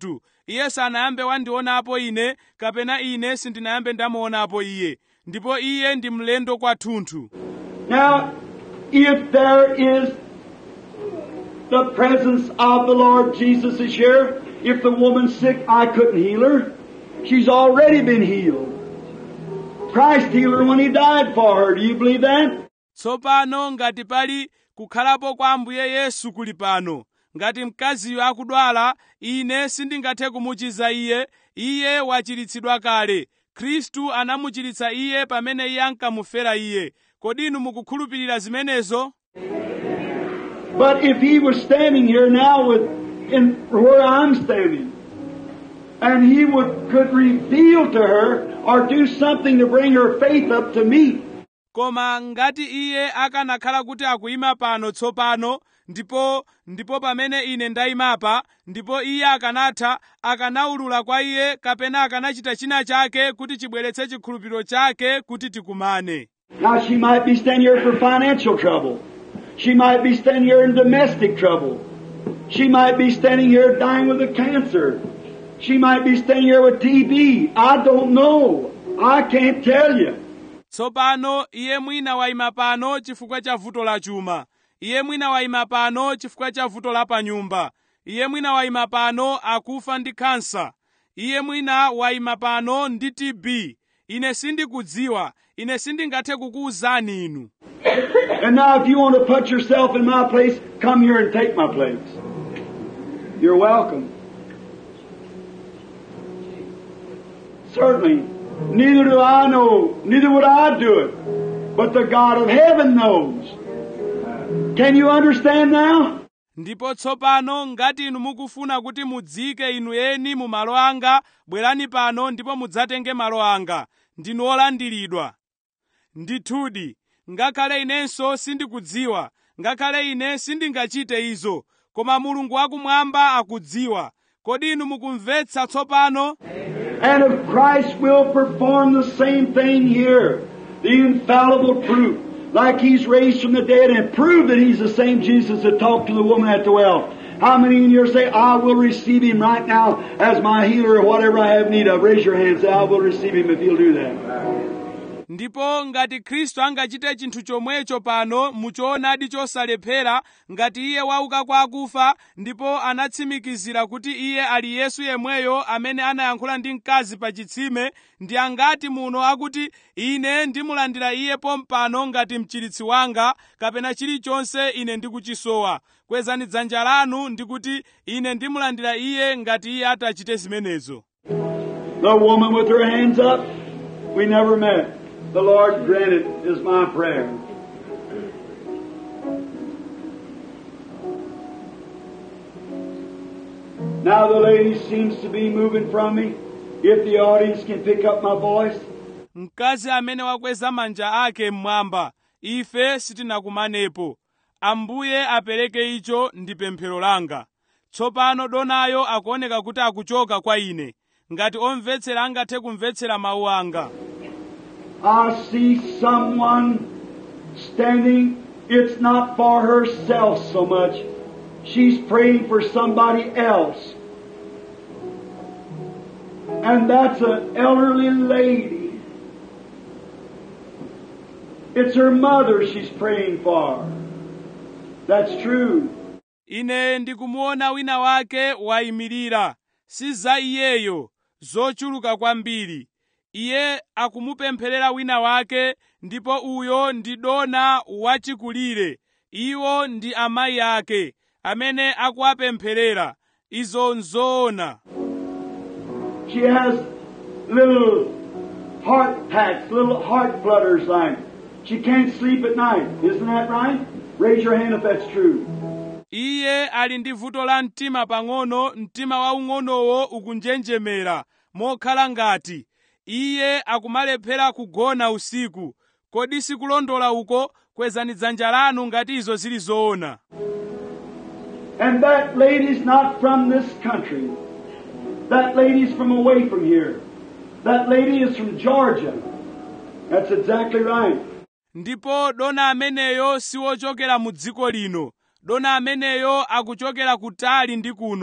Speaker 1: iye sanayambe wandionapo ine kapena ine sindinayambe ndamuonapo iye ndipo iye ndi mlendo kwathunthu
Speaker 2: Now, if there is the presence of the Lord Jesus is here, if the woman's sick, I couldn't heal her. She's already been healed. Christ healed her when He died for her. Do you believe that?
Speaker 1: tsopano ngati pali kukhalapo kwa ambuye yesu kuli pano ngati mkaziyo akudwala ine sindingathe kumuchiza iye iye wachiritsidwa kale khristu anamuchiritsa iye pamene iye ankamufera iye kodi inu mukukhulupirira zimenezo
Speaker 2: But if He was standing here now with, in where I'm standing, and He would, could reveal to her or do something to bring her faith up to me,
Speaker 1: koma ngati iye akanakhala kuti akuyima pano tsopano ndipo ndipo pamene ine ndayimapa ndipo iye akanatha akanawulula kwa iye kapena akanachita china chake kuti chibweretse chikhulupiriro chake kuti tikumane
Speaker 2: Now she might be standing here for financial trouble. She might be standing here in domestic trouble. She might be standing here dying with a cancer. She might be standing here with TB. I don't know. I can't tell you.
Speaker 1: tsopano iye mwina wayima pano chifukwa cha vuto la chuma iye mwina wayima pano chifukwa cha vuto la panyumba iye mwina wayima pano akufa ndi kansa iye mwina wayima pano ndi tb ine sindikudziwa ine sindingathe kukuwuzani inu
Speaker 2: And now if you want to put yourself in my place, come here and take my place. You're welcome. Certainly. Neither do I know, neither would I do it. But the God of heaven knows. Can you understand now?
Speaker 1: ndipo tsopano ngati inu mukufuna kuti mudzike inu eni mu malo anga bwerani pano ndipo mudzatenge malo anga ndinu olandiridwa ndithudi ngakhale inenso sindikudziwa ngakhale ine sindingachite izo koma mulungu wakumwamba akudziwa kodi inu mukumvetsa tsopano
Speaker 2: And if Christ will perform the same thing here, the infallible proof, like He's raised from the dead and prove that He's the same Jesus that talked to the woman at the well. How many in here say, I will receive Him right now as my healer or whatever I have need of? Raise your hand and say, I will receive Him if He'll do that.
Speaker 1: ndipo ngati khristu angachite chinthu chomwecho pano muchoonadi chosalephera ngati iye wauka kwa akufa ndipo anatsimikizira kuti iye ali yesu yemweyo amene anayankhula ndi mkazi pa chitsime ndi angati muno akuti ine ndimulandira iye pompano ngati mchiritsi wanga kapena chilichonse ine ndikuchisowa kwezani dzanja lanu ndikuti ine ndimulandira iye ngati iye atachite zimenezo
Speaker 2: The woman with her hands up, we never met. The Lord granted is my prayer. Now the lady seems to be moving from me. If the audience can pick up my voice.
Speaker 1: mkazi amene wakweza manja ake mmwamba ife sitinakumanepo ambuye apereke icho ndi pemphero langa tsopano donayo akuoneka kuti akuchoka kwa ine ngati omvetsera angathe kumvetsera mawu anga
Speaker 2: I see someone standing. It's not for herself so much. She's praying for somebody else. And that's an elderly lady. It's her mother she's praying for. That's true.
Speaker 1: ine ndikumuona wina wake wayimirira si za iyeyo zochuluka kwambiri iye akumupempherera wina wake ndipo uyo ndi dona wachikulire iwo ndi amayi ake amene akuwapempherera izo nzoona
Speaker 2: She has little heart packs, little heart flutters like. She can't sleep at night. Isn't that right? Raise your hand if that's true.
Speaker 1: iye ali ndi vuto la mtima pang'ono mtima waung'onowo ukunjenjemera mokhala ngati iye akumalephera kugona usiku kodi sikulondola uko kwezani dzanja lanu ngati izo zili zoona
Speaker 2: And that lady's not from this country. That lady's from away from here. That lady is from Georgia. That's exactly right.
Speaker 1: ndipo dona ameneyo siwochokera mu dziko lino dona ameneyo akuchokera kutali ndi kuno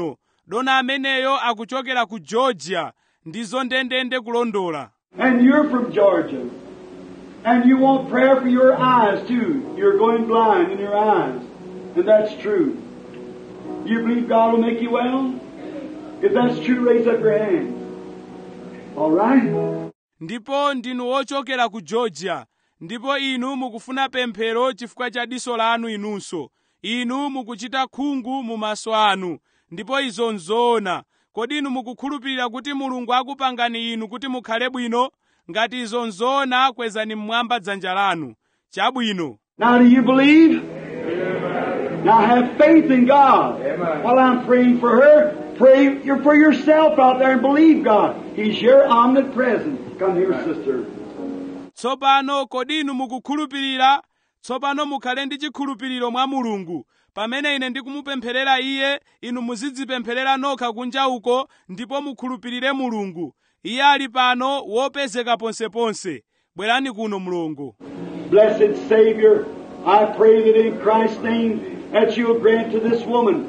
Speaker 1: dona ameneyo akuchokera ku georgia ndizo ndendende kulondola
Speaker 2: And you're from Georgia. And you want prayer for your eyes too. You're going blind in your eyes. And that's true. You believe God will make you well? If that's true, raise up your hand. All right?
Speaker 1: ndipo ndinu wochokera ku georgia ndipo inu mukufuna pemphero chifukwa cha diso lanu inunso inu mukuchita khungu mu maso anu ndipo izo nzoona kodi inu mukukhulupirira kuti mulungu akupangani inu kuti mukhale bwino ngati izo nzoona kwezani mmwamba dzanja lanu chabwino
Speaker 2: Now do you believe? Now have faith in God.
Speaker 3: Amen.
Speaker 2: While I'm praying for her, pray you- for yourself out there and believe God. He's your omnipresent. Come here, sister.
Speaker 1: tsopano kodi inu mukukhulupirira tsopano mukhale ndi chikhulupiriro mwa mulungu pamene ine ndikumupempherera iye inu muzidzipempherera nokha kunja uko ndipo mukhulupirire mulungu iye ali pano wopezeka ponseponse bwerani kuno mlongo
Speaker 2: Blessed Savior, I pray that in Christ's name that you will grant to this woman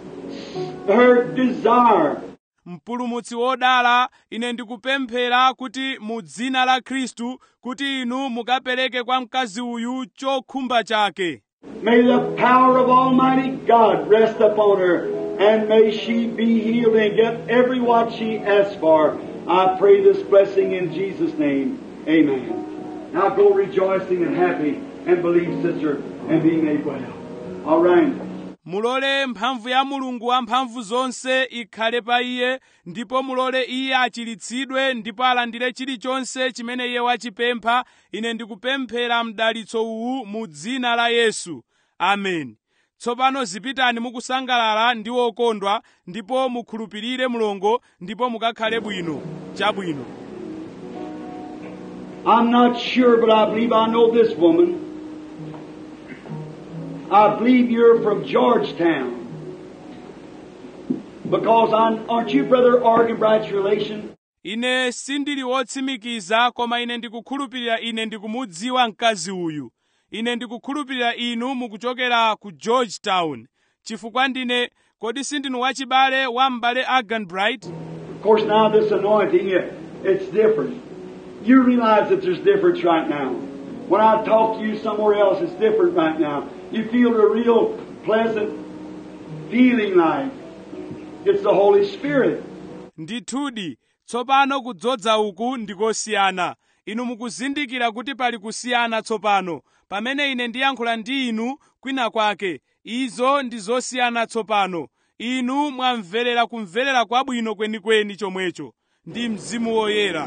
Speaker 2: her desire.
Speaker 1: mpulumutsi wodala ine ndikupemphera kuti mu dzina la khristu kuti inu mukapereke kwa mkazi uyu chokhumba chake
Speaker 2: May the power of Almighty God rest upon her, and may she be healed and get every what she asks for. I pray this blessing in Jesus' name. Amen. Now go rejoicing and happy and believe, sister, and be made well. All right.
Speaker 1: mulole mphamvu ya mulungu wamphamvu zonse ikhale pa iye ndipo mulole iye achiritsidwe ndipo alandire chilichonse chimene iye wachipempha ine ndikupemphera mdalitso uwu mu dzina la yesu ameni tsopano zipitani mukusangalala ndi wokondwa ndipo mukhulupirire mulongo ndipo mukakhale bwino chabwino
Speaker 2: I'm not sure, but I believe I know this woman. I believe you're from Georgetown. Because I'm, aren't you Brother Arganbright's relation?
Speaker 1: ine sindili wotsimikiza koma ine ndikukhulupirira ine ndikumudziwa mkazi uyu ine ndikukhulupirira inu mukuchokera ku georgetown chifukwa ndine kodi sindinu wachibale wa m'bale arganbright
Speaker 2: Of course, now this anointing, it- it's different. You realize that there's difference right now. When I talk to you somewhere else, it's different right now. You feel a real pleasant feeling like it's the Holy Spirit.
Speaker 1: ndithudi tsopano kudzodza uku ndikosiyana inu mukuzindikira kuti pali kusiyana tsopano pamene ine ndiyankhula ndi inu kwina kwake izo ndi zosiyana tsopano inu mwamverera kumverera kwabwino kwenikweni chomwecho ndi mzimu woyera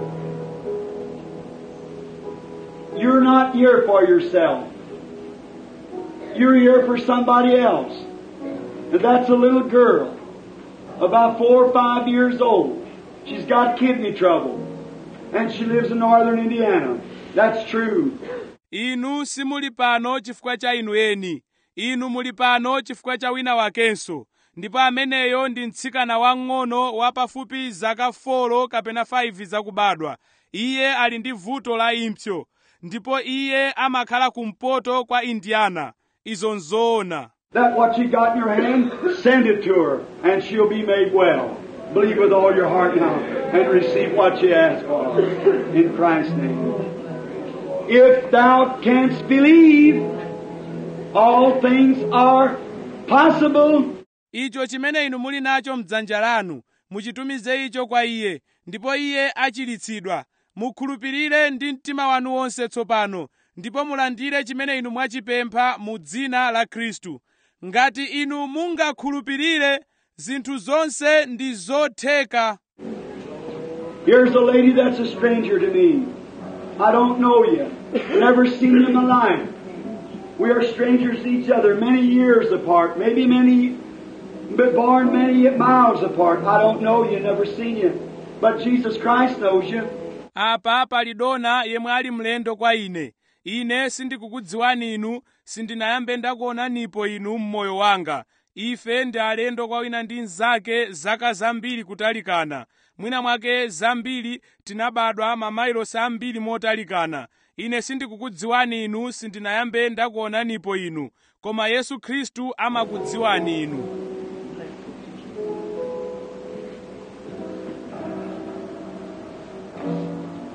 Speaker 2: You're not here for yourself. You're here for somebody else. And that's a little girl, about four or five years old. She's got kidney trouble. And she lives in northern Indiana. That's true.
Speaker 1: inu simuli pano chifukwa cha inu eni inu muli pano chifukwa cha wina wakenso ndipo ameneyo ndi mtsikana wang'ono wa pafupi zaka 4 kapena 5 zakubadwa iye ali ndi vuto la impsyo ndipo iye amakhala kumpoto kwa indiana izo nzoona
Speaker 2: That what you got in your hand, send it to her, and she'll be made well. Believe with all your heart now, and receive what you ask for. In Christ's name. If thou canst believe, all things are possible.
Speaker 1: icho chimene inu muli nacho mdzanja lanu muchitumize icho kwa iye ndipo iye achiritsidwa mukhulupirire ndi mtima wanu wonse tsopano ndipo mulandire chimene inu mwachipempha mu dzina la khristu ngati inu mungakhulupirire zinthu zonse ndi zotheka
Speaker 2: Here's a lady that's a stranger to me. I don't know you. Never seen you in my life. We are strangers to each other, many years apart, maybe many, but born many miles apart. I don't know you, never seen you. But Jesus Christ knows you.
Speaker 1: apa pali dona yemwe ali mlendo kwa ine ine sindikukudziwani inu sindinayambe ndakuonanipo inu mmoyo wanga ife ndi alendo kwa wina ndi mnzake zaka zambiri kutalikana mwina mwake zambiri tinabadwa mamailosi ambiri motalikana ine sindikukudziwani inu sindinayambe ndakuonanipo inu koma yesu khristu amakudziwani inu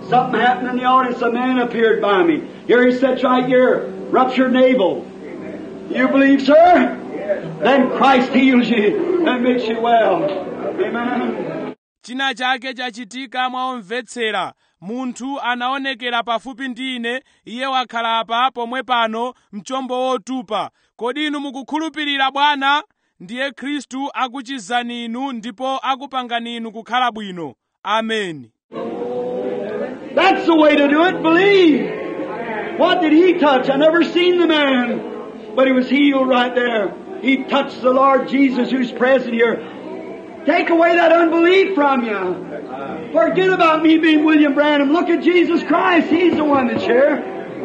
Speaker 2: Something happened in the audience. A man appeared by me. Here he sits right here, ruptured navel. You believe, sir? Then Christ heals you and makes you well. Amen.
Speaker 1: china chake chachitika mwaomvetsera munthu anaonekera pafupi ndi ine iye wakhala apa pomwe pano mchombo wotupa kodi inu mukukhulupirira bwana ndiye khristu akuchizani inu ndipo akupangani inu kukhala bwino ameni
Speaker 2: That's the way to do it. Believe. What did he touch? I never seen the man, but he was healed right there. He touched the Lord Jesus who's present here. Take away that unbelief from you. Forget about me being William Branham. Look at Jesus Christ. He's the one that's here.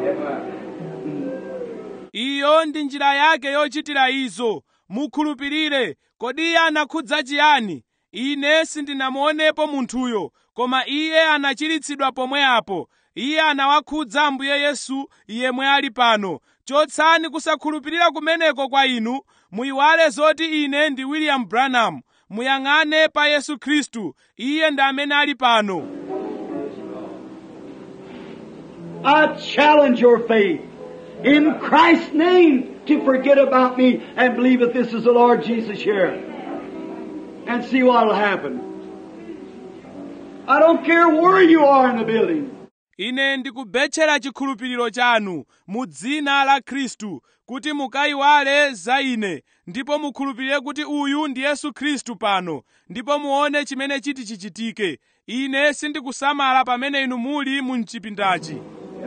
Speaker 1: iyo ndi njira yake yochitira izo mukhulupirire kodi iye anakhudza chiyani ine sindinamuonepo munthuyo koma iye anachiritsidwa pomwe apo iye anawakhudza ambuye yesu yemwe ali pano chotsani kusakhulupirira kumeneko kwa inu muyiwale zoti ine ndi william branham muyang'ane pa yesu khristu iye ndi amene ali pano
Speaker 2: I challenge your faith in Christ's name to forget about me and believe that this is the Lord Jesus here. And see what will happen. I don't care where you are in the building.
Speaker 1: ine ndikubetchera chikhulupiriro chanu mu dzina la khristu kuti mukayiwale za ine ndipo mukhulupirire kuti uyu ndi yesu khristu pano ndipo muone chimene chiti chichitike ine sindikusamala pamene inu muli mu mchipindachi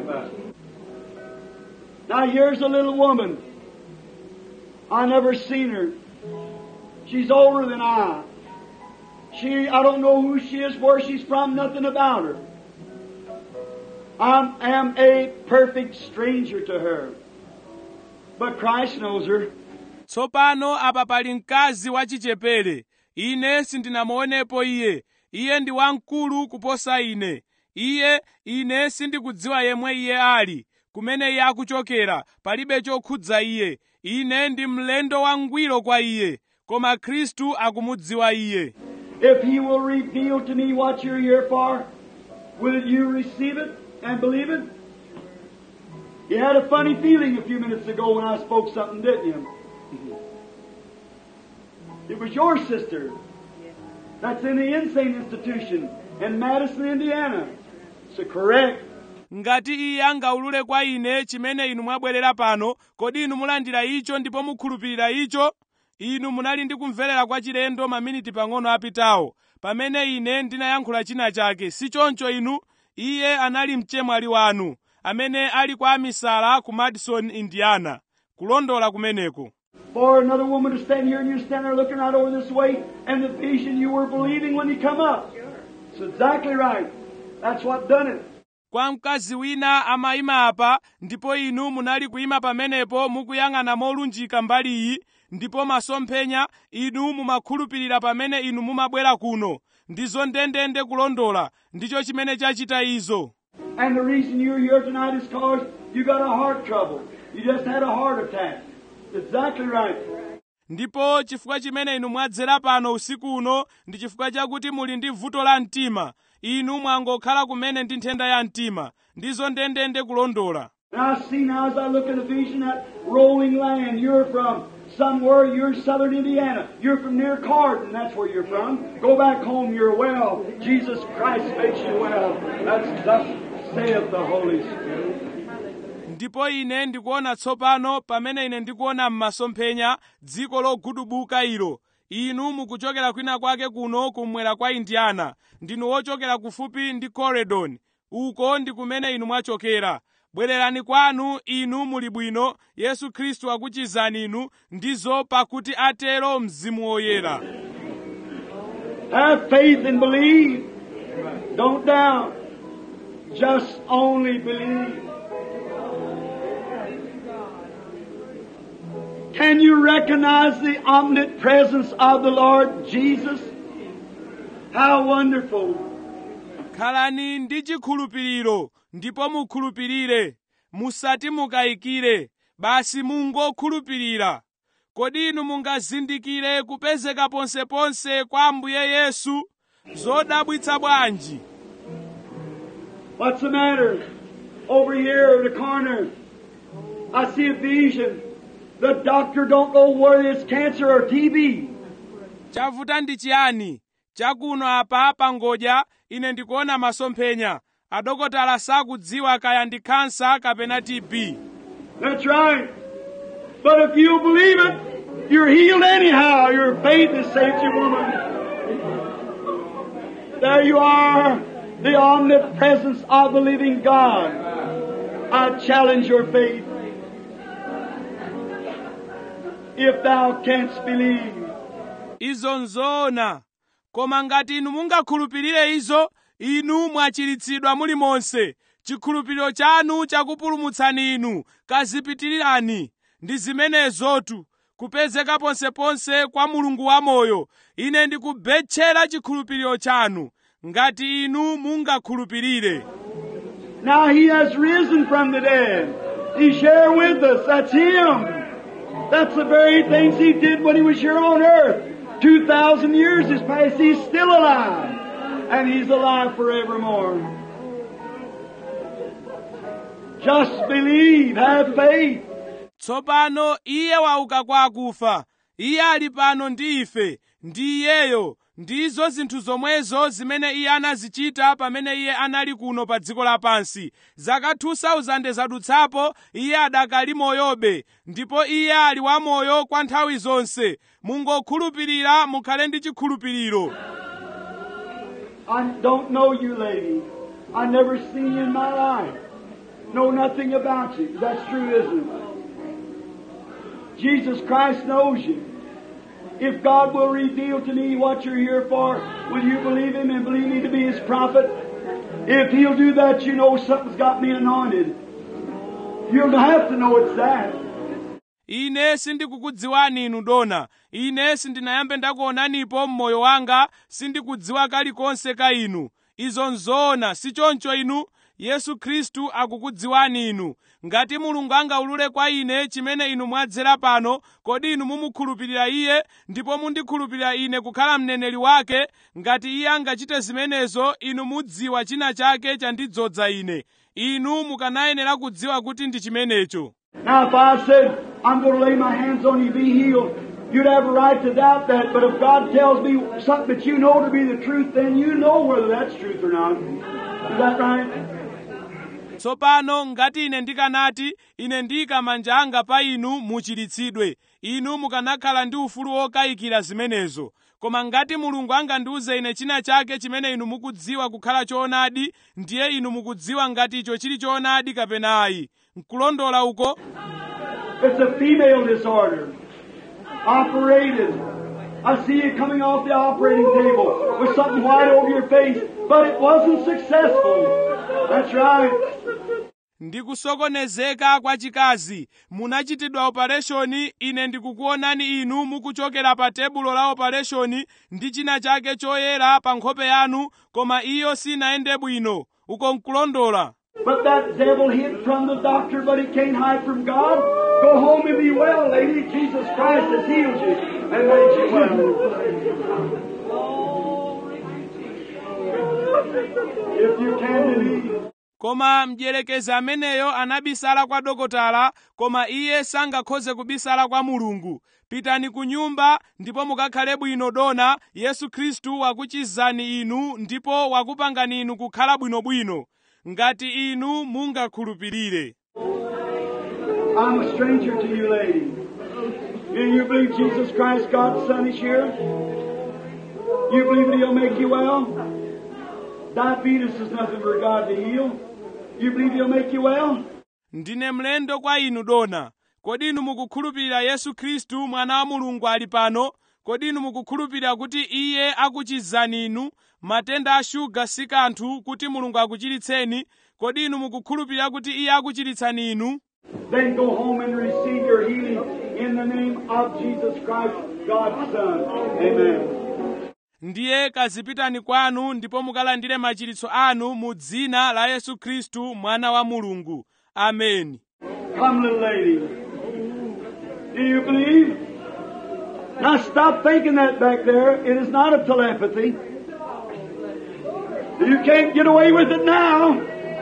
Speaker 2: Now here's a little woman. I never seen her. She's older than I. She, I don't know who she is, where she's from, nothing about her. I am a perfect stranger to her. But Christ knows her.
Speaker 1: tsopano apa pali mkazi wachichepere ine sindinamuonepo iye iye ndi wamkulu kuposa ine iye ine sindikudziwa yemwe iye ali kumene iye akuchokera palibe chokhudza iye ine ndi mlendo wangwiro kwa iye koma khristu akumudziwa iye
Speaker 2: If He will reveal to me what you're here for, will you receive it and believe it? You had a funny feeling a few minutes ago when I spoke something, didn't you? It was your sister. That's in the insane institution in Madison, Indiana. So correct.
Speaker 1: ngati iye angaulule kwa ine chimene inu mwabwerera pano kodi inu mulandira icho ndipo mukhulupirira icho inu munali ndi kumverera kwa chilendo maminiti pang'ono apitawo pamene ine ndinayankhula china chake si choncho inu iye anali mchemwali wanu amene ali kwa amisala ku madison indiana kulondola kumeneko
Speaker 2: For another woman to stand here and you stand there looking right over this way, and the vision you were believing when you come up. It's exactly right. That's what done it.
Speaker 1: kwa mkazi wina amayima apa ndipo inu munali kuyima pamenepo mukuyang'ana molunjika mbali iyi ndipo masomphenya inu mumakhulupirira pamene inu mumabwera kuno ndizo ndendende kulondola ndicho chimene chachita izo
Speaker 2: And the reason you're here tonight is because you got a heart trouble. You just had a heart attack. Exactly right.
Speaker 1: ndipo chifukwa chimene inu mwadzera pano usiku uno ndi chifukwa chakuti muli ndi vuto la mtima inu mwangokhala kumene ndi nthenda ya mtima ndizo ndendende kulondola
Speaker 2: And I see now as I look at the vision that rolling land you're from. Somewhere you're in southern Indiana. You're from near Cardin. That's where you're from. Go back home. You're well. Jesus Christ makes you well. That's thus saith the Holy Spirit.
Speaker 1: ndipo ine ndikuona tsopano pamene ine ndikuona m'masomphenya dziko logudubuka ilo inu mukuchokera kwina kwake kuno kumwera kwa indiana ndinu wochokera kufupi ndi coredon uko ndi kumene inu mwachokera bwererani kwanu inu muli bwino yesu khristu akuchizani inu ndizo pakuti atero mzimu woyera
Speaker 2: Have faith and believe. Don't doubt. Just only believe. Can you recognize the omnipresence of the Lord Jesus? How wonderful.
Speaker 1: khalani ndi chikhulupiriro ndipo mukhulupirire musati mukayikire basi mungokhulupirira kodi inu mungazindikire kupezeka ponseponse kwa ambuye yesu zodabwitsa bwanji
Speaker 2: What's the matter? Over here in the corner, I see a vision. The doctor don't know whether it's cancer or TB.
Speaker 1: chavuta ndi chiyani chakuno apa pangodya ine ndikuona masomphenya adokotala sakudziwa kaya ndi khansa kapena tb
Speaker 2: That's right. But if you believe it, you're healed anyhow. Your faith has saved you, woman. There you are, the omnipresence of the living God. I challenge your faith. If thou canst believe.
Speaker 1: izo nzoona koma ngati inu mungakhulupirire izo inu mwachiritsidwa mulimonse chikhulupiriro chanu chakupulumutsani inu kazipitirirani ndi zimenezotu kupezeka ponseponse kwa mulungu wamoyo ine ndikubetchera chikhulupiriro chanu ngati inu mungakhulupirire
Speaker 2: Now he has risen from the dead. He's here with us. That's him. That's the very things he did when he was here on earth. Two thousand years has passed. He's still alive. And he's alive forevermore. Just believe. Have faith.
Speaker 1: tsopano iye wauka kwa akufa iye ali pano ndi ife ndi iyeyo ndizo zinthu zomwezo zimene iye anazichita pamene iye anali kuno pa dziko lapansi zaka 2000 zadutsapo iye adakali moyobe ndipo iye ali wamoyo kwa nthawi zonse mungokhulupirira mukhale ndi chikhulupiriro
Speaker 2: I don't know you, lady. I never seen you in my life. Know nothing about you. That's true, isn't it? Jesus Christ knows you. If God will reveal to me what you're here for, will you believe Him and believe me to be His prophet? If He'll do that, you know something's got me anointed. You'll have to know it's that.
Speaker 1: ine sindikukudziwani inu dona ine sindinayambe ndakuonanipo mmoyo wanga sindikudziwa kalikonse ka inu izo nzoona si choncho inu yesu khristu akukudziwani inu ngati mulungu angaulule kwa ine chimene inu mwadzera pano kodi inu mumukhulupirira iye ndipo mundikhulupirira ine kukhala mneneri wake ngati iye angachite zimenezo inu mudziwa china chake chandidzodza ine inu mukanayenera kudziwa kuti ndi chimenecho
Speaker 2: Now, if I said, I'm going to lay my hands on you, be healed, you'd have a right to doubt that. But if God tells me something that you know to be the truth, then you know whether that's truth or not. Is that right?
Speaker 1: tsopano ngati ine ndikanati ine ndiyika manja anga pa inu muchiritsidwe inu mukanakhala ndi ufulu wokayikira zimenezo koma ngati mulungu angandiuze ine china chake chimene inu mukudziwa kukhala choonadi ndiye inu mukudziwa ngati icho chili choonadi kapena ayi nkulondola uko
Speaker 2: It's a female disorder. Operated. I see you coming off the operating table with something white over your face, but it wasn't successful. That's right.
Speaker 1: ndikusokonezeka kwa chikazi munachitidwa opereshoni ine ndikukuonani inu mukuchokera pa tebulo la opereshoni ndi china chake choyera pa nkhope yanu koma iyo sinayende bwino uko nkulondola
Speaker 2: But that devil hid from the doctor, but he can't hide from God. Go home and be well, lady. Jesus Christ has healed you and made you well. If you can believe.
Speaker 1: koma mdierekezi ameneyo anabisala kwa dokotala koma iye sangakhoze kubisala kwa mulungu pitani ku nyumba ndipo mukakhale bwino dona yesu khristu wakuchizani inu ndipo wakupangani inu kukhala bwinobwino ngati inu mungakhulupirire
Speaker 2: I'm a stranger to you, lady. Do you believe Jesus Christ, God's Son, is here? You believe that He'll make you well? Diabetes is nothing for God to heal. You believe He'll make you well?
Speaker 1: ndine mlendo kwa inu dona kodi inu mukukhulupirira yesu khristu mwana wa mulungu ali pano kodi inu mukukhulupirira kuti iye akuchizani inu matenda a shuga si kanthu kuti mulungu akuchiritseni kodi inu mukukhulupirira kuti iye akuchiritsani inu
Speaker 2: Then go home and receive your healing in the name of Jesus Christ, God's Son. Amen.
Speaker 1: ndiye kazipitani kwanu ndipo mukalandire machiritso anu mu dzina la yesu khristu mwana wa mulungu ameni
Speaker 2: Come, little lady. Do you believe? Now stop thinking that back there. It is not a telepathy. You can't get away with it now.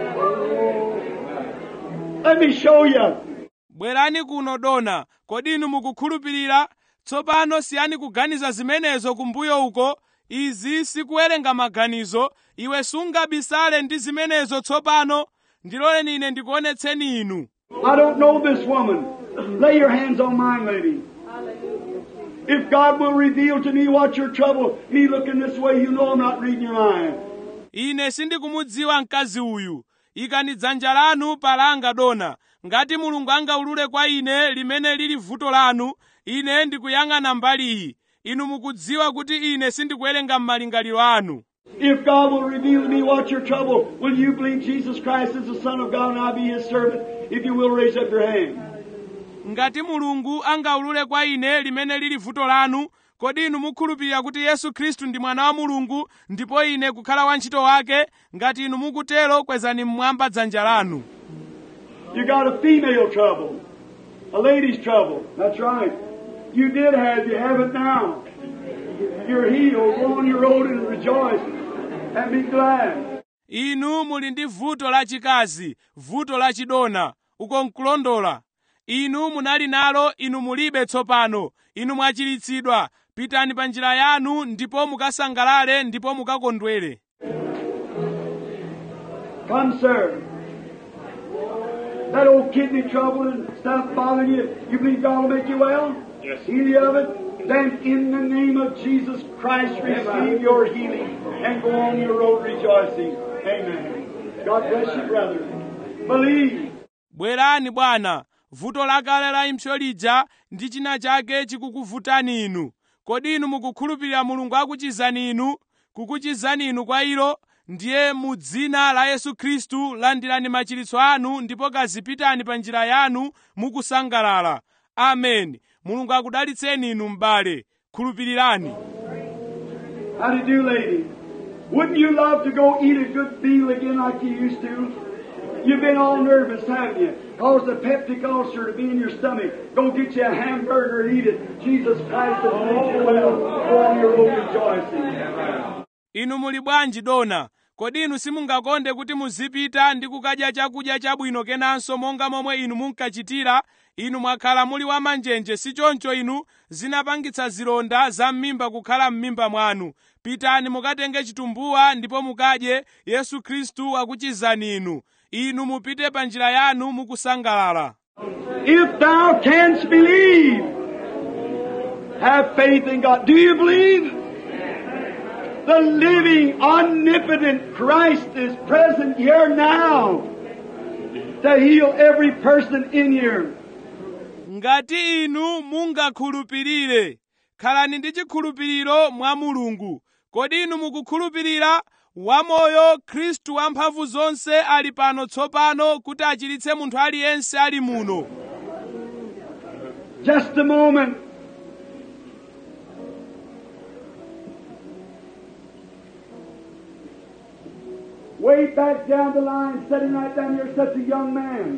Speaker 2: Let me show you.
Speaker 1: bwerani kuno dona kodi inu mukukhulupirira tsopano siyani kuganiza zimenezo kumbuyo uko izi sikuwerenga maganizo iwe sungabisale ndi zimenezo tsopano ndiloleni ine ndikuonetseni inu
Speaker 2: I don't know this woman. Lay your hands on mine, lady. If God will reveal to me what's your trouble, me looking this way, you know I'm not reading your mind.
Speaker 1: ine sindikumudziwa mkazi uyu ikani dzanja lanu palanga dona ngati mulungu angaulule kwa ine limene lili vuto lanu ine ndikuyang'ana mbali iyi inu mukudziwa kuti ine sindikuwerenga m'malingaliro anu
Speaker 2: If God will reveal to me what's your trouble, will you believe Jesus Christ is the Son of God and I'll be His servant? If you will, raise up your hand.
Speaker 1: ngati mulungu angaulule kwa ine limene lili vuto lanu kodi inu mukhulupirira kuti yesu khristu ndi mwana wa mulungu ndipo ine kukhala wantchito wake ngati inu mukutero kwezani mmwamba dzanja lanu
Speaker 2: You got a female trouble, a lady's trouble. That's right. You did have, you have it now. You're healed. Go on your road and rejoice and be glad.
Speaker 1: inu muli ndi vuto lachikazi vuto lachidona uko nkulondola inu munali nalo inu mulibe tsopano inu mwachiritsidwa pitani pa njira yanu ndipo mukasangalale ndipo mukakondwere
Speaker 2: Come, sir. That old kidney trouble and stuff bothering you, you believe God will make you well?
Speaker 3: Yes.
Speaker 2: Heal you of it? Then in the name of Jesus Christ, receive your healing and go on your road rejoicing. Amen. God bless you, brother. Believe.
Speaker 1: bwerani bwana vuto lakale la impsyo lija ndi china chake chikukuvutani inu kodi inu mukukhulupirira mulungu akuchizani inu kukuchizani inu kwa ilo ndiye mu dzina la yesu khristu landirani machiritso anu ndipo kazipitani pa njira yanu mukusangalala ameni mulungu akudalitseni inu m'bale khulupirirani
Speaker 2: How do you do, lady? Wouldn't you love to go eat a good meal again like you used to? You've been all nervous, haven't you? Caused a peptic ulcer to be in your stomach. Go get you a hamburger and eat it. Jesus Christ has made you well. Go on your road rejoicing.
Speaker 1: inu muli bwanji dona kodi inu simungakonde kuti muzipita ndi kukadya chakudya chabwino kenanso monga momwe inu munkachitira inu mwakhala muli wamanjenje si choncho inu zinapangitsa zilonda za m'mimba kukhala m'mimba mwanu pitani mukatenge chitumbuwa ndipo mukadye yesu khristu akuchizani inu inu mupite pa njira yanu mukusangalala
Speaker 2: If thou canst believe, have faith in God. Do you believe? The living, omnipotent Christ is present here now to heal every person in here.
Speaker 1: ngati inu mungakhulupirire khalani ndi chikhulupiriro mwa mulungu kodi inu mukukhulupirira wamoyo khristu wamphamvu zonse ali pano tsopano kuti achiritse munthu aliyense ali muno
Speaker 2: Just a moment. Way back down the line, sitting right down here, such a young man.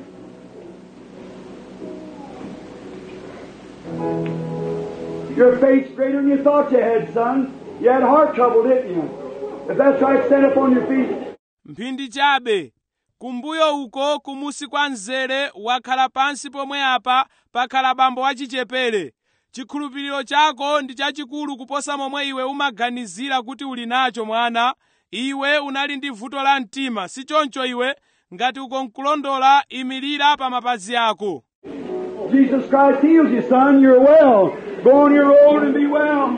Speaker 2: Your faith's greater than you thought you had, son. You had heart trouble, didn't you? If that's right, stand up on your feet.
Speaker 1: mphindi chabe kumbuyo uko kumusi kwa mzere wakhala pansi pomwe apa pakhala bambo wachichepere chikhulupiriro chako ndi chachikulu kuposa momwe iwe umaganizira kuti uli nacho mwana iwe unali ndi vuto la mtima si choncho iwe ngati uko nkulondola imirira pa mapazi ako
Speaker 2: Jesus Christ heals you, son. You're well. Go on your road and be well.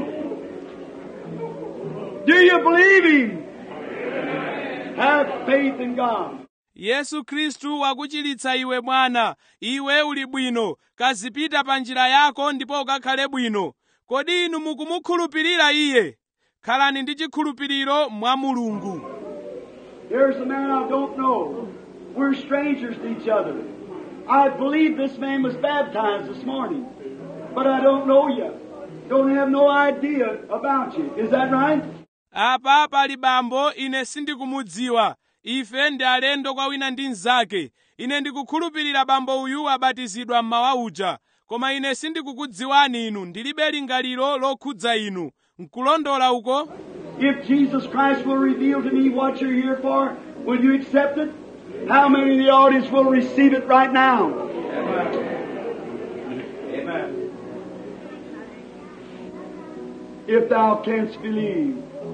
Speaker 2: Do you believe Him? Have faith in God.
Speaker 1: yesu khristu wakuchiritsa iwe mwana iwe uli bwino kazipita pa njira yako ndipo ukakhale bwino kodi inu mukumukhulupirira iye khalani ndi chikhulupiriro mwa mulungu
Speaker 2: Here's a man I don't know. We're strangers to each other. I believe this man was baptized this morning, but I don't know you. Don't have no idea about you. Is that right?
Speaker 1: apa pali bambo ine sindikumudziwa ife ndi alendo kwa wina ndi mnzake ine ndikukhulupirira bambo uyu abatizidwa mmawa uja koma ine sindikukudziwani inu ndilibe lingaliro lokhudza inu nkulondola uko
Speaker 2: If Jesus Christ will reveal to me what you're here for, will you accept it? How many in the audience will receive it right now?
Speaker 3: Amen.
Speaker 2: If thou canst believe.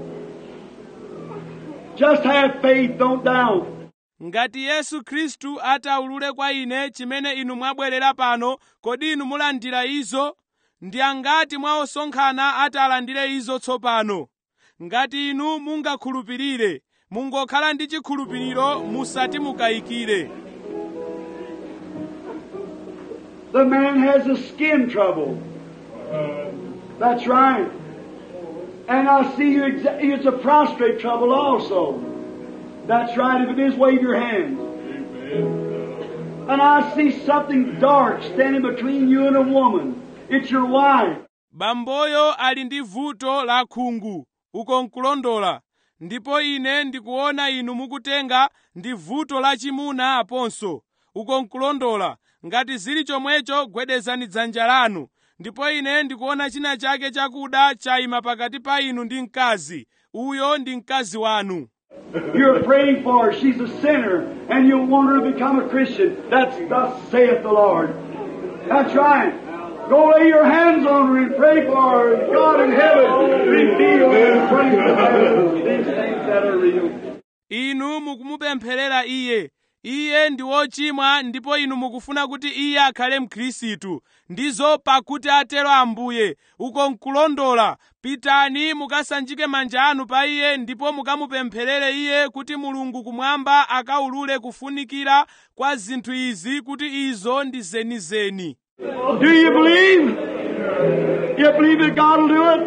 Speaker 2: Just have faith, don't doubt.
Speaker 1: ngati yesu khristu ataulule kwa ine chimene inu mwabwerera pano kodi inu mulandira izo ndi angati mwa osonkhana atalandire izo tsopano ngati inu mungakhulupirire mungokhala ndi chikhulupiriro musati mukayikire
Speaker 2: The man has a skin trouble. That's right. And I see you, exa- it's a prostrate trouble also. That's right. If it is, wave your hand. And I see something dark standing between you and a woman. It's your wife.
Speaker 1: bamboyo ali ndi vuto la khungu uko nkulondola ndipo ine ndikuona inu mukutenga ndi vuto lachimuna aponso uko nkulondola ngati zili chomwecho gwedezani dzanja lanu ndipo ine ndikuona china chake chakuda chayima pakati pa inu ndi mkazi uyo ndi mkazi wanu
Speaker 2: You're praying for her. She's a sinner, and you want her to become a Christian. That's thus saith the Lord. That's right. Go lay your hands on her and pray for her. God in heaven, reveal and bring to pass these things that are real.
Speaker 1: inu mukumupempherera iye iye ndi wochimwa ndipo inu mukufuna kuti iye akhale mkhristu ndizo pakuti atero ambuye uko nkulondola pitani mukasanjike manja anu pa iye ndipo mukamupempherere iye kuti mulungu kumwamba akaulule kufunikira kwa zinthu izi kuti izo ndi zenizeni
Speaker 2: Do you believe? You believe that God will do it?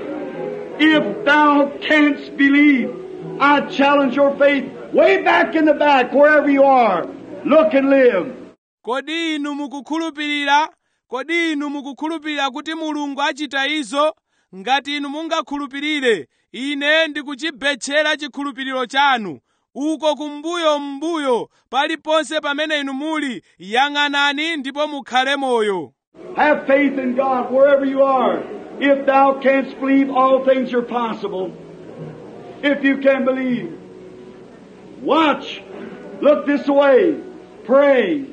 Speaker 2: If thou canst believe, I challenge your faith way back in the back, wherever you are. Look and live.
Speaker 1: kodi inu mukukhulupirira kodi inu mukukhulupirira kuti mulungu achita izo ngati inu mungakhulupirire ine ndikuchibetchera chikhulupiriro chanu uko kumbuyo mbuyo paliponse pamene inu muli yang'anani ndipo mukhale moyo
Speaker 2: Have faith in God wherever you are. If thou canst believe, all things are possible. If you can believe. Watch. Look this way. Pray.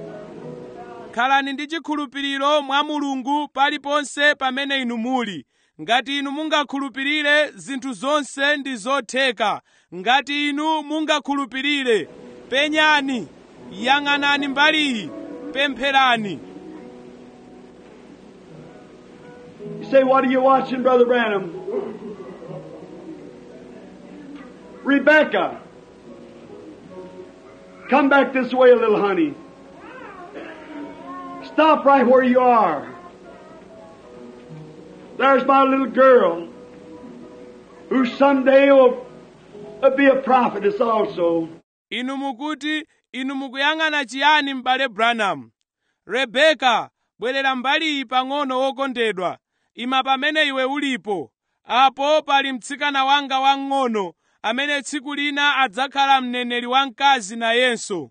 Speaker 1: khalani ndi chikhulupiriro mwa mulungu paliponse pamene inu muli ngati inu mungakhulupirire zinthu zonse ndi zotheka ngati inu mungakhulupirire penyani yang'anani mbali iyi pempherani
Speaker 2: You say, what are you watching, Brother Branham? Rebecca. Come back this way a little, honey. Stop right where you are. There's my little girl who someday will uh, be a prophetess also.
Speaker 1: inu mukuti inu mukuyang'ana chiyani m'bale branham rebeka bwerera mbali iyi pang'ono wokondedwa ima pamene iwe ulipo apo pali mtsikana wanga wang'ono amene tsiku lina adzakhala mneneri wamkazi nayenso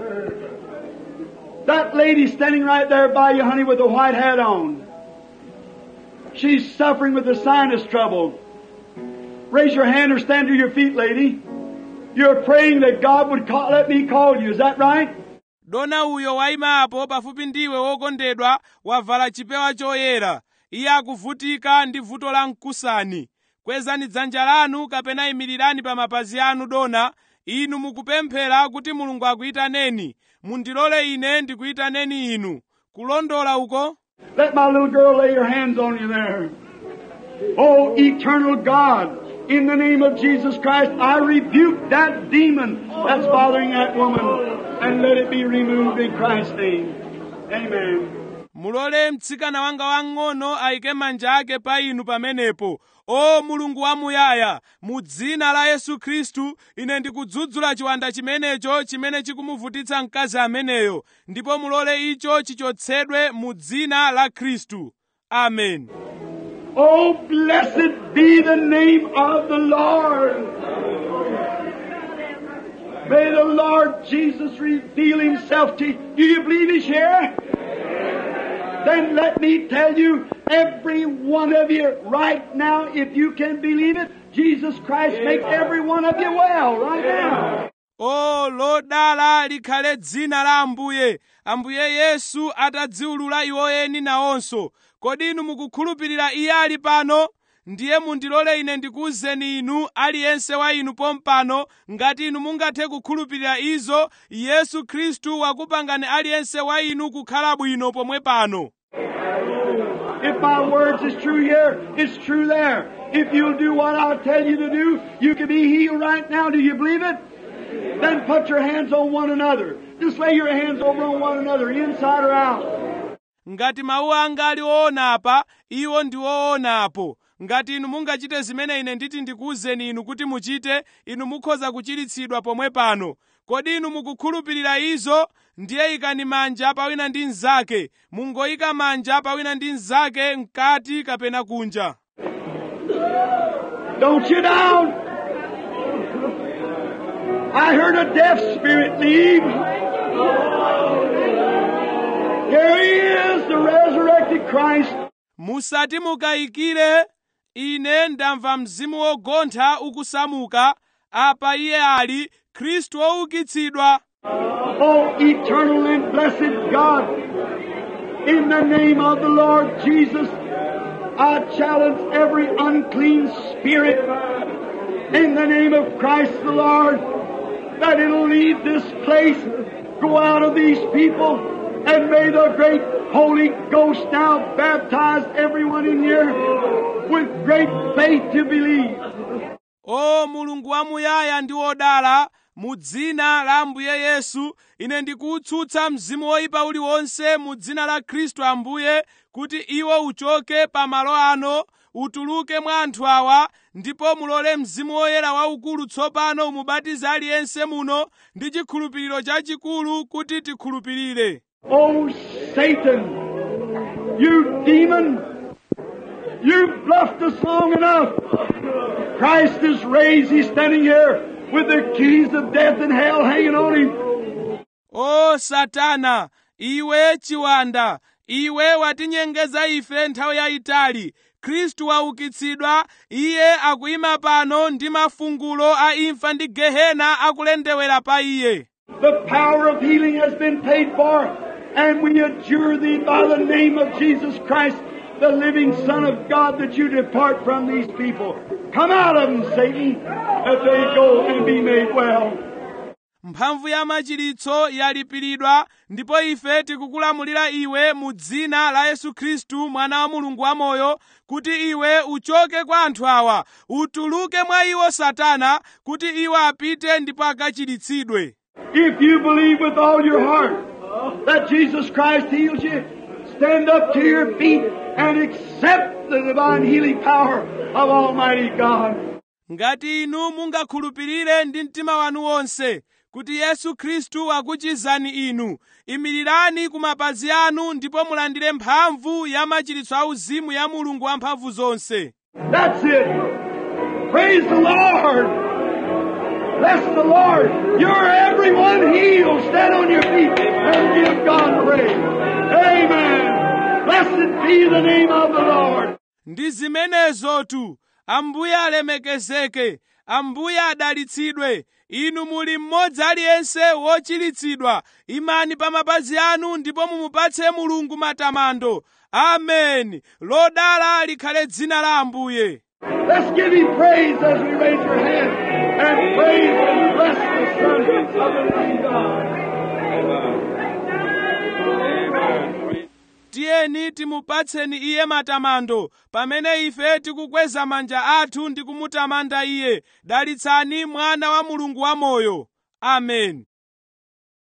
Speaker 2: That lady standing right there by you, honey, with a white hat on. She's suffering with a sinus trouble. Raise your hand or stand to your feet, lady. You're praying that God would call, let me call you. Is that right?
Speaker 1: dona uyo wayima apo pafupi ndiwe wokondedwa wavala chipewa choyera iye akuvutika ndi vuto la mkusani kwezani dzanja lanu kapena imirirani pa mapazi anu dona inu mukupemphera kuti mulungu akuyitaneni mundilole ine ndikuyitaneni inu kulondola uko
Speaker 2: Let my little girl lay her hands on you there. Oh, eternal God, in the name of Jesus Christ, I rebuke that demon that's bothering that woman and let it be removed in Christ's name. Amen.
Speaker 1: mulole mtsikana wanga wang'ono ayike manja ake pa inu pamenepo o mulungu wamuyaya mu dzina la yesu khristu ine ndikudzudzula chiwanda chimenecho chimene chikumuvutitsa mkazi ameneyo ndipo mulole icho chichotsedwe mu dzina la khristu amen
Speaker 2: Oh, blessed be the name of the Lord. May the Lord Jesus reveal Himself to you. Do you believe He's here? Then let me tell you, every one of you right now, if you can believe it, Jesus Christ make every one of you well right now.
Speaker 1: o lodala likhale dzina la ambuye ambuye yesu atadziwulula iwoyeni nawonso kodi inu mukukhulupirira iye ali pano ndiye mundilole ine ndikuwuzeni inu aliyense wa inu pompano ngati inu mungathe kukhulupirira izo yesu khristu wakupangani aliyense wa inu kukhala bwino pomwe pano
Speaker 2: If my words is true here, it's true there. If you'll do what I'll tell you to do, you can be healed right now. Do you believe it? Then put your hands on one another. Just lay your hands over on one another, inside or out.
Speaker 1: ngati mawu anga ali woona apa iwo ndi woonapo ngati inu mungachite zimene ine nditi ndikuwuzeni inu kuti muchite inu mukhoza kuchiritsidwa pomwe pano kodi inu mukukhulupirira izo ndiye ikani manja pawina ndi mnzake mungoyika manja pawina ndi mnzake mkati kapena kunja
Speaker 2: Don't you down. I heard a deaf spirit leave. Here he is, the resurrected Christ.
Speaker 1: musati mukayikire ine ndamva mzimu wogontha ukusamuka apa iye ali khristu woukitsidwa
Speaker 2: Oh, eternal and blessed God, in the name of the Lord Jesus, I challenge every unclean spirit in the name of Christ the Lord that it'll leave this place, go out of these people, and may the great Holy Ghost now baptize everyone in here with great faith to believe.
Speaker 1: o mulungu wamuyaya ndi wodala mu dzina la ambuye yesu ine ndikuwutsutsa mzimu woyipa uliwonse mu dzina la khristu ambuye kuti iwo uchoke pa malo ano utuluke mwa anthu awa ndipo mulole mzimu woyera waukulu tsopano umubatize aliyense muno ndi chikhulupiriro chachikulu kuti tikhulupirire
Speaker 2: Oh, Satan, you demon, you've bluffed us long enough. Christ is raised. He's standing here with the keys of death and hell hanging on him.
Speaker 1: o satana iwe chiwanda iwe watinyengeza ife nthawi yayitali khristu waukitsidwa iye akuyima pano ndi mafungulo a imfa ndi gehena akulendewera pa iye
Speaker 2: The power of healing has been paid for, and we adjure thee by the name of Jesus Christ, the living Son of God, that you depart from these people. Come out of them, Satan, that they go and be made well.
Speaker 1: mphamvu ya machiritso yalipiridwa ndipo ife tikukulamulira iwe mu dzina la yesu khristu mwana wa mulungu wamoyo kuti iwe uchoke kwa anthu awa utuluke mwa iwo satana kuti iwo apite ndipo akachiritsidwe
Speaker 2: If you believe with all your heart that Jesus Christ heals you, stand up to your feet and accept the divine healing power of Almighty God.
Speaker 1: ngati inu mungakhulupirire ndi mtima wanu wonse kuti yesu khristu akuchizani inu imirirani ku mapazi anu ndipo mulandire mphamvu ya machiritso auzimu ya mulungu wamphamvu zonse
Speaker 2: That's it. Praise the Lord. Bless the Lord. You're everyone healed. Stand on your feet and give God praise. Amen. Blessed be the name of the Lord.
Speaker 1: ndi zimenezotu ambuye alemekezeke ambuye adalitsidwe inu muli mmodzi aliyense wochiritsidwa imani pa mapazi anu ndipo mumupatse mulungu matamando ameni lodala likhale dzina la ambuye
Speaker 2: Let's give him praise as we raise our hands and praise and bless the Son of the living God.
Speaker 1: tiyeni timupatseni iye matamando pamene ife tikukweza manja athu ndi kumutamanda iye dalitsani mwana wa mulungu wamoyo ameni